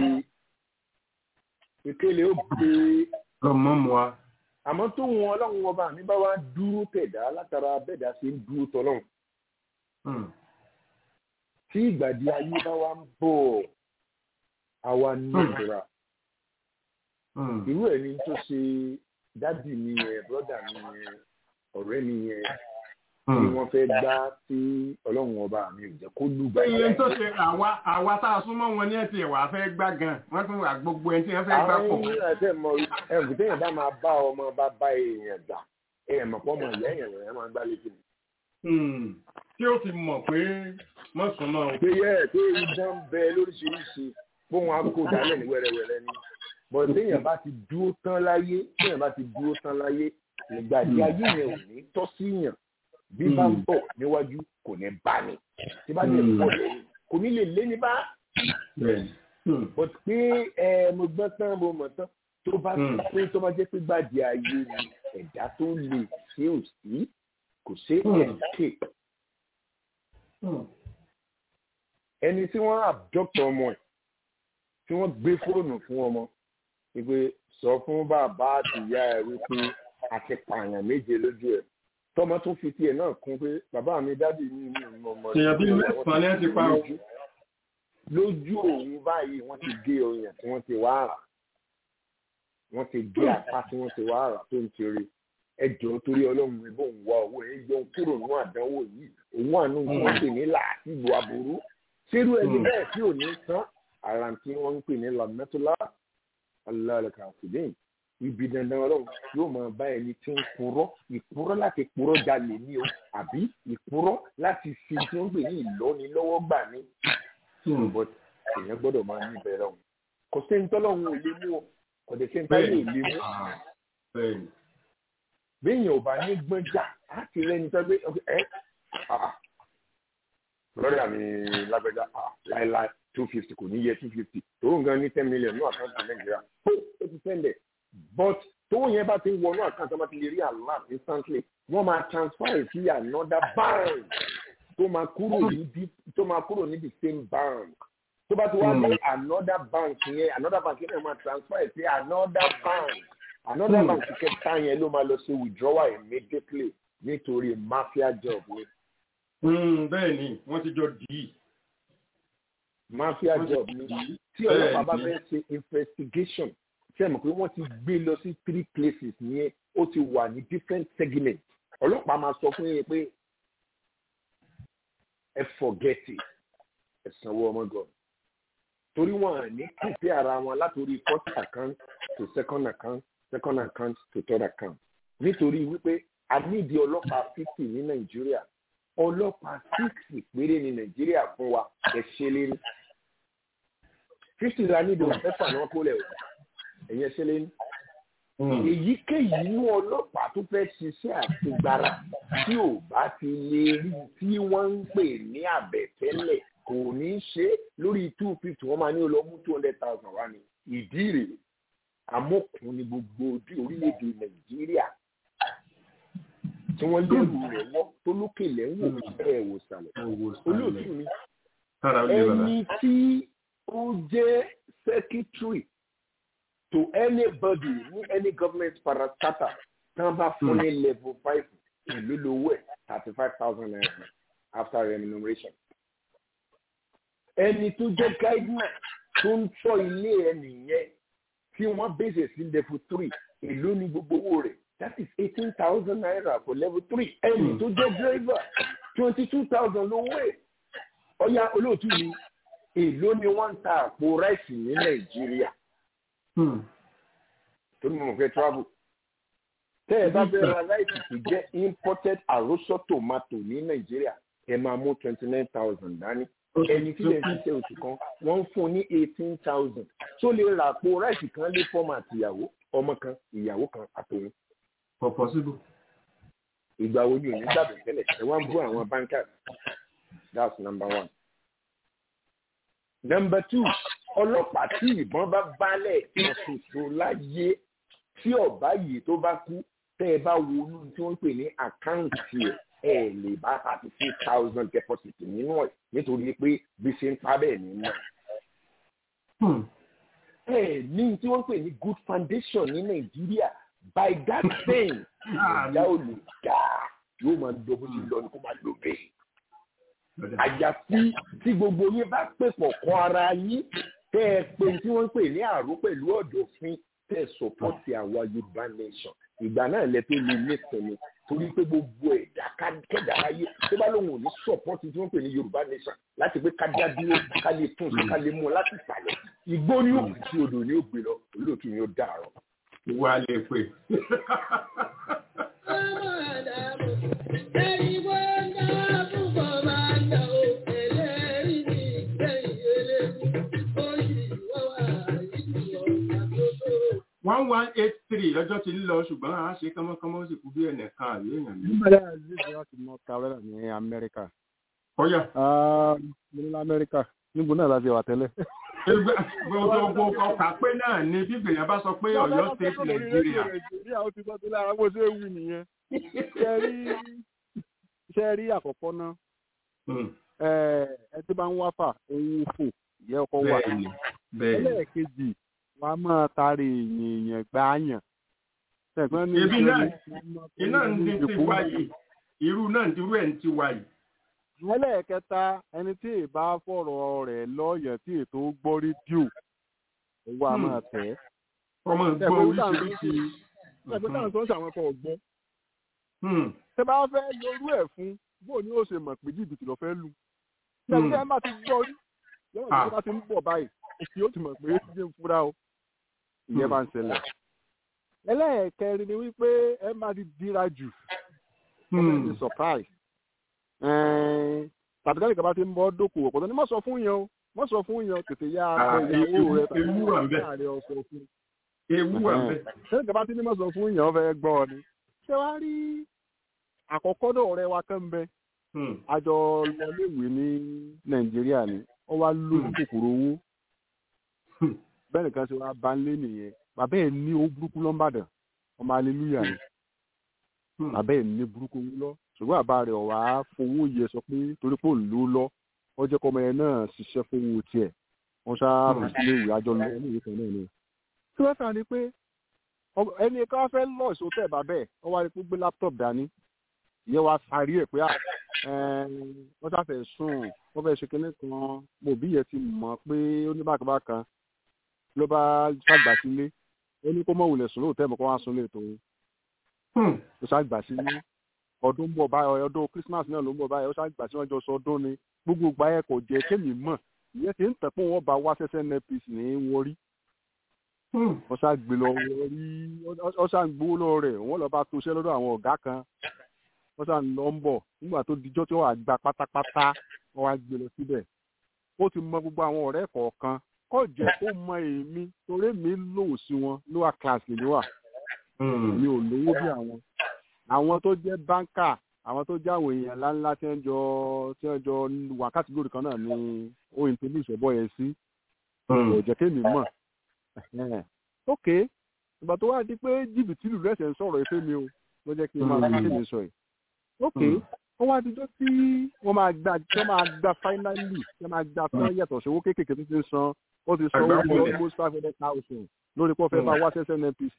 ìkéle ó gbé ọmọ mu wa. àmọ́ tó wọn ọlọ́run ọba mi bá wá dúró tẹ̀dá látara bẹ́ẹ̀dá ṣe ń dúró tọ́lọ́run Hmm, tí ìgbàdì ayé bá wá ń bọ̀ àwa ní Hmm. ìtura hmm, irú ẹ̀ ni tó ṣe dádì mi yẹn bọ́dà mi yẹn ọ̀rẹ́ mi yẹn tí wọ́n fẹ́ gbá tí ọlọ́run ọba mi ò jẹ́ kó lùgbà iye tó ṣe àwa àwa tá a súnmọ́ wọn ní ẹ̀sìn ẹ̀wà fẹ́ gbá gan wọ́n tún wà gbogbo ẹni tí wọ́n fẹ́ gbá àwọn pọ̀. yìí ẹsẹ̀ mọ ẹ̀rù téèyàn bá máa bá ọmọ bá bá èèyàn gbà èèyàn mọ̀ pọ́ mọ̀ ìyá èèyàn lọ́yàn máa gbá létí mi. Hmm. tí ó fi mọ̀ pé mọ̀sùnmọ́ o. pé yẹ pé idán ń bẹ lóríṣiríṣi bóun á kó dálẹ̀ ní wẹ́rẹ́wẹ́rẹ́ ni bọ̀ téèyàn bá ti dúró tán láyé téèyàn bá ti dúró tán láyé ìgbà tí ayé yẹn ò ní tọ́ sí yàn bí bá ń bọ̀ níwájú kò ní bá ní tí bá ní bọ̀ lẹ́yìn kò ní lè lé ní bá but pé ẹ mo gbọ́n tán mo mọ̀ tán tó bá ti pé tó bá jẹ́ pé gbàdí ayé ni ẹ̀dá tó lè ṣe ò sí kò ṣe escape ẹni tí wọ́n abduct ọmọ ẹ̀ tí wọ́n gbé fóònù fún ọmọ wípé sọ fún bàbá àtìyá ẹ̀ wípé àti pààyàn méje lójú ẹ̀ tọmọ tún fi tiẹ̀ náà kún pé bàbá mi dádì mi ní ìmọ̀ ọmọ èèyàn bíi mẹ́sàn-án ni ẹ ti pa o. lójú òun báyìí wọ́n ti gé ọyàn tí wọ́n ti wá rà wọ́n ti gé apá tí wọ́n ti wá rà tó ń kiri ẹjọ́ torí ọlọ́run mi bò ń wá owó ẹ̀ yọ kúrò nínú àdánwò yìí òun àánú tí wọ́n pè ní làásìgbò aburú ṣerú ẹni bẹ́ẹ̀ tí ò ní tán ara tí wọ́n ń pè ní lamẹ́tọ́lá alálẹ́ka àfìdín ibi dandan ọlọ́run yóò máa bá ẹni tí ń purọ́ ìpurọ́ láti purọ́ jalè ní o àbí ìpurọ́ láti fi tí wọ́n pè ní ìlọ́nilọ́wọ́ gbà ní. but èèyàn gbọ́dọ̀ máa ní ìbẹ̀rẹ̀ ọ̀hún kò sẹ́ni tọ́lọ́run ò lè mú o kò dé sẹ́ni tọ́lọ́run ò lè mú. béèyàn ò bá ní gbọ́njà á ti rẹ́ni tó gbé ẹ́ lọ́rẹ́ àmì lágbẹ́já láéláé two fifty kò ní yẹ two fifty tòun gan ní ten million ní àkáǹtì nàìjíríà ó ti sẹ́ndẹ̀ but tówó yẹn bá ti ń wọnú àkáǹtì wọn bá ti lè rí alert instantly wọ́n máa transfer it sí another bank tó máa kúrò ní tó máa kúrò ní the same bank tó bá ti wá ní another bank yẹn another bank yẹn máa transfer it sí another bank another bank kẹta yẹn ló máa lọ sí withdrawal immediately nítorí mafia job ni. bẹ́ẹ̀ ni wọ́n ti jọ dì í mafia job ni tí ọlọ́pàá bá fẹ́ ṣe investigation ṣe mọ̀ pé wọ́n ti gbé lọ sí three places yẹn ó ti wà ní different segments ọlọ́pàá máa sọ fún yín pé ẹ forget it ẹ sanwó ọmọ gan torí wọn à ní pèsè ara wọn látòrí first account to second account second account to third account nítorí wípé a nídìí ọlọ́pàá fifty ní nàìjíríà ọlọ́pàá six péré ní nàìjíríà fún wa ẹ ṣe lérí fifty la níbi mẹ́fà náà kó lẹ̀ o ẹ̀yẹ ṣe lérí èyíkéyìí inú ọlọ́pàá tó fẹ́ ṣiṣẹ́ àtigbára tí ò bá ti lè rí tí wọ́n ń pè ní àbẹ̀tẹ́lẹ̀ kò ní ṣe lórí two fifty wọ́n máa ní olómú two hundred thousand wá ní ìdí rèé amókun ní gbogbo orílẹ̀-èdè nàìjíríà tí wọ́n lérò rẹ̀ wọ́n tó lókè lẹ́wọ̀n ẹ̀ wò sàlẹ̀ olóòtú mi ẹni tí ó jẹ́ secretary to anybody ní any government parastatal tán bá fún ní level five ìlú lówó ẹ̀ thirty five thousand naira after remuneration. ẹni tó jẹ́ guideline tó ń tọ́ ilé ẹni yẹn tí wọ́n bèsè sí level three èló ní gbogbo owó rẹ̀ that is eighteen thousand naira for level three ẹni tó jẹ́ driver twenty two thousand lówó ẹ̀ ọ̀ya olóòtú mi èló ni wọ́n ń ta àpò ráìsì ní nàìjíríà tó ní mo fẹ́ travel tẹ́ ẹ bá fẹ́ ra ráìsì tó jẹ́ imported àròsọ tomato ní nàìjíríà ẹ máa mú twenty nine thousand dání ẹni tí lè ṣiṣẹ́ oṣù kan wọ́n ń fún ní eighteen thousand tó lè ra àpò ráìsì kan lé fọ́ọ̀mù àtìyàwó ọmọ kan ìyàwó kan àtòun for possible. ìgbà wo ni òní gbàgbé tẹ́lẹ̀ ẹ wá ń bú àwọn bankers that's number one. number two ọlọ́pàá tí ìbọn bá balẹ̀ kan ṣoṣo láyé tí ọ̀bá yìí tó bá kú tẹ́ ẹ bá wo inú tí wọ́n ń pè ní àkáǹtì ẹ̀ ẹ̀ lè bá thirty six thousand deposit nínú ẹ̀ nítorí pé bí ṣe ń pa bẹ́ẹ̀ ní náà. ẹ ní tí wọ́n ń pè ní good foundation ní nàìjíríà by that thing ìjà ò lè ga yóò máa lọ bó ti lọ ní kó máa lọ bẹ́ẹ̀. àyàfi tí gbogbo yín bá pè pọ̀ kọ́ ara yín tẹ́ ẹ pé tí wọ́n ń pè ní àrò pẹ̀lú ọ̀dọ̀fin tẹ́ ẹ sọ̀pọ̀tì àwa yorùbá nation ìgbà náà lẹ tó lè nísìnyí torí pé gbogbo ẹ̀dá kẹ́dà ayé tó bá lóun ò ní sọ̀pọ́tì tí wọ́n pè ní yorùbá nation láti pé ká dá dúró ká lè tún sí ká lè mú ọ láti ìsàlẹ̀ igbó ní òkú tí odò ní ó gbé lọ olóòtú ni ó dàrọ. wà á lè pè. one one eight three lọ́jọ́ ti ń lọ ṣùgbọ́n a ṣe kánmọ́kánmọ́ ó sì kú bí ẹnìkan àbí èèyàn mi. nígbàdá àzízi láti north carolina ní amẹ́ríkà. ọ̀yà. mo ní amẹ́ríkà níbo náà láti wà tẹ́lẹ̀. gbogbo ọkà pé náà ni bíbélì yẹn bá sọ pé ọ̀yọ́ state nàìjíríà. nàìjíríà ó ti sọ sí lára bó ṣe é wù nìyẹn. ṣe rí àkọ́kọ́ náà ẹ tí bá ń wá fà òun fò yẹ ọkọ wà. ẹlẹ́ẹ̀kejì wọn a máa taari èèyàn èèyàn gbáàyàn. ebi náà iná ń di ti wá yìí irú náà ń dirú ẹ̀ ń ti wá yìí. ẹlẹ́ẹ̀kẹta ẹni tí ìbá fọ̀rọ̀ rẹ̀ lọ́ọ̀yàn tí ètò gbọ́ rédíò owó a máa tẹ̀. ọmọ ìgbọ́ oríṣiríṣi. ẹgbẹ́ táwọn tó ń ṣàwọn kan ọ̀gbọ́n. tẹ bá fẹ́ lorú ẹ̀ fún bóò ni ó ṣe mọ̀ pé jìbìtì lọ fẹ́ lù. ṣẹ́ni ẹ má ti gbọ́ rí yọ̀wọ̀n tí wọ́n bá ti ń bọ̀ báyìí òkè ó ti mọ̀ pé ó ti ń fura o ìyẹn máa ń ṣẹlẹ̀. ẹlẹ́ẹ̀kẹrin ni wípé ẹ máa ti dira jù ọmọ ẹni surprise tàbí káyọ̀ kaba ti ń bọ́ dókòwò pọ̀ tó ní mọ̀ sọ fún yẹn o mọ̀ sọ fún yẹn o tètè yá abẹ ìyàwó rẹ tàbí láàrin ọ̀sọ̀ fún. ewu wà bẹ́ẹ̀. káyọ̀ kaba ti ní mọ̀ sọ fún yẹn o fẹ́ gbọ́ ọ ni. ṣé wàá rí àkọ́kọ́ náà ọ̀rẹ́ wa kán bẹ àjọ lọléèwé ní nàìjíríà ni wọ́n wá lójú kòkòrò owó bẹ́ẹ̀ nìkan ṣe wá bá ń lé nìyẹn bàbá ẹ̀ ní owó burúkú lọ́nbàdàn ọmọ aleluya ni bàbá ẹ̀ ní burúkú owó lọ ṣùgbọ́n bàbá rẹ̀ ọ̀wá fowó yẹ sọ pé torí pé òun ló lọ wọ́n jẹ́ kọ́mọ yẹn náà ṣiṣẹ́ fowó tiẹ̀ wọ́n ṣá fi sílé ìwé àjọ lọ ní ìwé kan náà ni. tí wọ́n fà ní pé ẹni ká fẹ́ lọ ìṣòtẹ́ bàbá ẹ̀ wọ́n wá rí pé gbé láptọ̀p dání ìyẹn wá sáré ẹ̀ pé wọ́n ṣàfẹ́ sùn wọ́n fẹ́ ṣe kinní kan mo bí yẹn ti mọ̀ pé ó ní bákàbákan ló bá ṣàgbà sílé ó ní kó mọ̀ wulẹ̀ sùn lóòótọ́ ẹ̀mọ́ kó wá sùn lè tó ó ṣàgbà sílé ọdún bọ̀ báyọ̀ ọdún Christmas náà ló ń bọ̀ báyọ̀ ó ṣàgbà sí wọn jọ sọ ọdún ni gbogbo ìgbà yẹn kò jẹ́ kémi mọ̀ ìyẹn ti ń tẹ̀ pé wọ́n bá wá sẹ́sẹ́ NNPC ní wọrí wọ́n ṣàgbé lọ wọrí wọ́n ṣàgbó lọ rẹ̀ wọ́n lọ bá tó ṣẹ́ lọ́dọ̀ àwọn ọ̀gá kan wọ́n ṣàn lọ ń bọ̀ nígbà tó dijọ́ tí wọ́n á gba pátápátá wọ́n wá gbé lọ síbẹ̀ ó ti mọ gbogbo àwọn ọ̀rẹ́ kọ̀ọ̀kan kọ́ jẹ́ kó mọ èmi torí mi lò sí wọn lower class lèmi wà mi ò lówó bí àwọn àwọn tó jẹ́ báńkà àwọn tó jẹ́ àwọn èèyàn ńláńlá tí wọ́n jọ tí wọ́n jọ wákàtí lórí kan náà ni ó introduce ẹ̀bọ yẹn sí kò jẹ́ kémi mọ̀ ok ìgbà tó wá di pé jìbìtì lù lẹ́sẹ̀ ń sọ̀rọ̀ ìfẹ́ mi o ló jẹ́ kí n máa fi kémi sọ yìí ok wọ́n wá dijọ́ tí wọ́n máa gba tí wọ́n máa gba finally tí wọ́n máa gba fún yàtọ̀ sí owó kéékèèké tó ti ń san ó ti san owó bíi almost five hundred thousand lórí pé wọ́n fẹ́ máa wá sẹ́sẹ́ NNPC.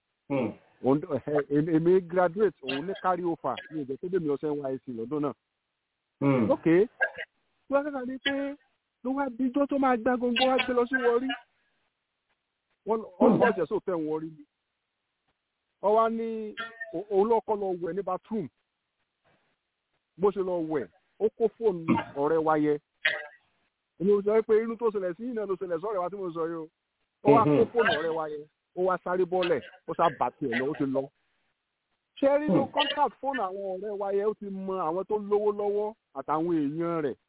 èmi graduate òun ní carry over ní ìjẹ́ tó dé mi ọ̀sẹ̀ NYSC lọ́dún náà. ok tí wọ́n kẹ́kọ̀ọ́ ní pé ló wá dijọ́ tó máa gbá gbogbo wá gbé lọ sí wọrí wọ́n lọ́ọ́ jẹ́ sóòtẹ́ wọrí ni. wọ́n wá ní òun lọ́kọ́ lọ wẹ̀ ní bathroom bó ṣe lọ wẹ̀ ó kó fóònù ọ̀rẹ́ wa yẹ èmi ò sọ pé inú tó ṣẹlẹ̀ sí iná ló ṣẹlẹ̀ sọ́rẹ́ wa tí mo sọ yìí o ó wá kó fóònù ọ̀rẹ́ wa yẹ ó wá sáré bọ́lẹ̀ ó sá bà tiẹ̀ lọ ó ti lọ. ṣé nínú contact fóònù àwọn ọ̀rẹ́ wa yẹ ó ti mọ àwọn tó lówó lọ́wọ́ àtàwọn èèyàn rẹ̀.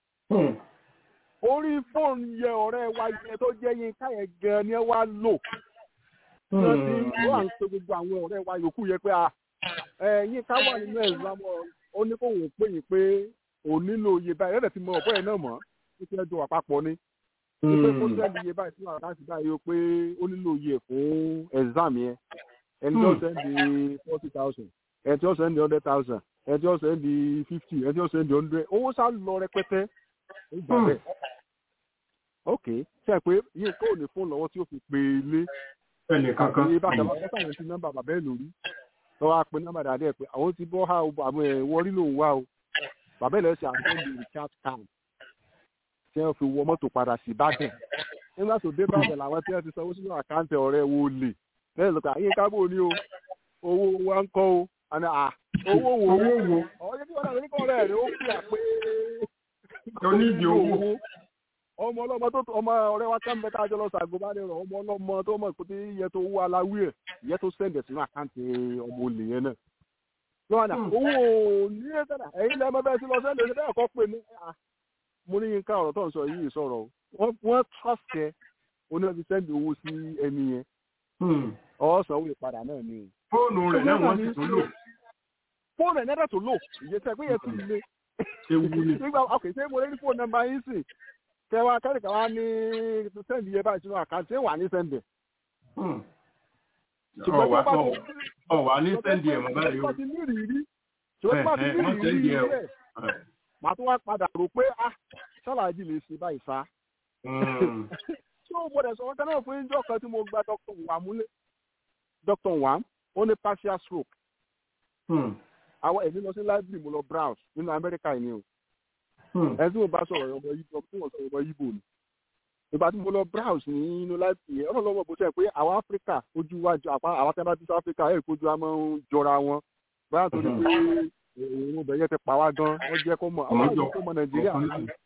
orí fóònù yẹ ọ̀rẹ́ wa yẹ tó jẹ́ yín káyẹ̀ gan ni ẹ wá lò. wọ́n ti wọ́n à ń pe gbogbo àwọn ọ̀rẹ́ wa yòókù yẹ pé ẹ̀yin ká wà nínú ẹ̀zámọ̀ ó ní kó wọ́n pè yín pé òun nílò iye báyìí ẹ̀rẹ̀ ti mọ ọ̀pọ̀ ẹ̀ náà mọ̀ ó ti ẹjọ́ àpapọ̀ ni pé kó sẹ́ni iye báyìí fún àkáǹtì báyìí o pé ó nílò iye fún exam yẹn ẹni tí ó sẹ́ndì forty thousand ẹni tí ó sẹ́ndì hundred thousand ẹni tí ó sẹ́ndì fifty ẹni tí ó sẹ́ndì hundred owó sá lọ rẹpẹtẹ ó gbà bẹ́ẹ̀ ok ṣe pé yín kó ní fóònù lọ́wọ́ tí ó fi pè é lé ẹnì kankan àti bàtà bàtà sáyẹn ti nọ́mbà bàbá ẹ̀ lórí lọ́wọ́ á pe nọ́mbà dáadé pé àwọn ti bọ́ ha àwọn ẹ̀ wọrí lòun wá o bàbá ẹ̀ lọ́sẹ̀ àtúndì recharge card tí wọ́n fi wọ mọ́tò padà sí Ìbàdàn nígbà tó dé Ìbàdàn làwọn tí wọ́n ti sanwó sínú àkáǹtì ọ̀rẹ́ wo lè lẹ́yìn lọ́kọ̀ àyè kábò ní o owó wa ń kọ́ o àná à owó wo owó wo ọ̀rẹ́ tí wọ́n náà nípa ọ̀rẹ́ rẹ̀ ó fi àpé onídìí owó ọmọ ọlọ́mọ tó ọmọ ọ̀rẹ́ wa kán mẹ́ta jọ lọ sàgbọ́bánirọ̀ ọmọ ọlọ́mọ tó mọ̀ pé iye tó wú aláwí ẹ̀ iye tó sẹ̀ǹdẹ̀ sínú àkáǹtì ọmọ olè yẹn náà lọ́wọ́n náà owó ní ẹ̀sẹ̀dá ẹ̀yin lẹ́mọ bẹ́ẹ̀ sí lọ sẹ́ǹdẹ̀ sí bẹ́ẹ̀ kọ́ pé ní mo ní yín ká ọ̀rọ̀ tó ń sọ yìí sọ̀rọ̀ wọ́n trust ẹ oní ti sẹ́ǹdì owó sí ẹni yẹn ọ̀ọ́sàn owó ìpadà náà ni. fóònù rẹ̀ náà wọ́n sì tún lò. fóònù ẹ̀ nẹ́dẹ̀ tó lò ìyẹsẹ̀ pé yẹn ti le. ewu ni. nígbà ok ṣé mo lè ní fóònù nọ́mbà yín sì kẹwàá kẹ́rìkà wá ní sẹ́ǹdì yẹn báyìí sínú àkáǹtì wà ní sẹ́ǹdì. ọ̀wà ní sẹ́ǹdì ẹ̀ mọ́ báyìí o. ṣùgbọ́n tí wọ́n ti ní ìrírí ṣùgbọ́n tí wọ́n ti ní ìrírí rẹ̀ màá tún wá padà rò pé ah ṣáláàjì lè ṣe báyìí sá. ṣé o gbọ́dọ̀ sọ wọ́n náà fún ìjọ kan tí mo gba dr wam múlé dr wam ó ní partial stroke. àwọn èmi lọ sí library mo lọ browse nínú amẹ́ríkà yìí ni o. ẹ tí mo bá sọ̀rọ̀ ọmọ yìí tí mo sọ̀rọ̀ ọmọ yìí bò ní. ìgbà tí mo lọ browse nínú library yẹn ọ̀rọ̀ lọ́wọ́ bó ṣe pé àwọn áfíríkà ojú wa jọ àwọn tẹ́lá tí áfíríkà ẹ̀ kojú wa máa ń jọra wọn báyà tó ní pé òun ọbẹ̀ yẹn ti pa wá gan wọ́n jẹ́ kó mọ àwọn àjọ kó mọ nàìjíríà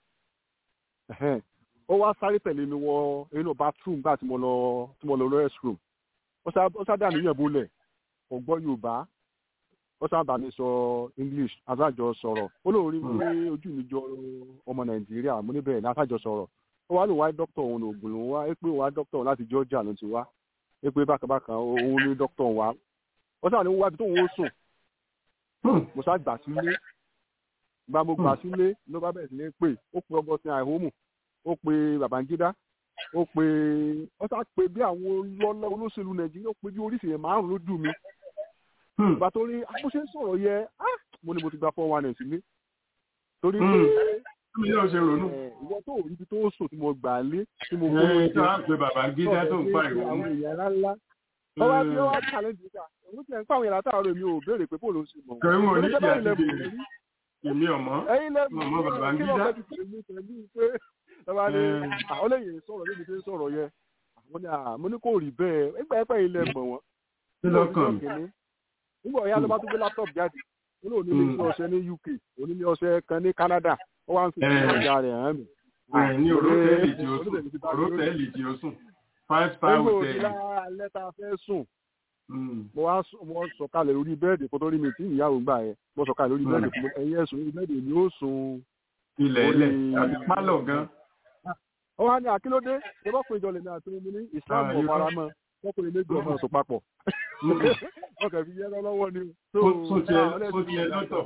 ó wá sáré tẹ̀lé mi wọ inú bathroom gbà tí mo lọ tí mo lọ lọ restroom ó sábà níyàn bólẹ̀ kò gbọ́ yorùbá ó sábà mi sọ english asájọ sọ̀rọ̀ ó lóun rí pé ojú mi jọ ọmọ nàìjíríà mo níbẹ̀ ní asájọ sọ̀rọ̀ ó wá lóun wá dókítà òun ògùn lòun wá pé òun wá dókítà òun láti georgia ló ti wá pé bákàbákan òun ní dókítà òun wá ó sábà ní wọ́n wá ibi tóun ó sùn mo sá gbà sílé gba mo gbà sílé ló bá bẹ̀rẹ̀ sí ní pè ó pe ọgọ́sìn àìhómù ó pe babangida ó pe ó sá pe bí àwọn lọ́lọ́ olóṣèlú nàìjíríà ó pe bí oríṣi yẹn márùn lójú mi ìgbà tó rí akóṣe sọ̀rọ̀ yẹ mo ní mo ti gba four one sílé torí pé mi yóò ṣe ronú. ìwọ tó rí ibi tó sùn tí mo gbà lé tí mo kó lóye tí wọ́n pe babangida tó ń pa ìwọ̀n. àwọn èèyàn ńláńlá ọwọ́ bí wọ́n challenge nígbà òun ti ẹ̀ ń pàwọn èèyàn látàárọ̀ mi ò béèrè pé bóòlù ń ṣe mọ̀. kẹrin wọn ní ìyá ti dèrè èmi ọmọ ẹyin lẹ́nu ọmọ babangida. kí ló fẹ́ ti tẹ̀lé pẹ̀lú pé ọba ní àwọn lẹ́yìn sọ̀rọ̀ níbi tí ń sọ̀rọ̀ yẹ àwọn ní àmú ní kò rí bẹ́ẹ̀ ẹgbà ẹgbẹ́ ilẹ̀ mọ̀ wọ́n. kí ló kàn mí. nígbà ọ̀yá ló bá tún gbé laptop jáde ó lóun ní ilé ọṣẹ ní UK òun ní ọṣẹ kan ní Canada ó wá ń fi ọjà rẹ̀ hàn mí. ní òrótẹ́ẹ̀lì tí ó sùn òrótẹ́ẹ̀lì tí ó sùn five star hotel. nígbà òdìlá lẹ́tà fẹ́ sùn mo wá mo sọ̀kalẹ̀ lórí bẹ́ẹ̀dì kó tó rí mi tí ìyàwó gbà yẹn mo sọ̀kalẹ̀ lórí bẹ́ẹ̀dì fún ẹ̀yìn ẹ̀sùn lórí bẹ́ẹ̀dì ni ó sùn. ilẹ̀ ilẹ̀ àti pálọ̀ gan. ó wá ní àkílódé ṣé bọ́ pé ìjọ lèmi àti omi ní ìsìlámù ọ̀faramọ́ wọ́n pè méjì ọmọ ọ̀sùn papọ̀. wọ́n kàn fi yẹ́ lọ́wọ́ ni. sún tiẹ̀ lọ́tọ̀.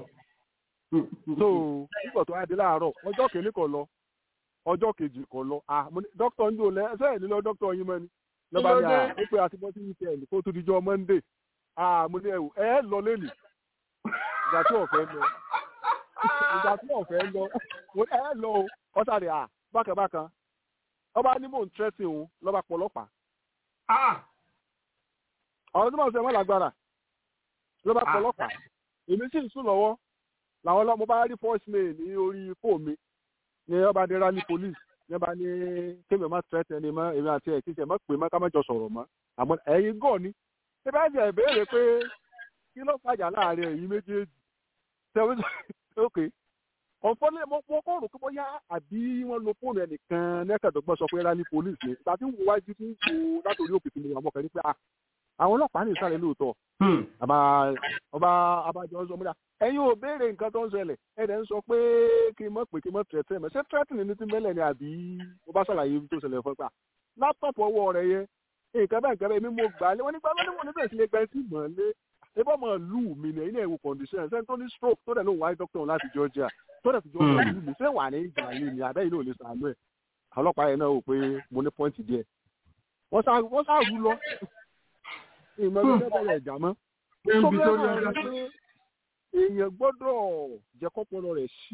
so nígbà tó wá dé láàárọ̀ ọjọ́ kìíní kò lọ ọjọ́ kejì kò lọ dókítà ń jò lẹ́ ẹsẹ̀ nílò dókítà yín mọ́ ni lọ́ba ni à ó pé àti bọ́sí weekend kó tó dijọ́ monday ah mo ní ẹ̀wù ẹ̀ lọ lẹ́nu ìgbà tí ọ̀fẹ́ lọ ìgbà tí ọ̀fẹ́ lọ ẹ̀ lọ o ọ̀sàdì à bákan bákan ọba ní mò ń tẹ́sí òun lọ́ba pọ̀lọ́pàá àwọn tí wọ́n sọ ẹ̀wọ̀n lágbára lọ́ba pọ̀lọ́pàá èmi sì ń sùn lọ́wọ́ làwọn ọlọ́mọ bá rí voice mail ní orí fóònù mi ní ọba dé rally police ní ọba ní kémi ọmọ tẹ́tẹ́ ni mọ́ èmi àti ẹ̀ kí ṣe mọ́ pé mọ́ ká má jọ sọ̀rọ̀ mọ́ àmọ́ ẹ̀yin gọ̀ ni ṣé bá jẹ́ ìbéèrè pé kí ló fàjà láàrin ẹ̀yin méjèèjì ṣẹ́wọ́n ok ọ̀fọ́lẹ́ mo kọ́ rò pé bóyá àbí wọ́n lo fóònù ẹnìkan nẹ́kẹ̀dọ́gbọ́n sọ pé rally police ni ìgbà tí wọ́n wájú tí ń wo látòrí òkè tí mo wà mọ́kàn ní pé àwọn ọlọ́pàá ní ìsàlẹ̀ lóòótọ́ àbá ọba abájọ sọ múlá ẹ̀yin ò béèrè nǹkan tó ń ṣẹlẹ̀ ẹ̀dẹ̀ ń sọ pé kí n mọ̀ pé kí n mọ̀ tẹ̀tẹ̀ mọ̀ ṣé tẹ́tìnì ní ti mẹ́lẹ̀ ni àbí mo bá ṣàlàyé ibi tó ṣẹlẹ̀ fún pa láptọ̀pù ọwọ́ rẹ̀ yẹ nǹkan bẹ́ẹ̀ nǹkan bẹ́ẹ̀ mi mo gbà á lé wọ́n nígbà lọ́dún wọn níbẹ̀ sí lè gbẹ́ sí mọ̀ lé ebọ́ mọ̀ lù mí ní ẹ̀yin ẹ̀wò condition ṣé tó ní stroke tó dẹ̀ ló wáyé doctor láti Georgia tó dẹ̀ fi Georgia lù mí ṣé wà ní ìgbà lé ni àbẹ́yìn náà lè sàánú ẹ̀ ọlọ́pàá yẹn náà wò pé mo ní pọ́ìntì díẹ̀ wọ́n sá rú lọ ìmọ̀ ẹgbẹ́ bẹ̀rẹ̀ ìjà mọ́. èèyàn gbọ́dọ̀ jẹ́ kọ́pọlọ rẹ̀ sí.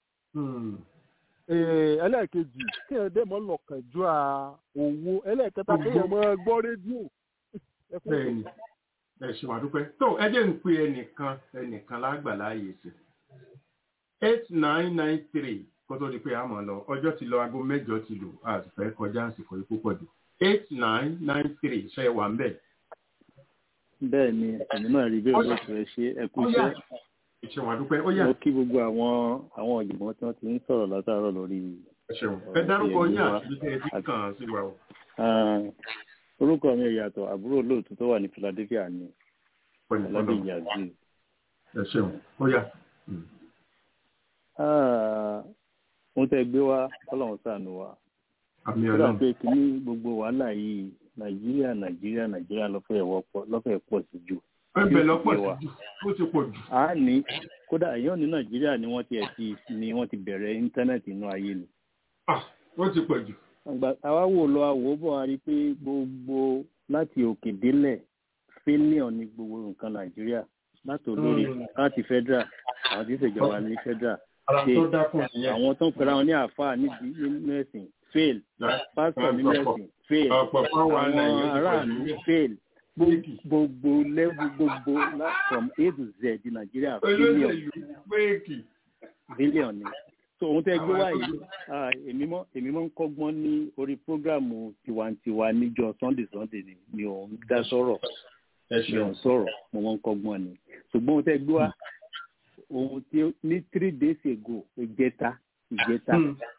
ẹlẹ́ẹ̀kejì kí ẹ̀ dẹ́ mọ́ lọ́kàn ju owó ẹlẹ́ẹ̀kẹta kí ẹ̀ mọ́ gbọ́ rédíò. bẹ́ẹ̀ni ẹ ṣe wà dúpẹ́ tó ẹ jẹ́ ń pe ẹnìkan ẹnìkan lágbàlá yìí sí eight nine nine three kó tó di pé a mọ̀ lọ ọjọ́ ti lọ aago mẹ́jọ ti lù àti fẹ́ kọjá àsìkò yìí púpọ̀ jù eight nine nine three ṣe wà ń bẹ̀ bẹ́ẹ̀ ni èmi náà rí bẹ́ẹ̀ lóṣù ẹ ṣe ẹ kú iṣẹ́ ìṣẹ̀wọ̀n àdúpẹ́ ó yà mo kí gbogbo àwọn àwọn ọ̀jọ̀gbọ́n tí wọ́n ti ń sọ̀rọ̀ látàárọ̀ lórí ẹ̀ṣẹ̀wọ̀n ẹ dárúkọ yín àti ibi tẹ́ ẹ ti kàn án sí wa o. Ah, orúkọ mi ò yàtọ̀ àbúrò olóòtú tó wà ní Philadelphia ni pẹ̀lú ọlábí ọ̀nà yazoo ẹ̀ṣẹ̀wọ̀n ó yà. mo tẹ́ gbé wá Ọlọ́run ṣàánú wa àmì ó dà ọlọ́run pé kíní gbogbo wàhálà yìí Nàìjíríà Nàìjíríà Nàìjíríà lọ́fẹ̀ẹ́ wọ́pọ̀ lọ́fẹ̀ẹ́ pọ̀ sí jù ẹ bẹ̀ tí ó lọ́pọ̀ sì yé wa. sí jù ó ti pọ̀ jù. a ní kódà èèyàn ní Nàìjíríà ni wọ́n ti ẹ̀ ti ni wọ́n ti bẹ̀rẹ̀ íńtánẹ́ẹ̀tì inú ayé ni ó ti pọ̀ jù. àgbà àwa wò lọ àwò bọ̀ a rí i pé gbogbo láti òkè délẹ̀ failure ní gbogbo nǹkan nàìjíríà láti olórí Mm. láti federal àwọn tí ń ṣèjọba ní federal ara state tó dákun nìyẹn. àwọn tó ń pera wọn ní àáfàá nídìí nínú ẹ̀sìn fail pásítọ̀ nínú ẹ̀sìn fail ọ̀pọ̀ fún wa àwọn nàìjíríà ti pọ̀ aráàlú jù. fail Gbogbo- gbogbo level gbogbo la- from a to z di nàìjíríà failure olóṣèlú péèkì. billion ni so ohun tẹ́ gbé wá yìí ah, èmi mọ́ èmi mọ́ ń kọ́gbọ́n ní orí prógráàmù tiwantiwa níjọ́ sunday sunday ni mi ò ń dá sọ̀rọ̀ mi ò ń sọ̀rọ̀ mo mọ́ ń kọ́gbọ́n ni ṣùgbọ́n ohun tẹ́ gbé wá ohun tí ó- ní three days ago ìjẹta ìjẹta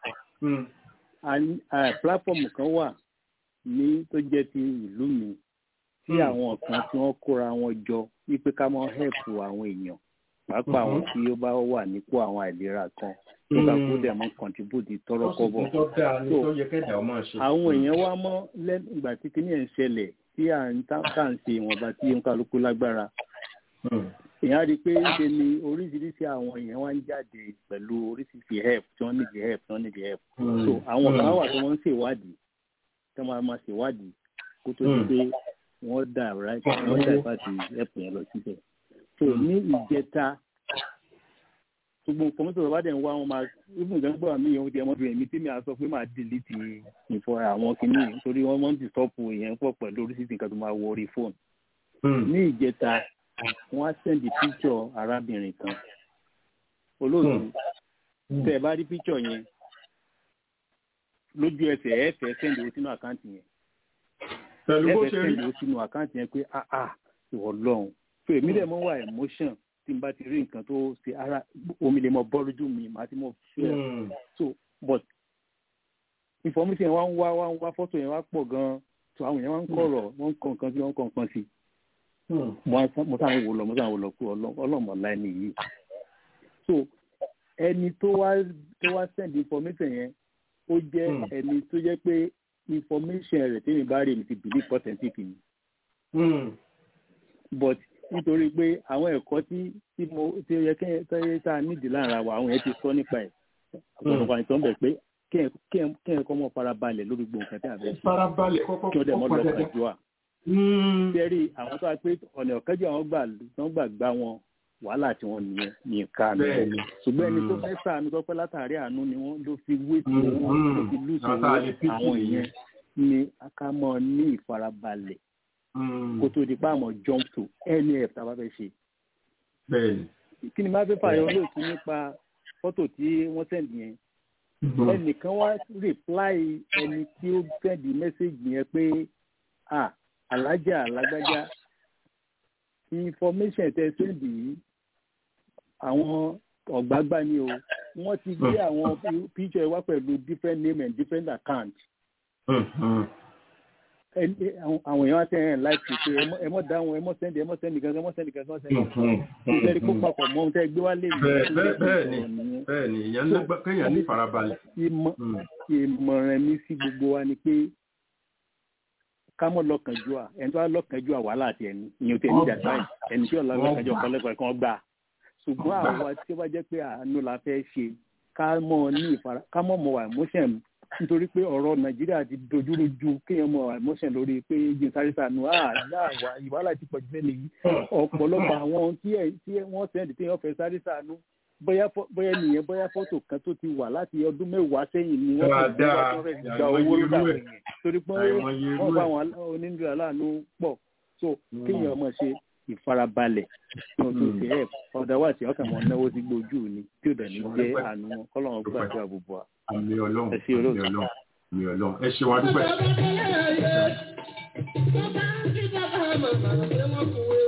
a ní- a platform kan wà ní tó jẹ́ ti ìlú mi tí Hmm. àwọn kan tí wọ́n kóra wọn jọ wípé ká máa help àwọn èèyàn pàápàá àwọn Mhm. tí ó bá wà nípò àwọn àìlera kan tó bá kó dẹ̀ mọ́ contribute tọrọ kọ́bọ̀ tó dáa ni So, tó yẹ kẹ́dà ọmọ ṣe. àwọn èèyàn wá mọ́ lẹ́nu ìgbà tí kinní ẹ̀ ń ṣẹlẹ̀ tí à ń tá tá à ń ṣe ìwọ̀nba tí ó ń kálukú lágbára èèyàn á rí i pé ṣe ni oríṣiríṣi àwọn èèyàn wá ń jáde pẹ̀lú oríṣiríṣi help tí wọ́n nídìí help tí wọ́n nídìí help Mm. so àwọn kan Mm. wà tí wọ́n ń ṣèwádìí tí wọ́n máa máa ṣèwádìí kó tó di Mm. pé wọ́n dà right wọ́n dà ìfàtí help yẹn lọ síbẹ̀ so ní ìjẹta gbogbo nǹkan mọ́tò bá dẹ̀ ń wá wọn máa even gan gbọ́ àmì ìyẹn oúnjẹ ọmọbìnrin mi tí mi à sọ pé máa delete ìfọ àwọn kìíní nítorí wọ́n mọ́ ń dìstọ́pù ìyẹn pọ̀ pẹ̀lú oríṣiríṣi nǹkan tó máa wọ orí fóònù ní ìjẹta wọ́n á sẹ́ndì píkṣọ̀ arábìnrin kan olóòtú tẹ ẹ bá rí píkṣọ̀ yẹn lójú ẹsẹ̀ ẹ fẹ́ sẹ́ndì owó sínú àkáǹtì yẹn pẹ̀lú ẹ bó fẹ́ ṣe rí. sẹ́ndì owó sínú àkáǹtì yẹn pé ah ah ìwọ lọ́hùn so èmi dẹ̀ mọ́ wà emotion tí n bá ti rí nǹkan tó ṣe ara omi lè mọ bọ́ lójú mi màá ti mọ fẹ́ Mm. so but information yẹn wá ń wá wá ń wá fọ́tò yẹn wá pọ̀ gan-an so àwọn yẹn wá ń kọ̀rọ̀ wọ́n ń kọ nǹkan sí wọ́n ń kọ nǹkan sí mo á sá- mo sáà ń wò lọ mo sáà ń wò lọ pé ọlọ́- ọlọ́mọ̀lá ẹni yìí so ẹni tó wá tó wá send information yẹn ó jẹ́ Hmm. ẹni tó jẹ́ pé information rẹ̀ tẹ́mi bá rí mi ti believe authentic ni but nítorí pé àwọn ẹ̀kọ́ tí tí mo tí ó yẹ kí ẹ tá a nídìí lára wa àwọn yẹn ti sọ nípa ẹ̀ ọ̀pọ̀lọpọ̀ àìsàn bẹ̀ pé kí ẹ kí ẹ kí ẹ kọ́ mọ́ farabalẹ̀ lórí gbogbo nǹkan tí a fẹ́ ṣe farabalẹ̀ kọ́kọ́ kí wọ́n dẹ̀ mọ́ kọ́kọ́ lọ dẹ́dẹ́. pẹ̀lú à sẹ́rí àwọn tó wá pé ọ̀nà ọ̀kẹ́jọ́ àwọn gbà wọ́n gbà gbá wọn wàhálà tí wọ́n nìyẹn ní ìka mi Bẹ́ẹ̀ni. ṣùgbọ́n ẹni tó Mm. fẹ́ sàánú tó pẹ́ látàrí àánú ni wọ́n ló fi wé tí Mm, owó mm. ló fi lùsì Àwọn owó tá a lè pity àwọn nìyẹn. èèyàn ni ká mọ́ ní ìfarabalẹ̀ kó tó di páàmọ̀ jump to nf tá a bá fẹ́ ṣe bẹ́ẹ̀ni. kí ni máa fẹ́ fààyàn olóòtú nípa fọ́tò tí wọ́n sẹ̀ǹdì yẹn Mhm. ẹnìkan wá reply ẹni tí ó sẹ́ndì mẹ́sẹ̀gì yẹn pé ah alájà alágbájá information tẹ sẹ́ndì yìí àwọn ọ̀gbágbá ni o wọ́n ti gbé àwọn picture wá pẹ̀lú different name and different account Mhm. ẹni àwọn àwọn èèyàn wá sẹ́yìn láìpẹ́ pé ẹ mọ́- ẹ mọ́ dáhùn ẹ mọ́ sẹ́ndì ẹ mọ́ sẹ́ndì gangan ẹ mọ́ sẹ́ndì gangan ẹ mọ́ sẹ́ndì gangan Mhm. ìfẹ́ rí kó papọ̀ mọ́ ohun tẹ́ gbé wá lè ní Bẹ́ẹ̀- bẹ́ẹ̀- bẹ́ẹ̀ni bẹ́ẹ̀ni èèyàn nígbà kéèyàn ní farabalẹ̀. ìmọ̀ Mm. ìmọ̀ràn mi sí gbogbo wa ni pé ká mọ̀ lọ́kànjúà ẹni tó wá lọ́kànjúà wàhálà àti ẹni ìyẹn tẹ̀ ní Ọgbà. ìjàgbá yìí ẹni tí ọ̀la lọ́kànjúà Ọgbà. kan lẹ́kọ̀ọ́ kan gbà ṣùgbọ́n Ọgbà. àwa tí ó bá jẹ́ pé àánú la fẹ́ ṣe ká mọ̀ ní ìfara ká mọ̀ mọ̀ wà emotion nítorí pé ọ̀rọ̀ nàìjíríà ti dojúrú ju kéèyàn mọ̀ wà emotion lórí pé jí sáré sànù àwà ìwàhálà ti pọ̀ jù fẹ́ nìyí ọ̀pọ̀lọpọ̀ àwọn tí ẹ̀- tí ẹ̀- wọ́n sẹ́ndì tí wọ́n fẹ́ sáré sànù bóyá fọ́- bóyá nìyẹn bóyá fọ́tò kan tó ti wà láti ọdún mẹ́wàá sẹ́yìn ni wọ́n fẹ́ gbé wá Dáadáa. tí wọ́n fẹ́ fi gba Àìmọye owó irú lọ́dà ẹ̀. àwọn èèyàn torí pé Àìmọye irú wọ́n bá ẹ̀. àwọn onídìrí aláàánú pọ̀ so kéèyàn ọmọ ṣe ìfarabalẹ̀ tí wọ́n tó ṣe ẹ̀ ọ̀dà wà tí ọkàn mọ́ náwó sí gbójú ni tí ò dẹ̀ ní jẹ́ àánú wọn kọ́lọ́run gbàdúrà gbogbo wa. àmì ọlọ́run Ẹ ṣé àmì olóòtú. ọlọ́run àmì ọlọ́run ẹ ṣeun adúpẹ́. Bàbá bàbá yẹn, bàbá tí bàbá màmá ṣe wọ́n kúwé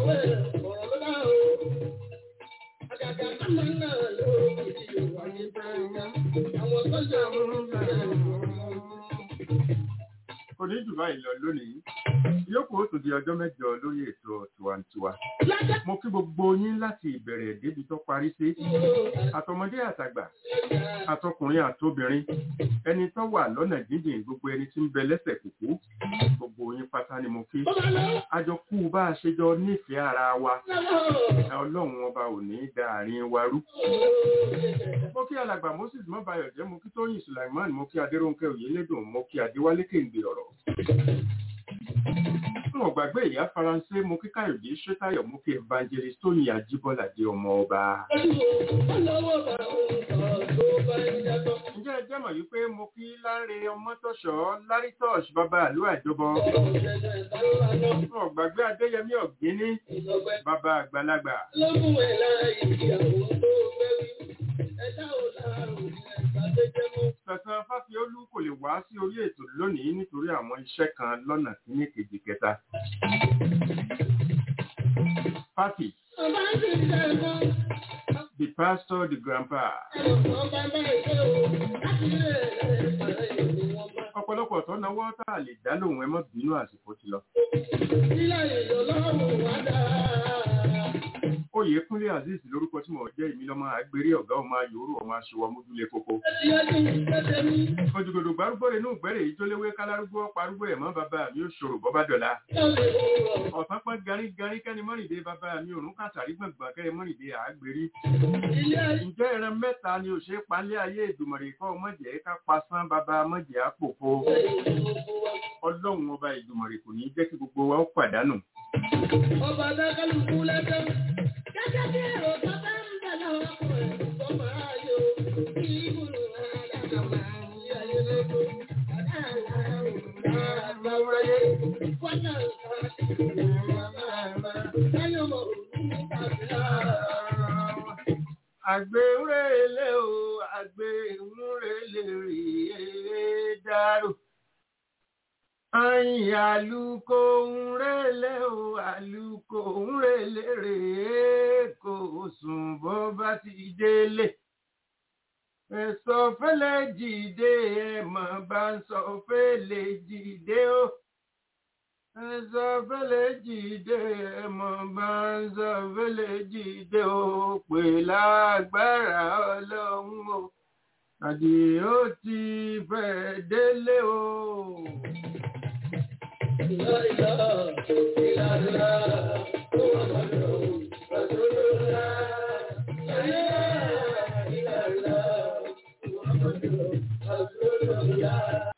kò ní jù báyìí lọ lónìí yókù ó tún di ọjọ́ mẹ́jọ lórí ètò tiwantiwa mo kí gbogbo yín láti ìbẹ̀rẹ̀ débi tó parí sí àtọmọdé àtàgbà àtọkùnrin àtobìnrin ẹni tó wà lọ́nà jíjìn gbogbo ẹni tí ń bẹ lẹ́sẹ̀ kúkú gbogbo yín pátá ni mo kí àjọ kú bá a ṣe jọ nífẹ̀ẹ́ ara wa ọlọ́run ọba ò ní í da àárín wa rú mo kí alàgbà moses mọ́bayọ̀ jẹ́ mo kí tóyìn sulaiman mo kí adéròǹkẹ́ òyìnlédùn mo kí adéwálé kéǹgbè ọ̀rọ̀ fún ọ̀gbàgbé ìyá faransé mo kí káyọ̀dé ṣẹ́tayọ̀ mo kí evangelist tóyìn ajíbọ́lá dé ọmọ ọba. ǹjẹ́ ẹ jẹ́ mọ̀ wípé mo kí láre ọmọtọ́ṣọ́ lárítọ́ṣ bàbá àlú àjọbọ. fún ọ̀gbàgbé adéyẹmí ọ̀gbíní bàbá àgbàlagbà. Sẹ̀sán Fáfiolú kò lè wá sí orí ètò lónìí nítorí àwọn iṣẹ́ kan lọ́nà kíní kejì kẹta. Fáfi. The pastor, the grandpa. Ọ̀pọ̀lọpọ̀ tó náwó tá a lè dá lóhùn ẹ mọ́ bínú àsìkò ti lọ. Oyèkúnlé Azeez lórúkọ tí mo jẹ́ ìmí lọ́mọ àgbèrè ọ̀gá ọmọ ayòrò ọmọ aṣọwọ́ mójúlé kókó. Ojúgodò gbárúgbó inú ìgbẹ́rẹ̀ ìjóléwé kálárúgbó parúgbó ẹ̀mọ́ bàbá mi ò ṣòro bọ́bá dọ̀la. Ọ̀sán pọ́n garí garí kẹ́ni mọ́rìndé bàbá mi òrùn kàtàrí gbọ̀ngbọ̀n kẹ́ni mọ́rìndé àgbèrí. Ǹjẹ́ ìran mẹ́ta ni ò ṣe palẹ́ ayé ìdùmọ̀rè kọ́ mọ̀jẹ̀ ká pasán bàbá mọ̀jẹ̀ àpòpọ̀. Ọlọ́run ọba ìdùmọ̀rè kò ní jẹ́ kí gbogbo wa ó pàdánù. Ọba dákàlùkù lẹ́jọ́ gẹ́gẹ́ bí èrò tó bá ń bẹ̀ lọ́wọ́ ọkùnrin tó máa yọ kí ìbùrù àdàkà máa ń yí ayé lóko. Àgbéwúrélé o, àgbéwúrélé rèé dárò. Ayin àlùkò ń rélé o, àlùkò ń rélé rèé kò sùn bó bá ti délé. Ẹ̀sọ́ fẹ́lẹ̀ jìde ẹ̀mọ̀ bá ń sọ fẹ́lẹ̀ jìde o. Ẹ̀sọ́ fẹ́lẹ̀ jìde ẹ̀mọ̀ bá ń sọ fẹ́lẹ̀ jìde o. Pè lágbára ọlọ́run o. Àdìó ti fẹ́ délé o. لا إله إلا الله محمد رسول الله لا إله إلا الله محمد رسول الله